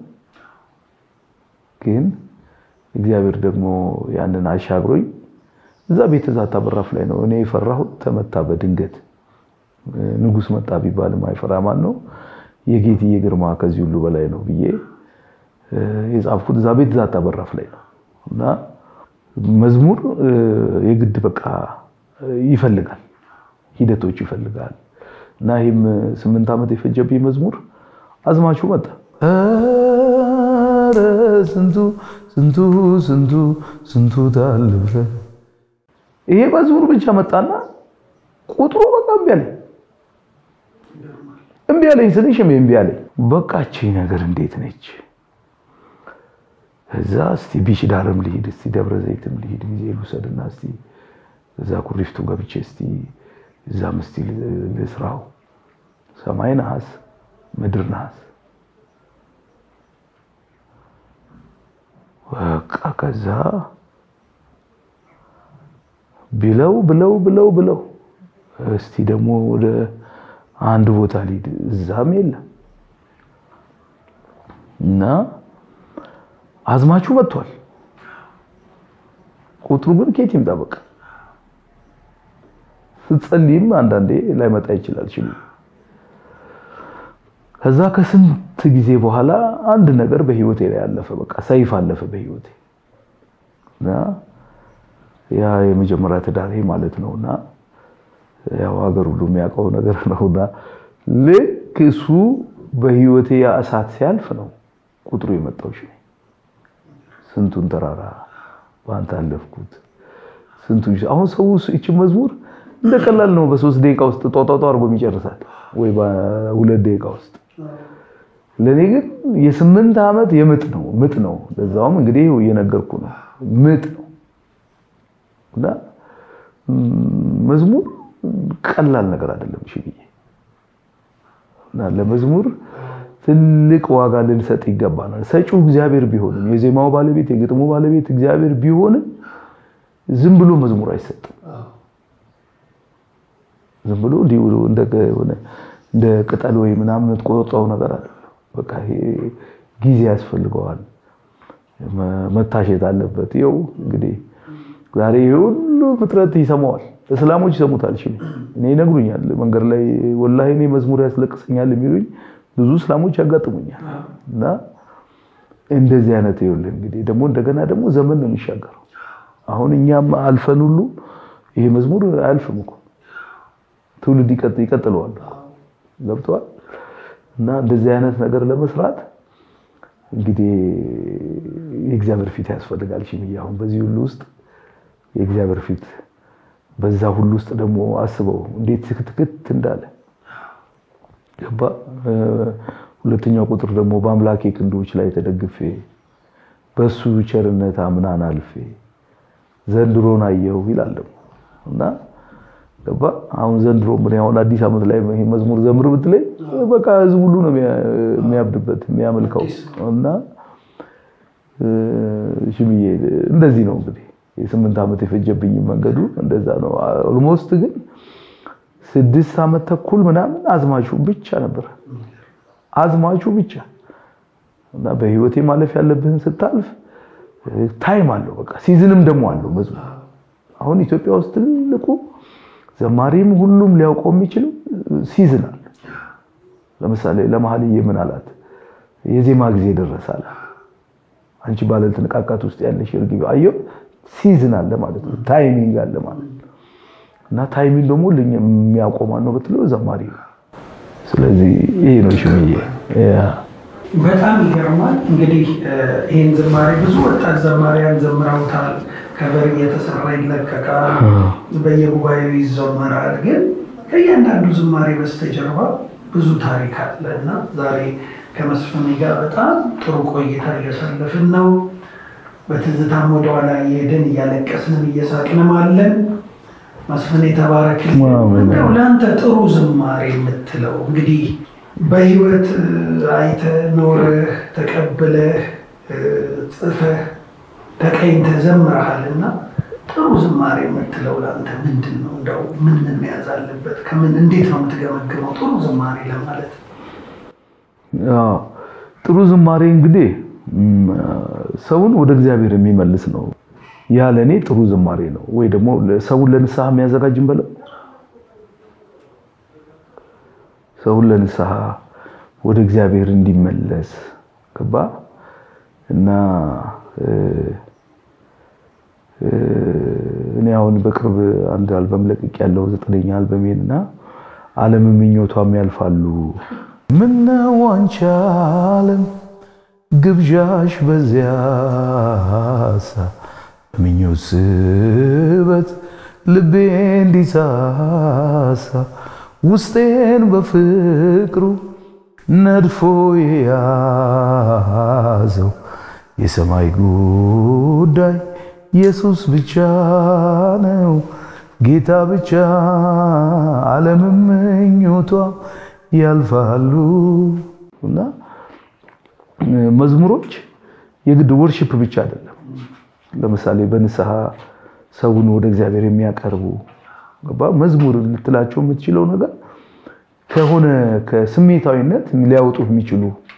ግን እግዚአብሔር ደግሞ ያንን አሻግሮኝ እዛ ቤተ ዛታ በራፍ ላይ ነው እኔ የፈራሁት ተመታ በድንገት ንጉሥ መጣ ቢባልም አይፈራ ማን ነው? የጌትዬ ግርማ ከዚህ ሁሉ በላይ ነው ብዬ የጻፍኩት እዛ ቤት ዛታ በራፍ ላይ ነው እና መዝሙር የግድ በቃ ይፈልጋል፣ ሂደቶች ይፈልጋል እና ይህም ስምንት ዓመት የፈጀብኝ መዝሙር አዝማቹ መጣ። ኧረ ስንቱ ስንቱ ስንቱ ስንቱ ታለፈ። ይሄ መዝሙር ብቻ መጣና ቁጥሩ በቃ እምቢ አለኝ እምቢ አለኝ ስልሽ እምቢ አለኝ። በቃ እቺ ነገር እንዴት ነች? እዛ እስቲ ቢች ዳርም ልሂድ፣ እስቲ ደብረ ዘይትም ልሂድ፣ ጊዜ ልውሰድና እስቲ እዛ ኩሪፍቱ ገብቼ እስቲ እዛም እስቲ ልስራው። ሰማይ ነሐስ፣ ምድር ነሐስ። በቃ ከዛ ብለው ብለው ብለው ብለው እስቲ ደግሞ ወደ አንድ ቦታ ልሂድ፣ እዛም የለም እና አዝማቹ መጥቷል። ቁጥሩ ግን ከየት ይምጣ? በቃ ስትጸልይም አንዳንዴ ላይመጣ ይችላል ሲሉ ከዛ ከስንት ጊዜ በኋላ አንድ ነገር በህይወቴ ላይ አለፈ። በቃ ሰይፍ አለፈ በህይወቴ እና ያ የመጀመሪያ ትዳሬ ማለት ነውና ያው ሀገር ሁሉ የሚያውቀው ነገር ነውና ልክ እሱ በህይወቴ ያ እሳት ሲያልፍ ነው ቁጥሩ የመጣው። እሺ ስንቱን ተራራ በአንተ አለፍኩት። ስንቱን አሁን ሰው እቺ መዝሙር እንደ ቀላል ነው። በሶስት ደቂቃ ውስጥ ጧጧጧ አድርጎ የሚጨርሳል ወይ በሁለት ደቂቃ ውስጥ። ለኔ ግን የስምንት ዓመት የምጥ ነው ምጥ ነው። ለዛውም እንግዲህ እየነገርኩ ነው ምጥ ነው እና መዝሙር ቀላል ነገር አይደለም። እሺ ብዬ እና ለመዝሙር ትልቅ ዋጋ ልንሰጥ ይገባናል። ሰጪው እግዚአብሔር ቢሆንም የዜማው ባለቤት የግጥሙ ባለቤት እግዚአብሔር ቢሆንም ዝም ብሎ መዝሙር አይሰጥም። ዝም ብሎ እንዲሁ እንደ እንደ ቅጠል ወይ ምናምን የምትቆርጠው ነገር አይደለም። በቃ ይሄ ጊዜ ያስፈልገዋል፣ መታሸት አለበት። ይኸው እንግዲህ ዛሬ ሁሉ ፍጥረት ይሰማዋል። እስላሞች ይሰሙታል። እሺ እኔ ይነግሩኛል መንገድ ላይ ወላሂ እኔ መዝሙር ያስለቅሰኛል የሚሉኝ ብዙ እስላሞች ያጋጥሙኛል። እና እንደዚህ አይነት ይኸውልህ እንግዲህ ደግሞ እንደገና ደግሞ ዘመን ነው የሚሻገረው። አሁን እኛም አልፈን ሁሉ ይሄ መዝሙር አያልፍም እኮ ትውልድ ይቀጥለዋል። ገብተዋል። እና እንደዚህ አይነት ነገር ለመስራት እንግዲህ የእግዚአብሔር ፊት ያስፈልጋል። እሺ አሁን በዚህ ሁሉ ውስጥ የእግዚአብሔር ፊት በዛ ሁሉ ውስጥ ደግሞ አስበው እንዴት ትክትክት እንዳለ ገባ። ሁለተኛው ቁጥር ደግሞ በአምላኬ ክንዶች ላይ ተደግፌ በሱ ቸርነት አምናን አልፌ ዘንድሮን አየሁ ይላል ደግሞ እና ገባ። አሁን ዘንድሮ ምን አሁን አዲስ ዓመት ላይ ይሄ መዝሙር ዘምር ብትለኝ በቃ ህዝብ ሁሉ ነው የሚያብድበት የሚያመልከው እና ሽምዬ እንደዚህ ነው እንግዲህ የስምንት ዓመት የፈጀብኝ መንገዱ እንደዛ ነው። ኦልሞስት ግን ስድስት ዓመት ተኩል ምናምን አዝማቹ ብቻ ነበር አዝማቹ ብቻ እና በህይወቴ ማለፍ ያለብህን ስታልፍ ታይም አለው። በቃ ሲዝንም ደግሞ አለው መዝሙር። አሁን ኢትዮጵያ ውስጥ ትልቁ ዘማሪም ሁሉም ሊያውቀው የሚችለው ሲዝን አለ። ለምሳሌ ለመሀልዬ ምን አላት? የዜማ ጊዜ ደረሳል። አንቺ ባለ ትንቃቃት ውስጥ ያለሽ እርግቢ አየው ሲዝን አለ ማለት ነው። ታይሚንግ አለ ማለት ነው። እና ታይሚንግ ደግሞ የሚያውቀው ማን ነው ብትለው ዘማሪ ነው። ስለዚህ ይሄ ነው ሽምዬ። በጣም ይገርማል። እንግዲህ ይህን ዝማሬ ብዙ ወጣት ዘማሪያን ዘምረውታል። ከበር እየተሰራ ይለቀቃል፣ በየጉባኤው ይዘመራል። ግን ከእያንዳንዱ ዝማሬ በስተጀርባ ብዙ ታሪክ አለ እና ዛሬ ከመስፍኔ ጋር በጣም ጥሩ ቆይታ እያሳለፍን ነው። በትዝታም ወደኋላ እየሄድን እያለቀስንም እየሳቅንም አለን። መስፍኔ ተባረክልኝ። እንደው ለአንተ ጥሩ ዝማሬ የምትለው እንግዲህ በህይወት አይተህ ኖረህ ተቀብለህ ጽፈህ ተቀኝተህ ዘምረሃል እና ጥሩ ዝማሬ የምትለው ለአንተ ምንድን ነው? እንደው ምን ምን መያዝ አለበት? ከምን እንዴት ነው የምትገመግመው ጥሩ ዝማሬ ለማለት? ጥሩ ዝማሬ እንግዲህ ሰውን ወደ እግዚአብሔር የሚመልስ ነው። ያ ለእኔ ጥሩ ዝማሬ ነው። ወይ ደግሞ ሰውን ለንስሐ የሚያዘጋጅን በለው ሰውን ለንስሐ ወደ እግዚአብሔር እንዲመለስ ገባ እና እኔ አሁን በቅርብ አንድ አልበም ለቅቅ ያለው ዘጠነኛ አልበሜን እና ዓለም ምኞቷም ያልፋሉ ምነው አንቺ ዓለም ግብዣሽ በዚያሳ ምኞት ስበት ልቤ እንዲሳሳ ውስጤን በፍቅሩ ነድፎ የያዘው የሰማይ ጉዳይ ኢየሱስ ብቻ ነው ጌታ ብቻ ዓለምም ምኞቷ ያልፋሉ እና መዝሙሮች የግድ ወርሺፕ ብቻ አይደለም። ለምሳሌ በንስሐ ሰውን ወደ እግዚአብሔር የሚያቀርቡ መዝሙር ልትላቸው የምትችለው ነገር ከሆነ ከስሜታዊነት ሊያወጡ የሚችሉ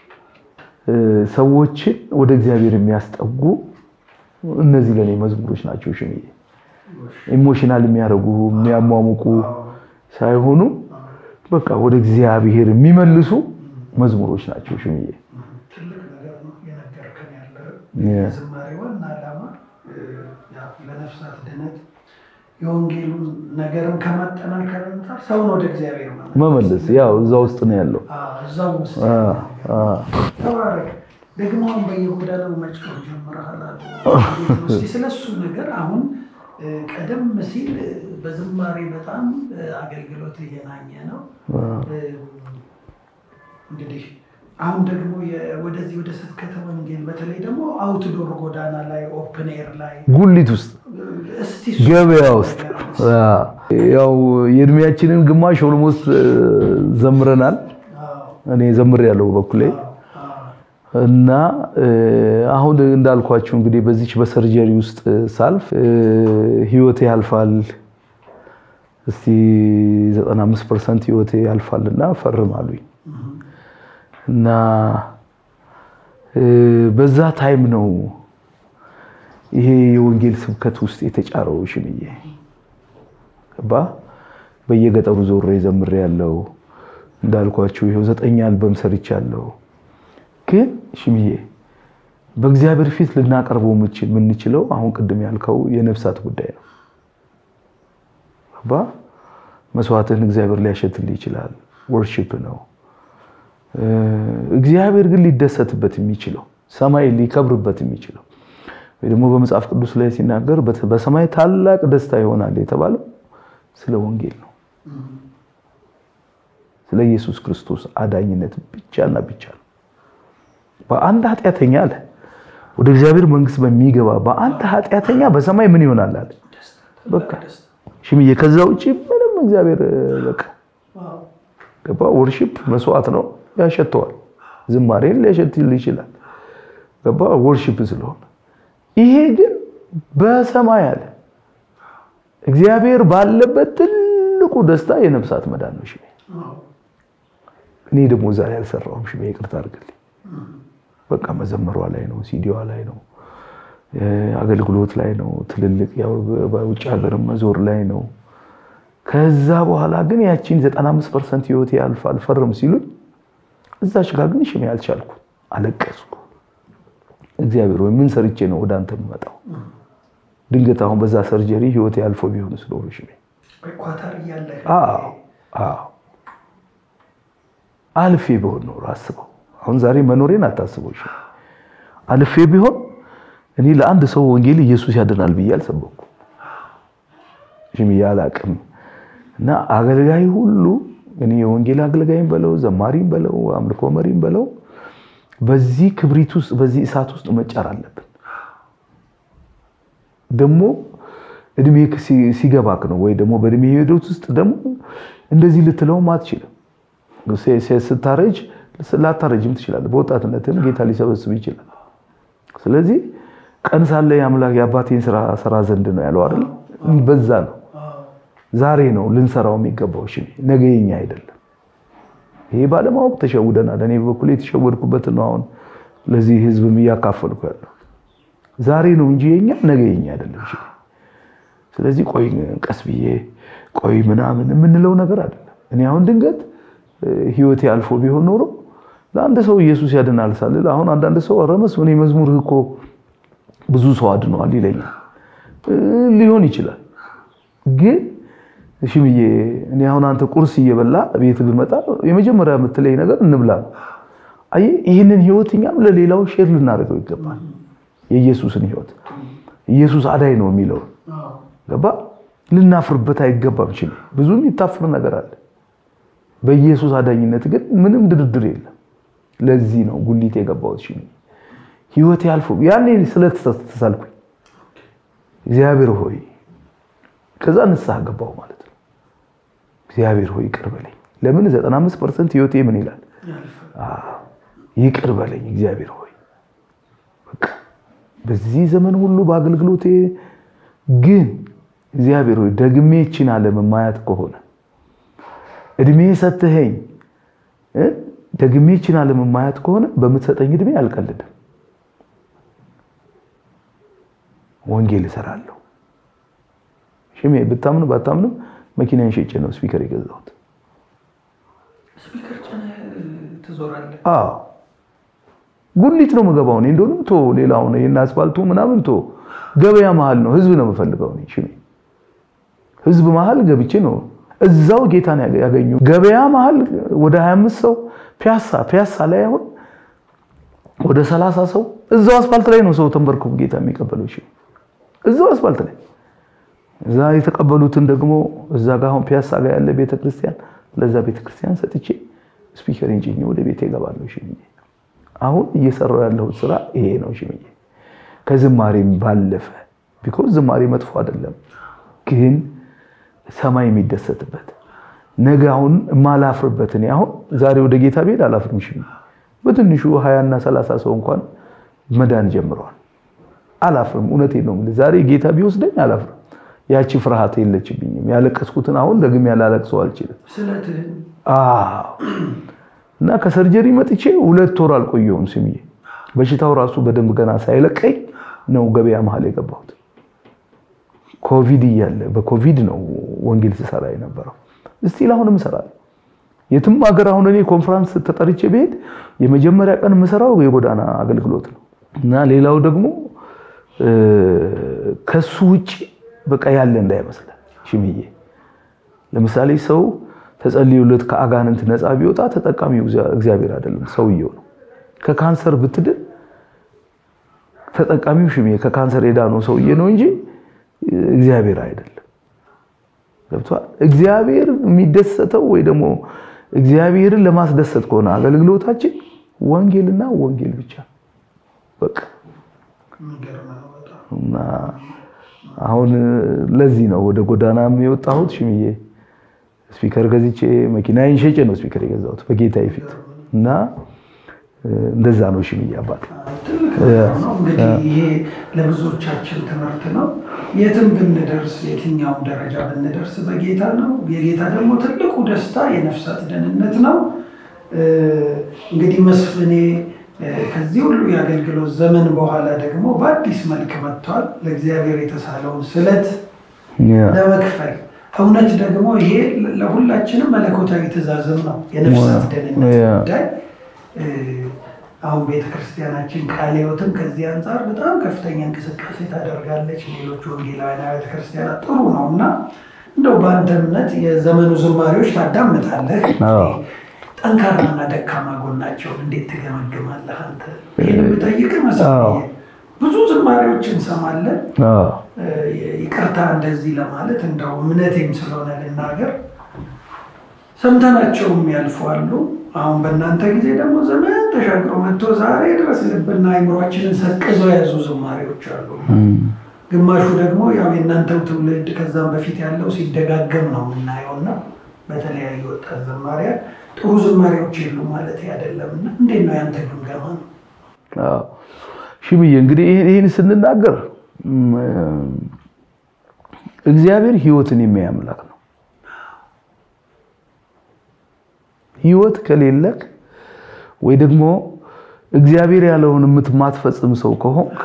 ሰዎችን ወደ እግዚአብሔር የሚያስጠጉ እነዚህ ለኔ መዝሙሮች ናቸው። ሽምዬ ኢሞሽናል የሚያደርጉ የሚያሟሙቁ ሳይሆኑ በቃ ወደ እግዚአብሔር የሚመልሱ መዝሙሮች ናቸው። ሽምዬ ትልቅ ነገር ነው የነገርከን ያለው። የዝማሬ ዋና ዓላማ ለነፍሳት ድነት የወንጌሉን ነገርም ከማጠናከር አንጻር ሰውን ወደ እግዚአብሔር መመለስ ያው እዛ ውስጥ ነው ያለው። እዛው ውስጥ ተባረክ። ደግሞ አሁን በየጎዳናው መጮህ ጀምረሃል አሉ። እስኪ ስለሱ ነገር አሁን ቀደም ሲል በዝማሬ በጣም አገልግሎት እየናኘ ነው። እንግዲህ አሁን ደግሞ ወደዚህ ወደ ስብከተ ወንጌል በተለይ ደግሞ አውትዶር ጎዳና ላይ ኦፕን ኤር ላይ ጉሊት ውስጥ እስቲ ገበያ ውስጥ ያው የእድሜያችንን ግማሽ ኦልሞስት ዘምረናል። እኔ ዘምር ያለው በኩሌ እና አሁን እንዳልኳችሁ እንግዲህ በዚች በሰርጀሪ ውስጥ ሳልፍ ህይወቴ ያልፋል። እስቲ 95 ፐርሰንት ህይወቴ ያልፋልና ፈርም አሉኝ እና በዛ ታይም ነው ይሄ የወንጌል ስብከት ውስጥ የተጫረው ሽምዬ ገባ። በየገጠሩ ዞሬ ዘምሬ ያለው እንዳልኳችሁ ይኸው ዘጠኝ አልበም ሰርቻለሁ። ግን ሽምዬ በእግዚአብሔር ፊት ልናቀርበው የምንችለው አሁን ቅድም ያልከው የነፍሳት ጉዳይ ነው። ገባ። መስዋዕትን እግዚአብሔር ሊያሸትልህ ይችላል። ወርሺፕ ነው። እግዚአብሔር ግን ሊደሰትበት የሚችለው ሰማይ ሊከብርበት የሚችለው ወይ ደግሞ በመጽሐፍ ቅዱስ ላይ ሲናገር በሰማይ ታላቅ ደስታ ይሆናል የተባለው ስለ ወንጌል ነው። ስለ ኢየሱስ ክርስቶስ አዳኝነት ብቻና ብቻ ነው። በአንድ ኃጢአተኛ አለ ወደ እግዚአብሔር መንግስት በሚገባ በአንድ ኃጢአተኛ በሰማይ ምን ይሆናል አለ። በቃ ሽምዬ፣ ከዛ ውጪ ምንም እግዚአብሔር በቃ ገባ። ወርሺፕ መስዋዕት ነው ያሸተዋል። ዝማሬን ሊያሸትል ይችላል። ገባ ወርሺፕ ስለሆነ ይሄ ግን በሰማይ አለ እግዚአብሔር ባለበት ትልቁ ደስታ የነፍሳት መዳን ነው። ሽሜ እኔ ደግሞ ዛሬ አልሰራሁም። ሽሜ ይቅርታ አድርግልኝ። በቃ መዘመሯ ላይ ነው፣ ሲዲዋ ላይ ነው፣ አገልግሎት ላይ ነው፣ ትልልቅ ያው በውጭ ሀገርም መዞር ላይ ነው። ከዛ በኋላ ግን ያቺን 95 ፐርሰንት ህይወቴ ያልፋል ፈርም ሲሉኝ እዛች ጋር ግን ሽሜ አልቻልኩ፣ አለቀስኩ። እግዚአብሔር ወይ ምን ሰርቼ ነው ወደ አንተ የምመጣው? ድንገት አሁን በዛ ሰርጀሪ ህይወቴ ያልፎ ቢሆን ስለሆነ ሽሜ አልፌ ቢሆን ኖሮ አስበው። አሁን ዛሬ መኖሬን አታስበው። እሺ አልፌ ቢሆን እኔ ለአንድ ሰው ወንጌል ኢየሱስ ያድናል ብዬ አልሰበኩ ሽሜ አላቅም። እና አገልጋይ ሁሉ እኔ የወንጌል አገልጋይም በለው ዘማሪም በለው አምልኮ መሪም በለው በዚህ ክብሪት ውስጥ በዚህ እሳት ውስጥ መጫር አለብን። ደግሞ እድሜ ሲገባክ ነው ወይ ደግሞ በእድሜ ሂደት ውስጥ ደግሞ እንደዚህ ልትለውም አትችልም። ስታረጅ ላታረጅም ትችላለህ። በወጣትነትም ጌታ ሊሰበስብ ይችላል። ስለዚህ ቀን ሳለ የአምላክ የአባቴን ስራ ስራ ዘንድ ነው ያለው አይደል? በዛ ነው ዛሬ ነው ልንሰራው የሚገባው። እሺ ነገ የኛ አይደለም። ይሄ ባለማወቅ ተሸውደናል። እኔ በኩል የተሸወድኩበት ነው አሁን ለዚህ ህዝብም እያካፈልኩ ያለው ዛሬ ነው እንጂ የኛ ነገ የኛ አይደለም። እሺ ስለዚህ ቆይ ቀስ ብዬ ቆይ ምናምን የምንለው ነገር አይደለም። እኔ አሁን ድንገት ህይወቴ አልፎ ቢሆን ኖሮ ለአንድ ሰው ኢየሱስ ያድናል ሳልል አሁን አንዳንድ ሰው ኧረ መስፍን መዝሙርህ እኮ ብዙ ሰው አድነዋል ይለኛል። ሊሆን ይችላል ግን ሽምዬ እኔ አሁን አንተ ቁርስ እየበላ ቤት ብመጣ የመጀመሪያ የምትለኝ ነገር እንብላ ነው። አየህ ይህንን ህይወት እኛም ለሌላው ሼር ልናደርገው ይገባል። የኢየሱስን ህይወት ኢየሱስ አዳይ ነው የሚለውን ገባ ልናፍርበት አይገባም። ችል ብዙ የሚታፍር ነገር አለ። በኢየሱስ አዳኝነት ግን ምንም ድርድር የለም። ለዚህ ነው ጉሊት የገባሁት። ሽ ህይወት ያልፎ ያኔ ስለተሳልኩኝ እግዚአብሔር ሆይ ከዛ ንስሐ ገባሁ ማለት ነው። እግዚአብሔር ሆይ ይቅር በለኝ። ለምን 95 ፐርሰንት ህይወቴ ምን ይላል? ይቅር በለኝ እግዚአብሔር ሆይ በቃ በዚህ ዘመን ሁሉ በአገልግሎቴ ግን እግዚአብሔር ሆይ ደግሜ ይችን ዓለም ማያት ከሆነ እድሜ ሰጥተኸኝ ደግሜ ይችን ዓለም ማያት ከሆነ በምትሰጠኝ እድሜ አልቀልድም፣ ወንጌል እሰራለሁ። ሽሜ ብታምኑ ባታምኑ መኪናን ሸጬ ነው ስፒከር የገዛሁት። ስፒከር ጭነህ ትዞራለህ? አዎ ጉሊት ነው የምገባው እኔ እንደሆነ ቶ ሌላው ነው ይሄን አስፋልቱ ምናምን ቶ ገበያ መሀል ነው ህዝብ ነው የምፈልገው እኔ ሽሜ ህዝብ መሀል ገብቼ ነው እዛው ጌታን ያገኙ። ገበያ መሀል ወደ 25 ሰው ፒያሳ ፒያሳ ላይ አሁን ወደ 30 ሰው እዛው አስፋልት ላይ ነው ሰው ተንበርክኮ ጌታ የሚቀበለው። እሺ እዛው አስፋልት ላይ እዛ የተቀበሉትን ደግሞ እዛ ጋር አሁን ፒያሳ ጋር ያለ ቤተክርስቲያን ለዛ ቤተክርስቲያን ሰጥቼ ስፒከሪን ጭኜ ወደ ቤቴ እገባለሁ። እሺ አሁን እየሰራው ያለሁት ስራ ይሄ ነው። እሺ ከዝማሬም ባለፈ ቢኮዝ ዝማሬ መጥፎ አይደለም፣ ግን ሰማይ የሚደሰትበት ነገ አሁን የማላፍርበት እኔ አሁን ዛሬ ወደ ጌታ ብሄድ አላፍርም። እሺ በትንሹ ሀያና ሰላሳ ሰው እንኳን መዳን ጀምረዋል። አላፍርም። እውነቴን ነው የምልህ። ዛሬ ጌታ ቢወስደኝ አላፍርም። ያቺ ፍርሃት የለችብኝም። ያለቀስኩትን አሁን ደግሜ ያላለቅሰው አልችልም። እና ከሰርጀሪ መጥቼ ሁለት ወር አልቆየሁም። ስምዬ በሽታው ራሱ በደንብ ገና ሳይለቀኝ ነው ገበያ መሀል የገባሁት። ኮቪድ እያለ በኮቪድ ነው ወንጌል ስሰራ የነበረው። እስቲል አሁንም እሰራለሁ። የትም ሀገር አሁን እኔ ኮንፈረንስ ተጠርቼ ብሄድ የመጀመሪያ ቀን የምሰራው የጎዳና አገልግሎት ነው እና ሌላው ደግሞ ከሱ ውጭ በቃ ያለ እንዳይመስለን ሽምዬ። ለምሳሌ ሰው ተጸልዮለት ከአጋንንት ነፃ ቢወጣ ተጠቃሚው እግዚአብሔር አይደለም ሰውየው ነው። ከካንሰር ብትድን ተጠቃሚው ሽሜ ከካንሰር የዳነው ሰውዬ ነው እንጂ እግዚአብሔር አይደለም። ገብቷል። እግዚአብሔር የሚደሰተው ወይ ደግሞ እግዚአብሔርን ለማስደሰት ከሆነ አገልግሎታችን ወንጌልና ወንጌል ብቻ በቃ እና አሁን ለዚህ ነው ወደ ጎዳናም የወጣሁት ሽምዬ ስፒከር ገዝቼ መኪናዬን ሸጬ ነው ስፒከር የገዛሁት በጌታዬ ፊት እና እንደዛ ነው ሽምዬ አባት እንግዲህ ይሄ ለብዙዎቻችን ትምህርት ነው። የትም ብንደርስ የትኛውም ደረጃ ብንደርስ በጌታ ነው። የጌታ ደግሞ ትልቁ ደስታ የነፍሳት ደህንነት ነው። እንግዲህ መስፍኔ ከዚህ ሁሉ የአገልግሎት ዘመን በኋላ ደግሞ በአዲስ መልክ መጥቷል። ለእግዚአብሔር የተሳለውን ስለት ለመክፈል እውነት ደግሞ ይሄ ለሁላችንም መለኮታዊ ትእዛዝም ነው። የነፍሳት ደህንነት ጉዳይ አሁን ቤተክርስቲያናችን ቃለ ሕይወትም ከዚህ አንጻር በጣም ከፍተኛ እንቅስቃሴ ታደርጋለች። ሌሎች ወንጌላውያን ቤተክርስቲያናት ጥሩ ነው እና እንደው በአንተ እምነት የዘመኑ ዝማሬዎች ታዳምጣለህ። ጠንካራና ደካማ ጎናቸውን እንዴት ትገመግማለህ አንተ? ይህን ብጠይቅህ መሰለኝ ብዙ ዝማሬዎች እንሰማለን። ይቅርታ እንደዚህ ለማለት እንደው እምነቴም ስለሆነ ልናገር ሰምተናቸውም ያልፏሉ። አሁን በእናንተ ጊዜ ደግሞ ዘመን ተሻግሮ መጥቶ ዛሬ ድረስ ልብና አይምሯችንን ሰቅዘው የያዙ ዝማሬዎች አሉ። ግማሹ ደግሞ ያው የእናንተው ትውልድ ከዛም በፊት ያለው ሲደጋገም ነው የምናየው እና በተለያዩ ወጣት ዘማሪያን ጥሩ ዝማሬዎች የሉ ማለት አይደለም። እና እንዴት ነው ያንተ ግምገማ ነው? ሽምዬ እንግዲህ ይህን ስንናገር እግዚአብሔር ሕይወትን የሚያይ አምላክ ነው። ሕይወት ከሌለክ ወይ ደግሞ እግዚአብሔር ያለውን የምትማትፈጽም ሰው ከሆንክ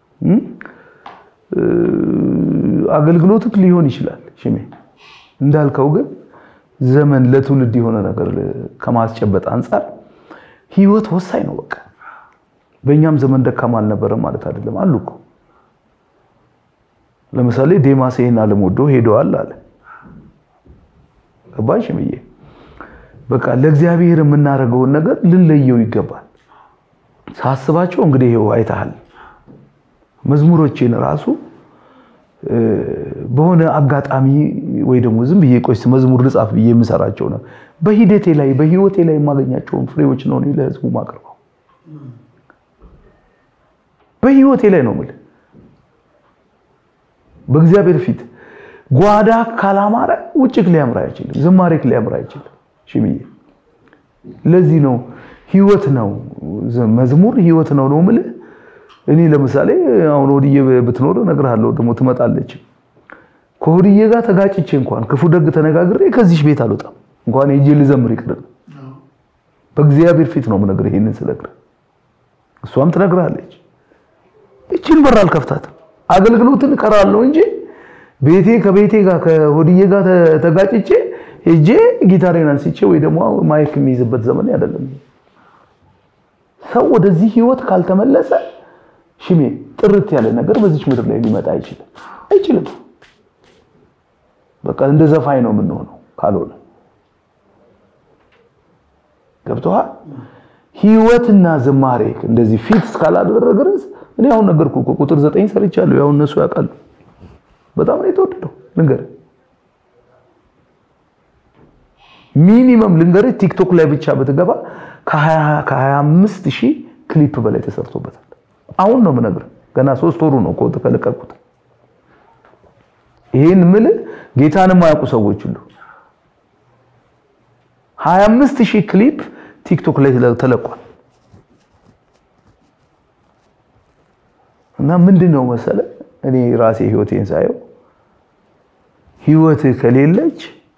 አገልግሎትክ ሊሆን ይችላል ሽሜ እንዳልከው ግን ዘመን ለትውልድ የሆነ ነገር ከማስጨበጥ አንጻር ሕይወት ወሳኝ ነው። በቃ በእኛም ዘመን ደካማ አልነበረም ማለት አይደለም። አሉ እኮ ለምሳሌ ዴማስ ይሄን ዓለም ወዶ ሄደዋል አለ። ገባሽ ሽምዬ? በቃ ለእግዚአብሔር የምናደርገውን ነገር ልንለየው ይገባል። ሳስባቸው እንግዲህ ይኸው አይተሃል። መዝሙሮቼን ራሱ በሆነ አጋጣሚ ወይ ደግሞ ዝም ብዬ ቆይስ መዝሙር ልጻፍ ብዬ የምሰራቸው ነው። በሂደቴ ላይ በህይወቴ ላይ የማገኛቸውን ፍሬዎች ነው ለህዝቡ ማቅረበው። በህይወቴ ላይ ነው የምልህ። በእግዚአብሔር ፊት ጓዳ ካላማረ ውጭክ ሊያምር አይችልም። ዝማሬክ ሊያምር አይችልም። ሽምዬ ለዚህ ነው ህይወት ነው መዝሙር ህይወት ነው ነው የምልህ። እኔ ለምሳሌ አሁን ሆድዬ ብትኖር እነግርሃለሁ፣ ደግሞ ትመጣለች። ከሆድዬ ጋር ተጋጭቼ እንኳን ክፉ ደግ ተነጋግሬ ከዚህሽ ቤት አልወጣም። እንኳን ሄጄ ልዘምር ይቅር በእግዚአብሔር ፊት ነው የምነግርህ። ይሄንን ስነግርህ እሷም ትነግርሃለች። እቺን በር አልከፍታትም። አገልግሎትን እቀራለሁ እንጂ ቤቴ ከቤቴ ጋር ከሆድዬ ጋር ተጋጭቼ ሄጄ ጊታሬን አንስቼ ወይ ደግሞ ማይክ የሚይዝበት ዘመን አይደለም። ሰው ወደዚህ ህይወት ካልተመለሰ ሽሜ ጥርት ያለ ነገር በዚች ምድር ላይ ሊመጣ አይችልም አይችልም። በቃ እንደ ዘፋኝ ነው የምንሆነው ካልሆነ ገብቶሃል። ህይወትና ዝማሬ እንደዚህ ፊት እስካላደረገ ድረስ እኔ አሁን ነገርኩ እኮ ቁጥር ዘጠኝ ሰርቻለሁ። ያው እነሱ ያውቃሉ። በጣም ነው የተወደደው። ልንገርህ ሚኒመም ልንገርህ ቲክቶክ ላይ ብቻ ብትገባ ከ25 ሺህ ክሊፕ በላይ ተሰርቶበታል። አሁን ነው የምነግርህ። ገና ሶስት ወሩ ነው ከወጥ ከለቀቁት። ይህን ምልህ ጌታን የማያውቁ ሰዎች ሁሉ 25 ሺህ ክሊፕ ቲክቶክ ላይ ተለቋል። እና ምንድን ነው መሰለ እኔ ራሴ ህይወቴን ሳየው ህይወት ከሌለች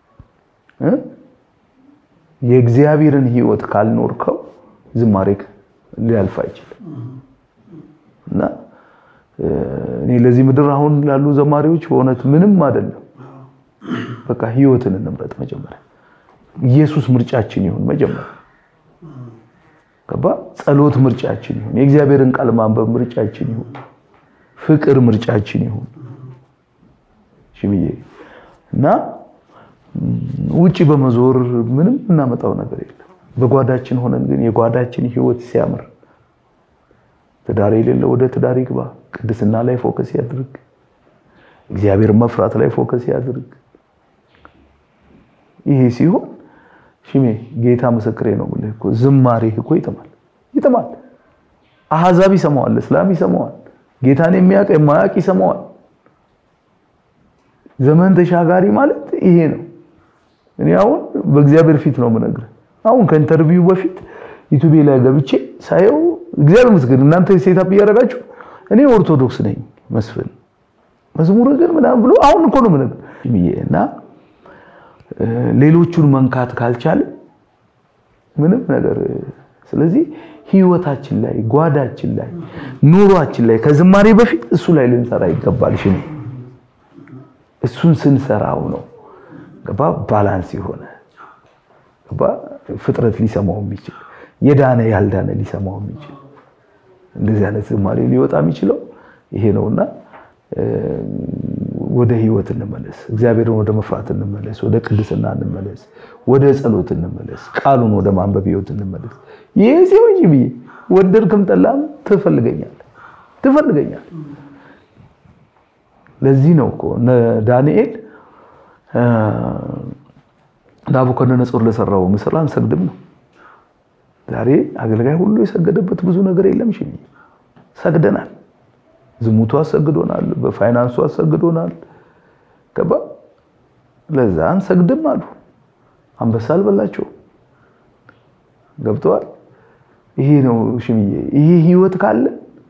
የእግዚአብሔርን ህይወት ካልኖርከው ዝማሬ ሊያልፍ አይችልም። እና እኔ ለዚህ ምድር አሁን ላሉ ዘማሪዎች በእውነት ምንም አይደለም። በቃ ህይወትን እንምረጥ መጀመሪያ። ኢየሱስ ምርጫችን ይሁን መጀመሪያ። ገባ? ጸሎት ምርጫችን ይሁን። የእግዚአብሔርን ቃል ማንበብ ምርጫችን ይሁን። ፍቅር ምርጫችን ይሁን። ሽብዬ እና ውጪ በመዞር ምንም እናመጣው ነገር የለም። በጓዳችን ሆነን ግን የጓዳችን ህይወት ሲያምር ትዳር የሌለው ወደ ትዳር ይግባ። ቅድስና ላይ ፎከስ ያድርግ። እግዚአብሔር መፍራት ላይ ፎከስ ያድርግ። ይሄ ሲሆን ሽሜ ጌታ ምስክሬ ነው ብለህ እኮ ዝማሬህ እኮ ይጥማል ይጥማል። አሕዛብ ይሰማዋል፣ እስላም ይሰማዋል፣ ጌታን የሚያውቅ የማያውቅ ይሰማዋል። ዘመን ተሻጋሪ ማለት ይሄ ነው። እኔ አሁን በእግዚአብሔር ፊት ነው የምነግርህ። አሁን ከኢንተርቪው በፊት ዩቲዩብ ላይ ገብቼ ሳየው እግዚአብሔር ይመስገን እናንተ ሴታፕ እያደረጋችሁ እኔ ኦርቶዶክስ ነኝ መስፍን መዝሙር ግን ምናምን ብሎ አሁን እኮ ነው የምነግርህ እና ሌሎቹን መንካት ካልቻለ ምንም ነገር ስለዚህ ህይወታችን ላይ ጓዳችን ላይ ኑሯችን ላይ ከዝማሬ በፊት እሱ ላይ ልንሰራ ይገባል። ሽኔ እሱን ስንሰራው ነው ገባ ባላንስ የሆነ ገባ ፍጥረት ሊሰማው የሚችል የዳነ ያልዳነ ሊሰማው የሚችል እንደዚህ አይነት ዝማሬ ሊወጣ የሚችለው ይሄ ነውና ወደ ህይወት እንመለስ። እግዚአብሔርን ወደ መፍራት እንመለስ። ወደ ቅድስና እንመለስ። ወደ ጸሎት እንመለስ። ቃሉን ወደ ማንበብ ህይወት እንመለስ። ይሄ ሲሆን ብዬ ወደድክም ጠላም ትፈልገኛል ትፈልገኛል። ለዚህ ነው እኮ እነ ዳንኤል ናቡከደነፆር ለሰራው ምስል አንሰግድም ነው። ዛሬ አገልጋይ ሁሉ የሰገደበት ብዙ ነገር የለም። ሽ ሰግደናል። ዝሙቱ አሰግዶናል፣ በፋይናንሱ አሰግዶናል። ገባ ለዛ አንሰግድም አሉ። አንበሳ አልበላቸው ገብተዋል። ይሄ ነው ሽምዬ። ይሄ ህይወት ካለ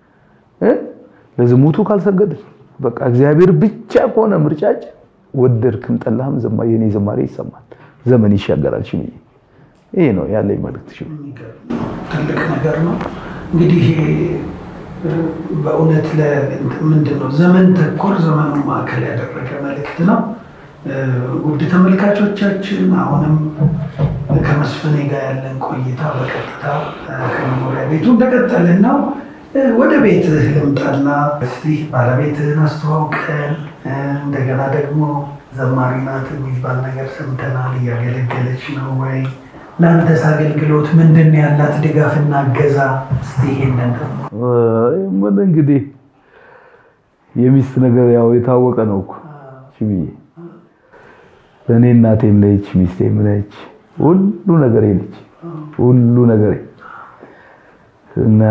ለዝሙቱ ካልሰገድን በቃ እግዚአብሔር ብቻ ከሆነ ምርጫችን ወደድክም ጠላህም የኔ ዝማሬ ይሰማል። ዘመን ይሻገራል። ሽምዬ ይሄ ነው ያለኝ መልእክት። ሽ ትልቅ ነገር ነው እንግዲህ በእውነት ምንድን ነው ዘመን ተኮር ዘመኑን ማዕከል ያደረገ መልእክት ነው። ውድ ተመልካቾቻችን አሁንም ከመስፍኔ ጋር ያለን ቆይታ በቀጥታ ከመኖሪያ ቤቱ እንደቀጠልን ነው። ወደ ቤትህ ልምጣና እስቲ ባለቤትህን አስተዋውቀን፣ እንደገና ደግሞ ዘማሪ ናት የሚባል ነገር ሰምተናል። እያገለገለች ነው ወይ? ለአንተስ አገልግሎት ምንድን ነው ያላት ድጋፍና እገዛ? እስቲ ይሄንን ምን እንግዲህ የሚስት ነገር ያው የታወቀ ነው እኮ ሽብዬ ለእኔ እናቴም ነች፣ ሚስቴም ነች፣ ሁሉ ነገሬ ነች፣ ሁሉ ነገሬ እና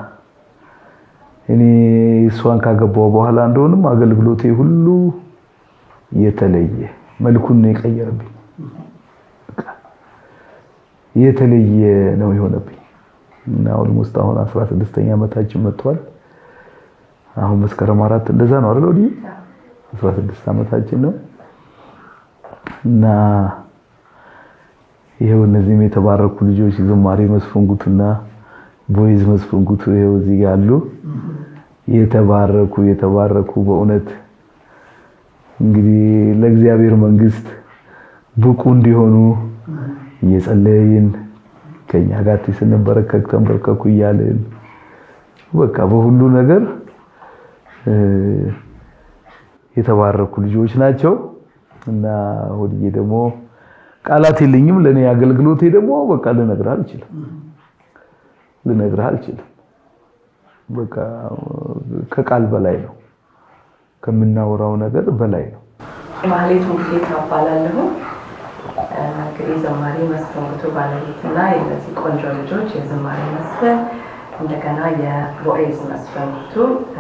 እኔ እሷን ካገባው በኋላ እንደሆንም አገልግሎቴ ሁሉ የተለየ መልኩን ነው የቀየረብኝ። የተለየ ነው የሆነብኝ እና ኦልሞስት አሁን 16ኛ ዓመታችን መጥቷል። አሁን መስከረም አራት እንደዛ ነው አይደል? ወዲህ 16 ዓመታችን ነው እና ይሄው እነዚህም የተባረኩ ልጆች ዝማሬ መስፈንጉትና ቦይዝ መስፈንጉቱ ይሄው እዚህ ያሉ የተባረኩ የተባረኩ በእውነት እንግዲህ ለእግዚአብሔር መንግስት ብቁ እንዲሆኑ እየጸለይን ከኛ ጋር ስንበረከክ ተንበርከኩ እያልን በቃ በሁሉ ነገር የተባረኩ ልጆች ናቸው። እና ወድዬ ደግሞ ቃላት የለኝም። ለእኔ አገልግሎቴ ደግሞ በቃ ልነግርህ አልችልም፣ ልነግርህ አልችልም። በቃ ከቃል በላይ ነው፣ ከምናወራው ነገር በላይ ነው። ማህሌት ሙሉጌታ እባላለሁ። እንግዲህ ዘማሪ መስፈንጉቱ ባለቤትና የእነዚህ ቆንጆ ልጆች የዝማሬ መስፈን እንደገና የቦኤዝ መስፈንጉቱ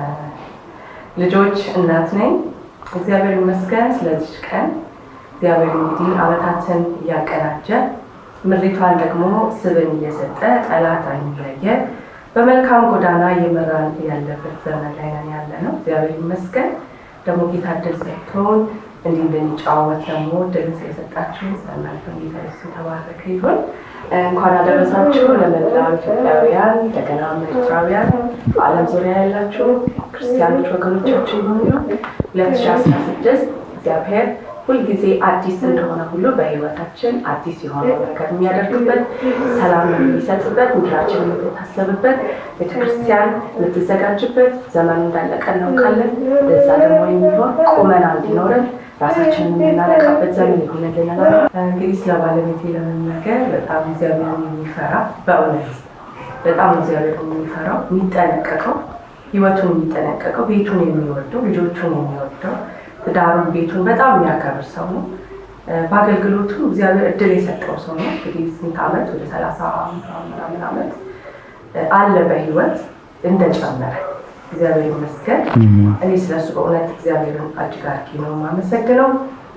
ልጆች እናት ነኝ። እግዚአብሔር ይመስገን ስለዚች ቀን። እግዚአብሔር እንግዲህ ዓመታትን እያቀናጀ ምድሪቷን ደግሞ ስብን እየሰጠ ጠላት እያየ በመልካም ጎዳና እየመራን ያለበት ዘመን ላይ ነን ያለ ነው። እግዚአብሔር ይመስገን ደግሞ ጌታ እድል ሰጥቶን እንዲህ እንድንጫወት ደግሞ እድል ስለሰጣችሁ ስለእናንተ ጌታ ኢየሱስ የተባረከ ይሁን። እንኳን አደረሳችሁ ለመላው ኢትዮጵያውያን እንደገና ኤርትራውያን በዓለም ዙሪያ ያላችሁ ክርስቲያኖች ወገኖቻችን ሁሉ 2016 እግዚአብሔር ሁልጊዜ አዲስ እንደሆነ ሁሉ በሕይወታችን አዲስ የሆነ ነገር የሚያደርግበት ሰላም የሚሰጥበት ምድራችን የምትታሰብበት ቤተክርስቲያን የምትዘጋጅበት ዘመን እንዳለቀ እናውቃለን። ለዛ ደግሞ የሚሆን ቁመና እንዲኖረን ራሳችንን የምናነቃበት ዘመን ይሆንልን። እንግዲህ ስለ ባለቤቴ ለመናገር በጣም እግዚአብሔርን የሚፈራ በእውነት በጣም እግዚአብሔር የሚፈራው የሚጠነቀቀው ህይወቱን የሚጠነቀቀው ቤቱን የሚወደው ልጆቹን የሚወደው ትዳሩን ቤቱን በጣም የሚያከብር ሰው ነው። በአገልግሎቱ እግዚአብሔር እድል የሰጠው ሰው ነው። እንግዲህ ስንት ዓመት ወደ ሰላሳ ምናምን ዓመት አለ በህይወት እንደጨመረ እግዚአብሔር ይመስገን። እኔ ስለሱ በእውነት እግዚአብሔርን እጅግ አድርጌ ነው የማመሰግነው።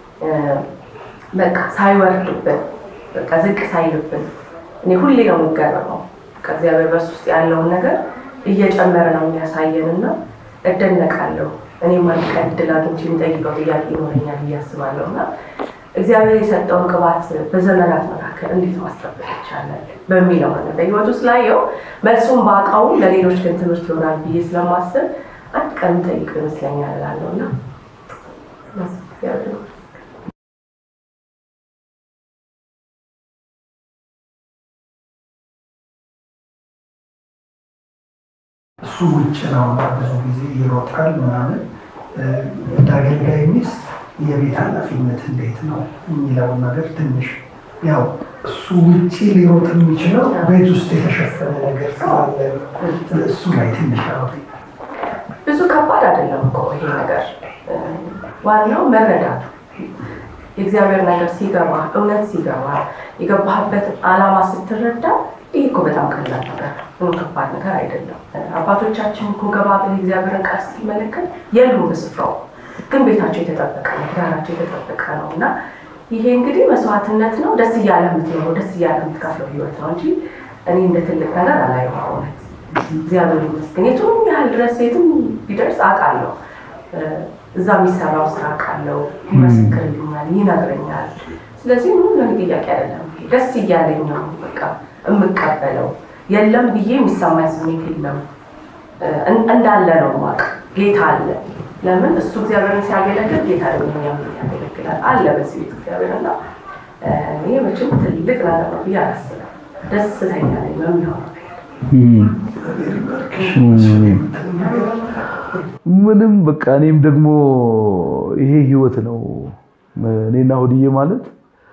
በቃ ሳይወርድብን በቃ ዝቅ ሳይልብን እኔ ሁሌ ነው የምገረመው። በቃ እግዚአብሔር በሱ ውስጥ ያለውን ነገር እየጨመረ ነው የሚያሳየን እና እደነቃለሁ። እኔም አንድ ቀን እድል አግኝቼ የሚጠይቀው ጥያቄ ይኖረኛል ብዬ አስባለሁ እና እግዚአብሔር የሰጠውን ቅባት በዘመናት መካከል እንዴት ማስጠበቅ ይቻላል በሚለው ነገር በህይወቱ ስላየው መልሱን ባውቀው ለሌሎች ግን ትምህርት ይሆናል ብዬ ስለማስብ አንድ ቀን ጠይቀው ይመስለኛል እላለሁ እና እሱ ውጭ ነው እና ብዙ ጊዜ ይሮጣል ምናምን። እንደ አገልጋይ ሚስት የቤት ኃላፊነት እንዴት ነው የሚለውን ነገር ትንሽ ያው እሱ ውጭ ሊሮጥ የሚችለው ቤት ውስጥ የተሸፈነ ነገር ስላለ እሱ ላይ ትንሽ አውሪ። ብዙ ከባድ አይደለም እኮ ይሄ ነገር። ዋናው መረዳቱ የእግዚአብሔር ነገር ሲገባ እውነት ሲገባ የገባህበት ዓላማ ስትረዳ ይህ እኮ በጣም ቀላል ነገር ምንም ከባድ ነገር አይደለም። አባቶቻችን እኮ ገባ ብለህ እግዚአብሔርን ቃል ስትመለከት የሉም በስፍራው፣ ግን ቤታቸው የተጠበቀ ነው፣ ትዳራቸው የተጠበቀ ነው እና ይሄ እንግዲህ መስዋዕትነት ነው። ደስ እያለ የምትኖረው ደስ እያለ የምትከፍለው ህይወት ነው እንጂ እኔ እንደ ትልቅ ነገር አላየው። እውነት እግዚአብሔር ይመስገን። የቱም ያህል ድረስ የትም ቢደርስ አውቃለሁ፣ እዛ የሚሰራው ስራ አውቃለሁ፣ ይመሰክርልኛል፣ ይነግረኛል። ስለዚህ ምንም ለኔ ጥያቄ አይደለም። ደስ እያለኝ ነው በቃ የምቀበለው የለም ብዬ የሚሰማኝ ስሜት የለም። እንዳለ ነው ማቅ ጌታ አለ። ለምን እሱ እግዚአብሔርን ሲያገለግል ጌታ ደግሞ እኛም ያገለግላል አለ በዚህ ቤት እግዚአብሔር እና ይህ መቼም ትልቅ ነገር ነው ብዬ አላስብም። ደስተኛ ነኝ በሚሆነው ምንም በቃ እኔም ደግሞ ይሄ ህይወት ነው። እኔና ሆድዬ ማለት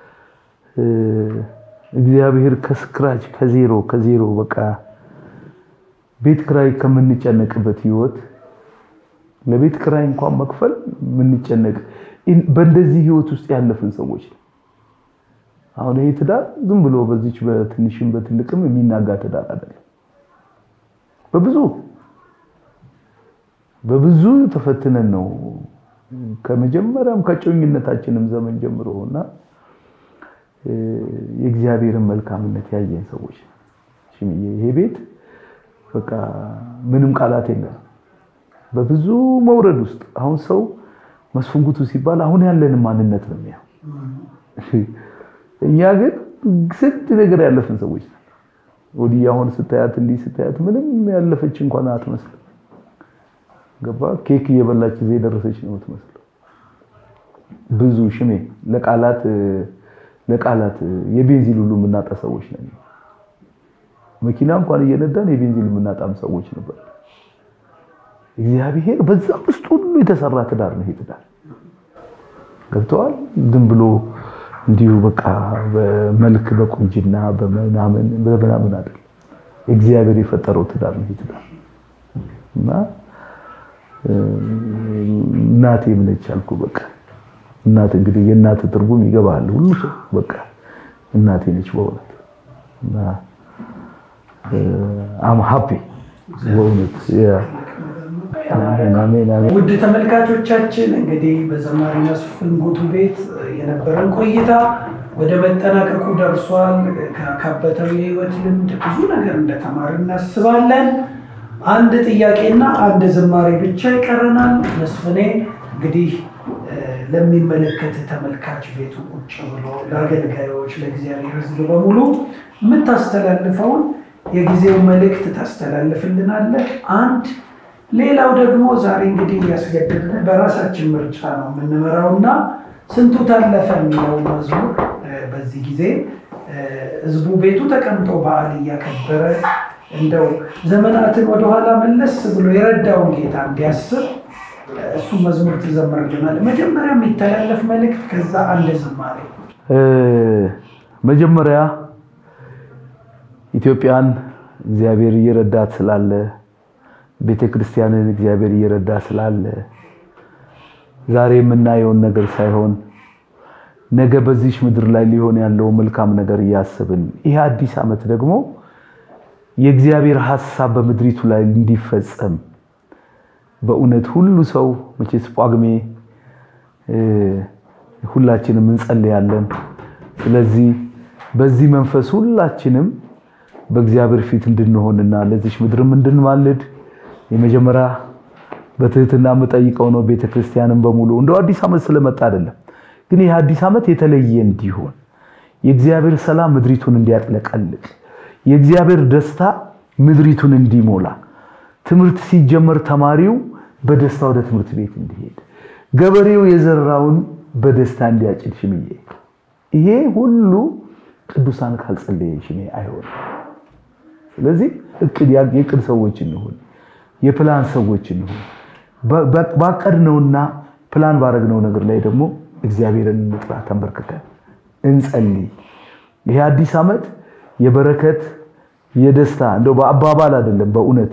እግዚአብሔር ከስክራች ከዜሮ ከዜሮ በቃ ቤት ክራይ ከምንጨነቅበት ህይወት ለቤት ክራይ እንኳን መክፈል የምንጨነቅ በእንደዚህ ህይወት ውስጥ ያለፍን ሰዎች ነው። አሁን ይሄ ትዳር ዝም ብሎ በዚች በትንሽም በትልቅም የሚናጋ ትዳር አይደለም። በብዙ በብዙ ተፈትነን ነው ከመጀመሪያም ከጮኝነታችንም ዘመን ጀምሮ እና የእግዚአብሔርን መልካምነት ያየን ሰዎች ሽምዬ ይሄ ቤት በቃ ምንም ቃላት የለም። በብዙ መውረድ ውስጥ አሁን ሰው መስፍንጉቱ ሲባል አሁን ያለንን ማንነት ነው የሚያው። እኛ ግን ስንት ነገር ያለፍን ሰዎች ነን። ወዲህ አሁን ስታያት እንዲህ ስታያት ምንም ያለፈች እንኳን አትመስልም። ገባ ኬክ እየበላች እዚህ የደረሰች ነው የምትመስለው። ብዙ ሽሜ ለቃላት ለቃላት የቤንዚን ሁሉ የምናጣ ሰዎች ነን። መኪና እንኳን እየነዳን የቤንዚን የምናጣም ሰዎች ነበር። እግዚአብሔር በዛ ውስጥ ሁሉ የተሰራ ትዳር ነው ይሄ ትዳር። ገብተዋል። ዝም ብሎ እንዲሁ በቃ በመልክ በቁንጅና በምናምን በምናምን አይደለም። እግዚአብሔር የፈጠረው ትዳር ነው ትዳር እና እናቴ ምነች አልኩ። በቃ እናት እንግዲህ የእናት ትርጉም ይገባል ሁሉ ሰው በቃ እናቴ ነች በእውነት እና አም ሃፒ በእውነት ውድ ተመልካቾቻችን እንግዲህ በዘማሪ መስፍን ጉቱ ቤት የነበረን ቆይታ ወደ መጠናቀቁ ደርሷል። ካካበተው የህይወት ልምድ ብዙ ነገር እንደተማር እናስባለን። አንድ ጥያቄና አንድ ዝማሬ ብቻ ይቀረናል። መስፍኔ እንግዲህ ለሚመለከት ተመልካች ቤቱ ቁጭ ብሎ ለአገልጋዮች፣ ለእግዚአብሔር ሕዝብ በሙሉ የምታስተላልፈውን የጊዜው መልእክት ታስተላልፍልናለህ። አንድ ሌላው ደግሞ ዛሬ እንግዲህ እያስገድድን በራሳችን ምርጫ ነው የምንመራው እና ስንቱ ታለፈ የሚለው መዝሙር በዚህ ጊዜ ህዝቡ ቤቱ ተቀምጦ በዓል እያከበረ እንደው ዘመናትን ወደኋላ መለስ ብሎ የረዳውን ጌታ እንዲያስብ እሱ መዝሙር ትዘምርልናል። መጀመሪያ የሚተላለፍ መልእክት፣ ከዛ አንድ ዝማሬ። መጀመሪያ ኢትዮጵያን እግዚአብሔር እየረዳት ስላለ ቤተ ክርስቲያንን እግዚአብሔር እየረዳ ስላለ ዛሬ የምናየውን ነገር ሳይሆን ነገ በዚች ምድር ላይ ሊሆን ያለው መልካም ነገር እያስብን ይህ አዲስ ዓመት ደግሞ የእግዚአብሔር ሐሳብ በምድሪቱ ላይ እንዲፈጸም በእውነት ሁሉ ሰው መቼስ ጳጉሜ ሁላችንም እንጸልያለን። ስለዚህ በዚህ መንፈስ ሁላችንም በእግዚአብሔር ፊት እንድንሆንና ለዚች ምድርም እንድንማልድ የመጀመሪያ በትህትና የምጠይቀው ነው። ቤተክርስቲያንም በሙሉ እንደው አዲስ ዓመት ስለመጣ አይደለም፣ ግን ይህ አዲስ ዓመት የተለየ እንዲሆን የእግዚአብሔር ሰላም ምድሪቱን እንዲያጥለቀልቅ የእግዚአብሔር ደስታ ምድሪቱን እንዲሞላ ትምህርት ሲጀመር ተማሪው በደስታ ወደ ትምህርት ቤት እንዲሄድ ገበሬው የዘራውን በደስታ እንዲያጭድ ሽምዬ ይሄ ሁሉ ቅዱሳን ካልጸለየ ሽሜ አይሆንም። ስለዚህ እቅድ የእቅድ ሰዎች እንሁን፣ የፕላን ሰዎች እንሁን። ባቀድነውና ፕላን ባረግነው ነገር ላይ ደግሞ እግዚአብሔርን እንጥራ፣ ተንበርክከን እንጸልይ። ይሄ አዲስ ዓመት የበረከት የደስታ እንደው በአባባል አይደለም፣ በእውነት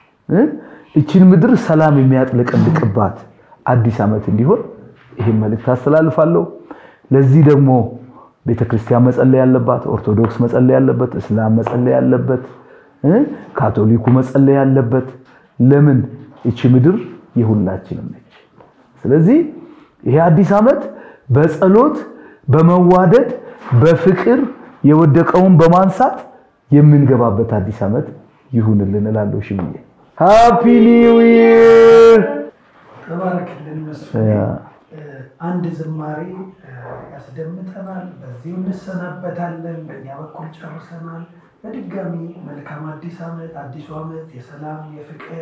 እችን ምድር ሰላም የሚያጥለቀልቅባት አዲስ ዓመት እንዲሆን ይህን መልእክት አስተላልፋለሁ። ለዚህ ደግሞ ቤተክርስቲያን መጸለይ ያለባት፣ ኦርቶዶክስ መጸለይ ያለበት፣ እስላም መጸለይ ያለበት፣ ካቶሊኩ መጸለይ ያለበት። ለምን እቺ ምድር የሁላችንም ነች። ስለዚህ ይሄ አዲስ ዓመት በጸሎት በመዋደድ በፍቅር የወደቀውን በማንሳት የምንገባበት አዲስ ዓመት ይሁንልን እላለሁ። ሽምዬ ሃፒ ኒው ይር። ተባረክልን መስፍን። አንድ ዝማሬ ያስደምጠናል። በዚሁ እንሰናበታለን። በእኛ በኩል ጨርሰናል። በድጋሚ መልካም አዲስ ዓመት። አዲሱ ዓመት የሰላም የፍቅር፣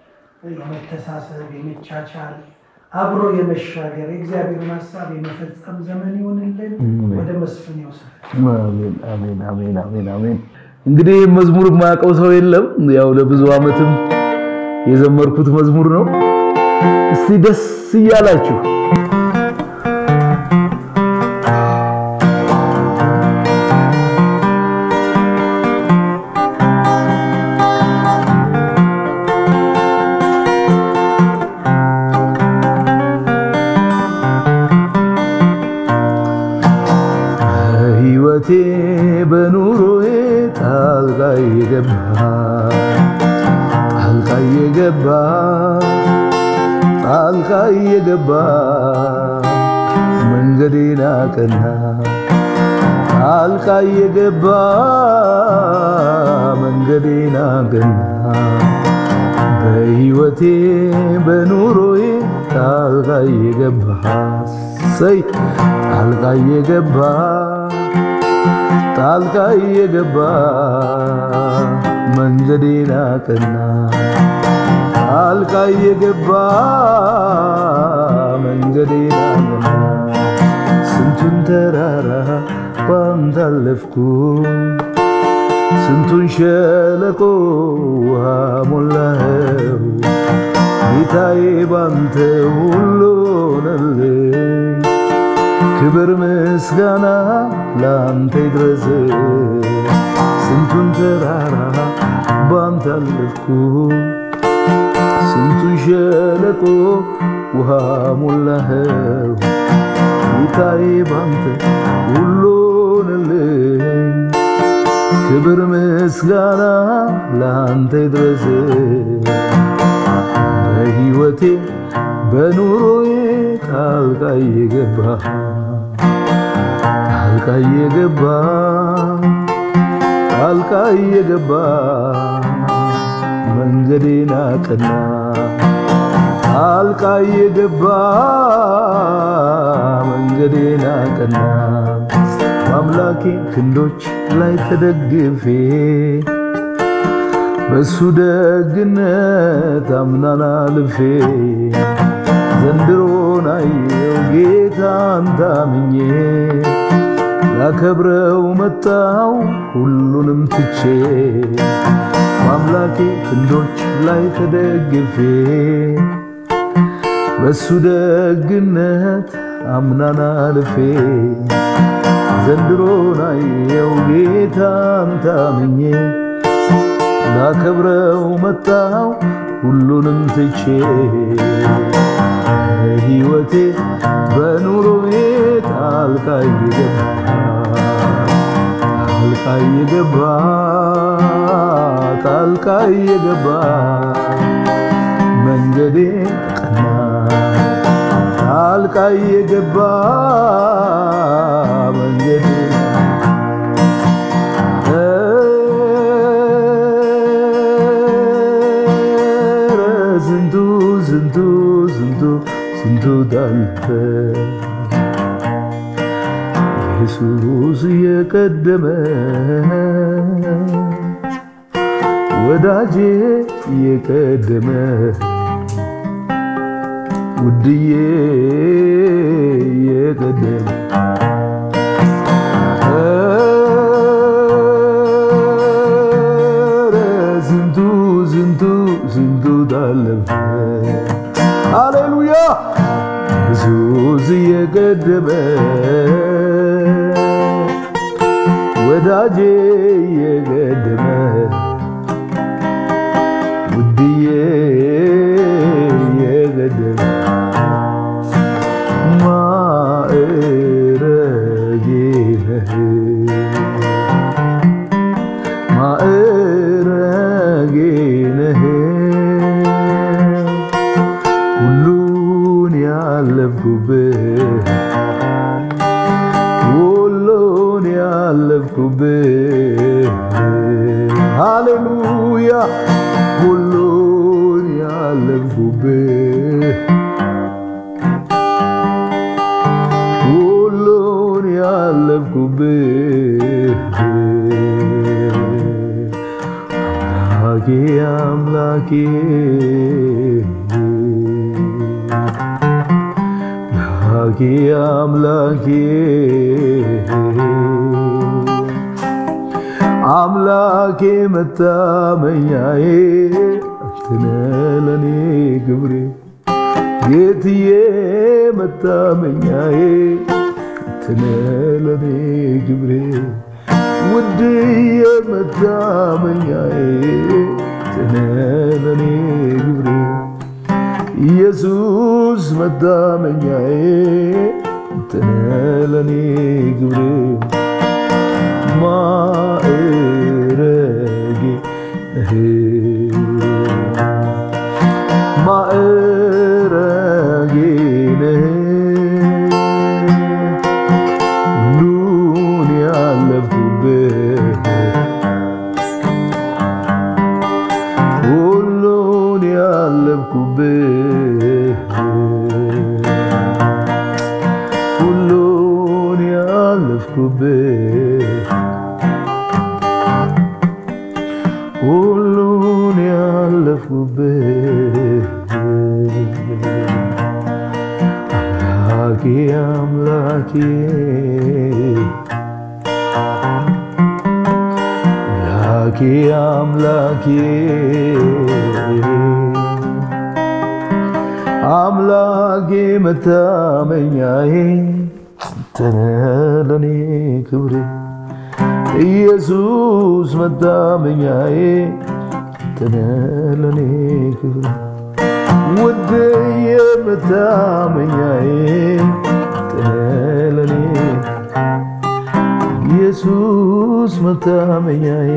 የመተሳሰብ፣ የመቻቻል አብሮ የመሻገር የእግዚአብሔርን ሀሳብ የመፈጸም ዘመን ይሆንልን። ወደ መስፍን ይወስድ። አሜን አሜን አሜን አሜን አሜን። እንግዲህ መዝሙር የማያውቀው ሰው የለም። ያው ለብዙ ዓመትም የዘመርኩት መዝሙር ነው። እስቲ ደስ እያላችሁ በሕይወቴ በኑሮዬ ጣልቃ የገባ ጣልቃ የገባ ጣልቃ የገባ መንገዴን አቀና ጣልቃ የገባ መንገዴን አቀና በሕይወቴ በኑሮዬ ጣልቃ የገባ ሰይ ጣልቃ የገባ ጣልቃ የገባ መንገዴን አቀና ጣልቃ የገባ መንገዴን አቀና ስንቱን ተራራ ባንተ አለፍኩ ስንቱን ሸለቆ ውሃ ሞላኸው ጌታዬ ባንተ ሁሉ ሆነልኝ ክብር ምስጋና ላንተ ይድረስ። ስንቱን ተራራ ባንተ አለፍኩ፣ ስንቱን ሸለቆ ውሃ ሞላኸው። ጌታዬ ባንተ ሁሉንልኝ ክብር ምስጋና ላንተ ይድረስ። በሕይወቴ በኑሮዬ ጣልቃ እየገባ ጣልቃ እየገባ ጣልቃ እየገባ መንገዴን አቀና ጣልቃ እየገባ መንገዴን አቀና በአምላኬ ክንዶች ላይ ተደግፌ በሱ ደግነት አምናን አልፌ ዘንድሮን አየው ጌታን ታምኜ ላከብረው መጣው ሁሉንም ትቼ በአምላኬ ክንዶች ላይ ተደግፌ በሱ ደግነት አምናን አልፌ ዘንድሮን አየው ጌታን ታምኜ ላከብረው መጣው ሁሉንም ትቼ በሕይወቴ በኑሮዬ ጣልቃ እየገባ ጣልቃ እየገባ ጣልቃ እየገባ መንገዴ ቀና ጣልቃ እየገባ መንገዴ ኧረ ስንቱ ስንቱ ስንቱ ስንቱ ዳልፈ ኢየሱስ እየቀደመ ወዳጄ እየቀደመ ውድዬ እየቀደመ ኧረ ስንቱ ስንቱ ስንቱ ታለፈ። ሃሌሉያ ኢየሱስ እየቀደመ ወዳጄ እየቀደመ ውድዬ እየቀደመ ማዕረጌ ነህ ማዕረጌ ነህ ሁሉን ያለፍኩብህ ሁሉን ያለፍኩብህ ሃሌሉያ ሁሉን ያለፍኩብህ ሁሉን ያለፍኩብህ አምላኬ አምላኬ አምላኬ አምላኬ መታመኛዬ አንተነ ለኔ ግብሬ ጌትዬ መታመኛዬ አንተነ ለኔ ግብሬ ውድዬ መታመኛዬ አንተነ ለኔ ግብሬ ኢየሱስ መታመኛዬ አንተነ ለኔ ግብሬ ማዕረጌ ማዕረጌ ነህ ሁሉን ያለፍኩብህ ሁሉን ያለፍኩብህ ሁሉን ያለፍኩብህ ሁሉን ያለፍኩብህ አምላኬ አምላኬ አምላኬ አምላኬ አምላኬ መታመኛዬ አንተነ ለኔ ክብሬ ኢየሱስ መታመኛዬ አንተነ ለኔ ክብሬ ውድ የመታመኛዬ አንተነ ለኔ ኢየሱስ መታመኛዬ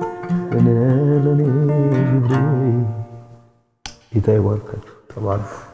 አንተነ ለኔ ክብሬ ጌታ ይባርካችሁ። ተባረኩ።